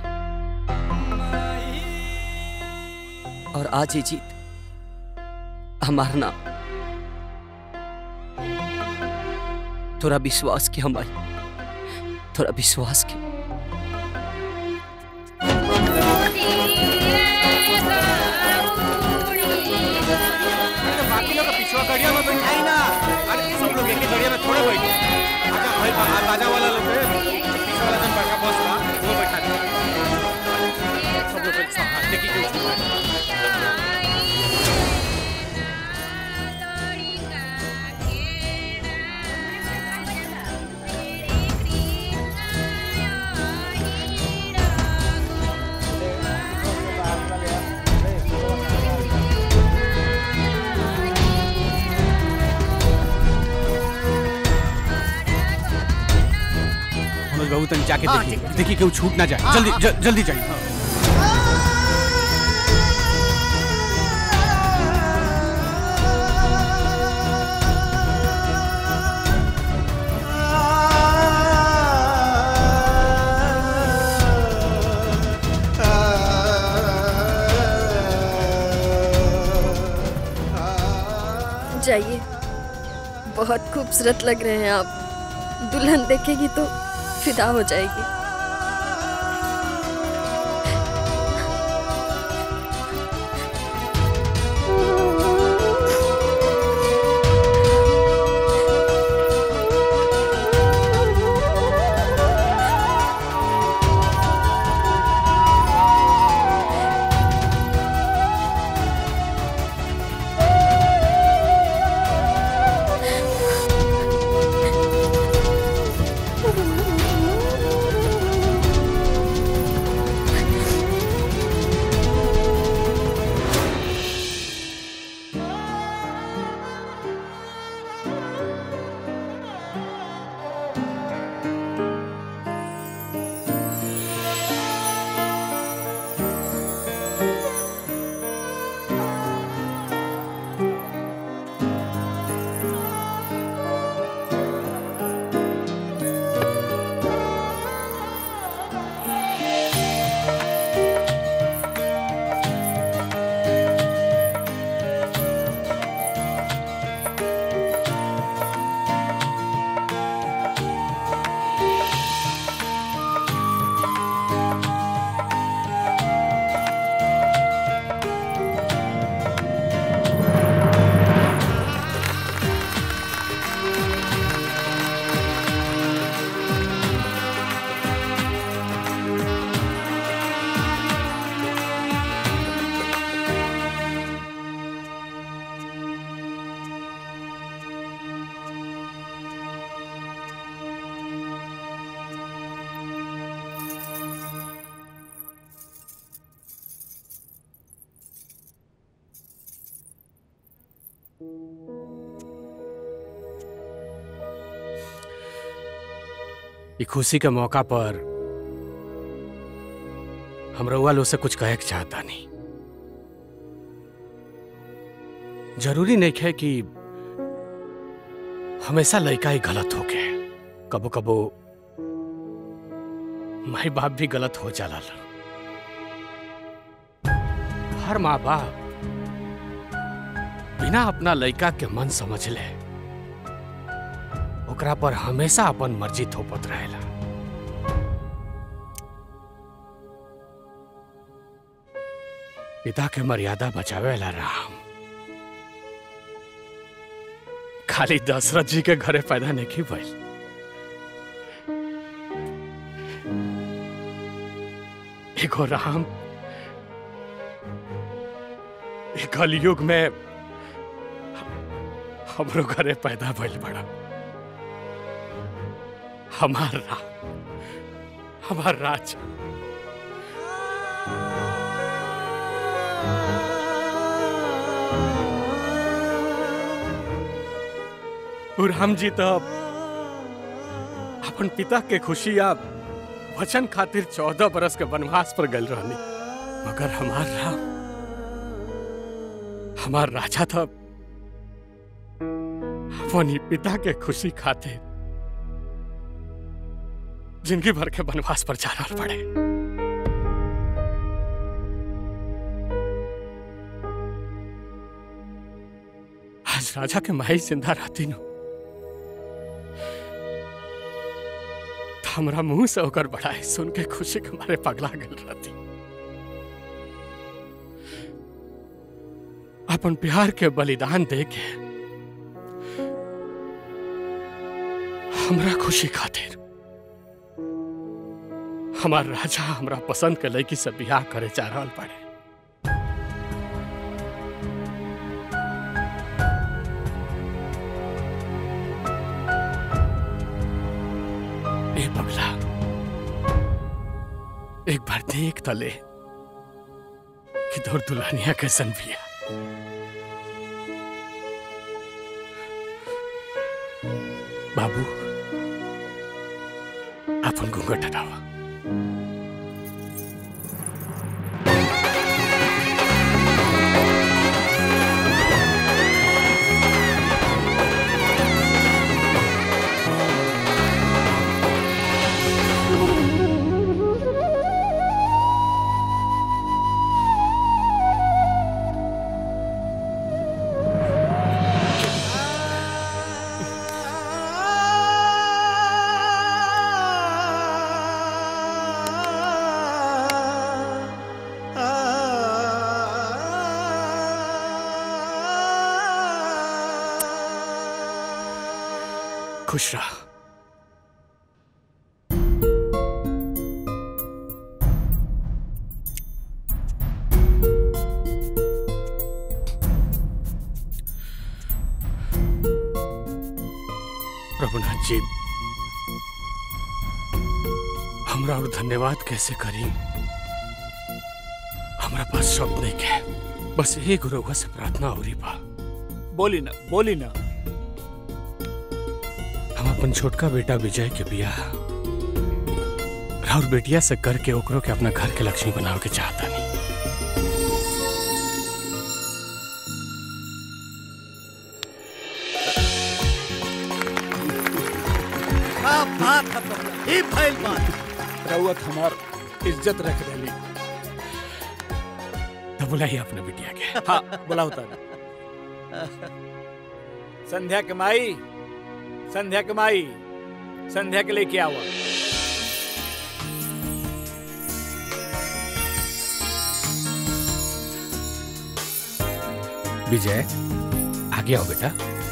Speaker 3: और आज ही जीत हमारा नाम
Speaker 14: थोड़ा विश्वास के हम आई थोड़ा विश्वास के
Speaker 18: बाकी लोग पिछवा गड़िया में बैठाई ना अरे सब लोग एक ही गड़िया में थोड़े बैठे आजा भाई बाहर बाजा वाला लोग है पीछे वाला जन बड़का बॉस था वो बैठा दे सब लोग बैठ संभाल देखिए क्यों छूट रहा मनोज बाबू तन जाके
Speaker 16: हाँ,
Speaker 18: देखिए
Speaker 16: ठीक है।
Speaker 18: देखिए क्यों छूट ना जाए
Speaker 16: हाँ,
Speaker 18: जल्दी
Speaker 16: हाँ।
Speaker 18: ज- जल्दी जाइए
Speaker 12: जाइए बहुत खूबसूरत लग रहे हैं आप दुल्हन देखेगी तो फिदा हो जाएगी
Speaker 18: ये खुशी के मौका पर हम रउआ लोग से कुछ कहे के चाहता नहीं जरूरी नहीं है कि हमेशा लड़का ही गलत हो के कबो कबो माई बाप भी गलत हो जाला हर माँ बाप बिना अपना लड़का के मन समझ ले ओकरा पर हमेशा अपन मर्जी थोपत रहेला पिता के मर्यादा बचावेला राम खाली दशरथ जी के घरे पैदा नहीं की भइल एगो राम एक कलयुग में हमरो घरे पैदा भइल बड़ा हमार राम हमार राज और राम जी तो अपन पिता के खुशी या वचन खातिर चौदह बरस के वनवास पर गल रहनी मगर हमार राम हमार राजा था अपन ही पिता के खुशी खातिर जिंदगी भर के वनवास पर जाना पड़े आज राजा के माई जिंदा रहती नो
Speaker 24: हमरा मुंह से होकर बढ़ाए सुन के खुशी के मारे पगला गल रहती अपन प्यार के बलिदान दे के हमरा खुशी खातिर हमार राजा हमरा पसंद के लड़की से बियाह करे जा रहल पड़े ए पगला एक बार देख तो ले कि तोर दुल्हनिया कैसन बिया बाबू अपन घूंघट हटावा खुश रहा प्रभुनाथ जी हमरा और धन्यवाद कैसे करी हमरा पास शब्द नहीं के बस एक रउआ से प्रार्थना हो रही बा
Speaker 21: बोली ना बोली ना
Speaker 24: हम अपन छोटका बेटा विजय के बियाह राउर बेटिया से करके ओकरो के अपना घर के लक्ष्मी बनावे के चाहता नहीं
Speaker 7: क्या बात है पगला ये फैल बात
Speaker 21: रउत हमार इज्जत रख रही
Speaker 24: तो बुलाइए अपने बिटिया के
Speaker 21: हाँ बुलाओ तारा संध्या के माई संध्या के माई संध्या के लेके आवा
Speaker 24: विजय आगे आओ बेटा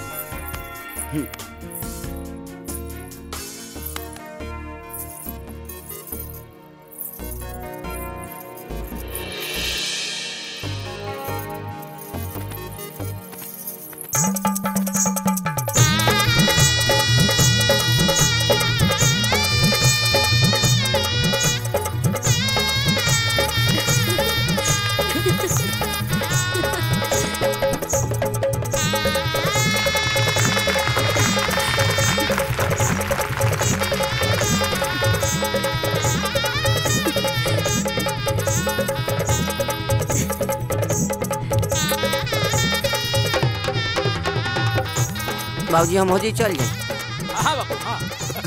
Speaker 3: बाबूजी हम हो जी चल जाए
Speaker 21: हाँ बापू हाँ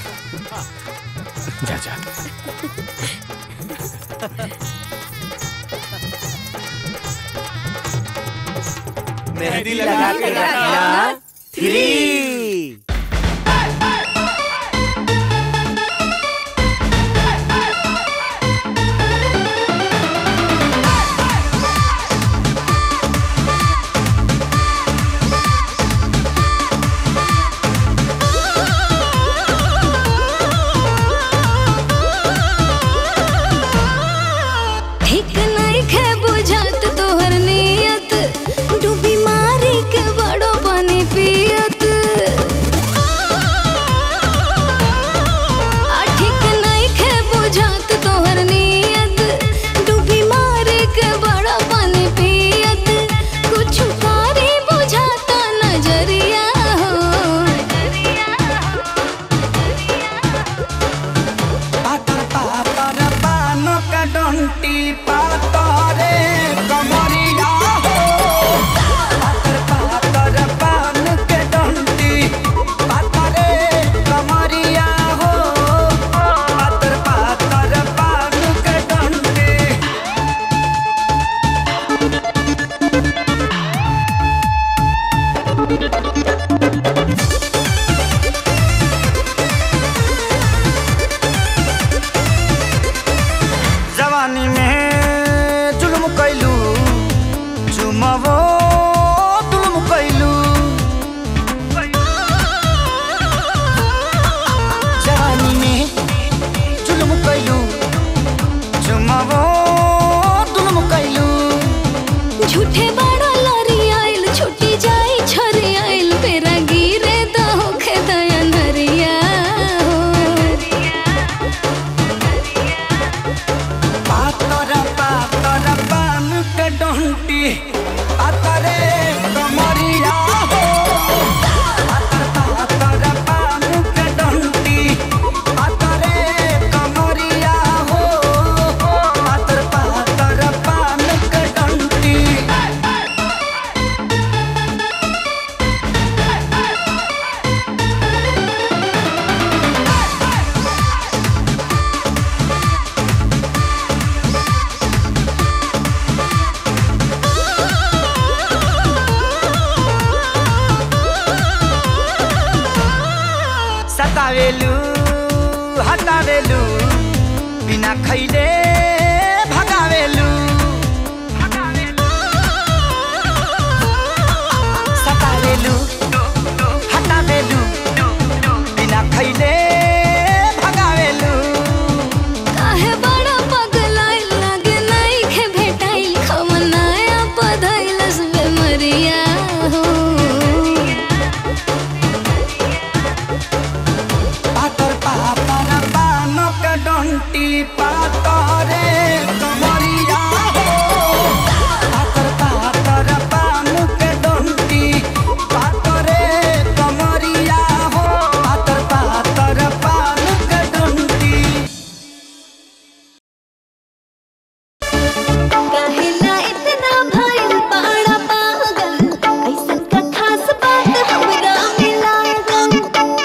Speaker 24: जा जा
Speaker 3: मेहंदी लगा के रखना थ्री
Speaker 10: ठीक नहीं खे बुझत तोहर नियत डूबी मारी के बड़ो पानी पियत झूठे बड़ा लरी आइल छुट्टी जाई छरी आइल पेरा गिरे दहो खेदया नरिया
Speaker 14: पातर पातर पान के डंटी पातरे कमरिया हो पातर पातर पान के डंटी पातरे कमरिया हो पातर पातर पान के डंटी
Speaker 1: सतावेलू हटावेलू बिना खैले भगावेलू सतावेलू हटावेलू बिना खैले भगावेलू
Speaker 10: काहे बड़ा पगलाइल लागे नहीं खे भेटाइल खमनाया पधइलस बेमरिया हो
Speaker 14: पातर पातर पान के डंटी पातरे कमरिया हो पातर पातर पान के डंटी पातरे कमरिया हो पातर पातर पान के डंटी
Speaker 10: काहेला इतना भइल बड़ा पागल ऐसन का खास बात हमरा मिला गल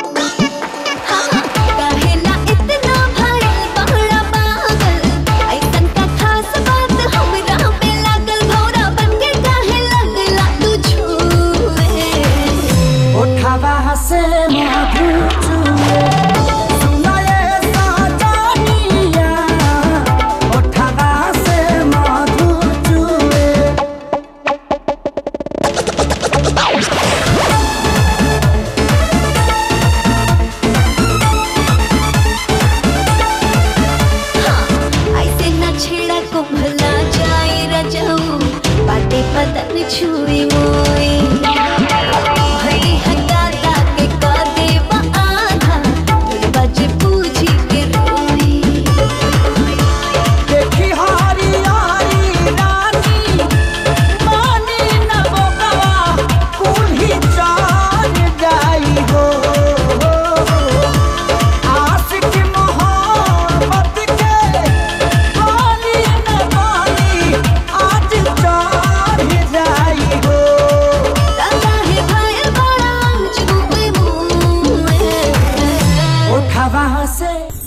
Speaker 10: काहेला इतना भइल बड़ा पागल ऐसन का खास बात हमरा मिला गल भौरा बन के काहे लगला तू छूए
Speaker 14: उठावा से मधु चुए सुनाए साजनिया उठावा से मधु चुए
Speaker 10: ऐसे न छेड़ा को भला जाए रजाऊ बाटे बदन छुई मोए भई हकाता के का देवा आधा बज पूछी के रोई
Speaker 14: देखी हारी यारी रानी मानी न बोकवा कुल्ही जान जाई हो आशिक मोहब्बत के पानी न पानी आज चढ़ जाई हो
Speaker 10: काहे भाई बड़ा जुबे मुए
Speaker 14: उठावा से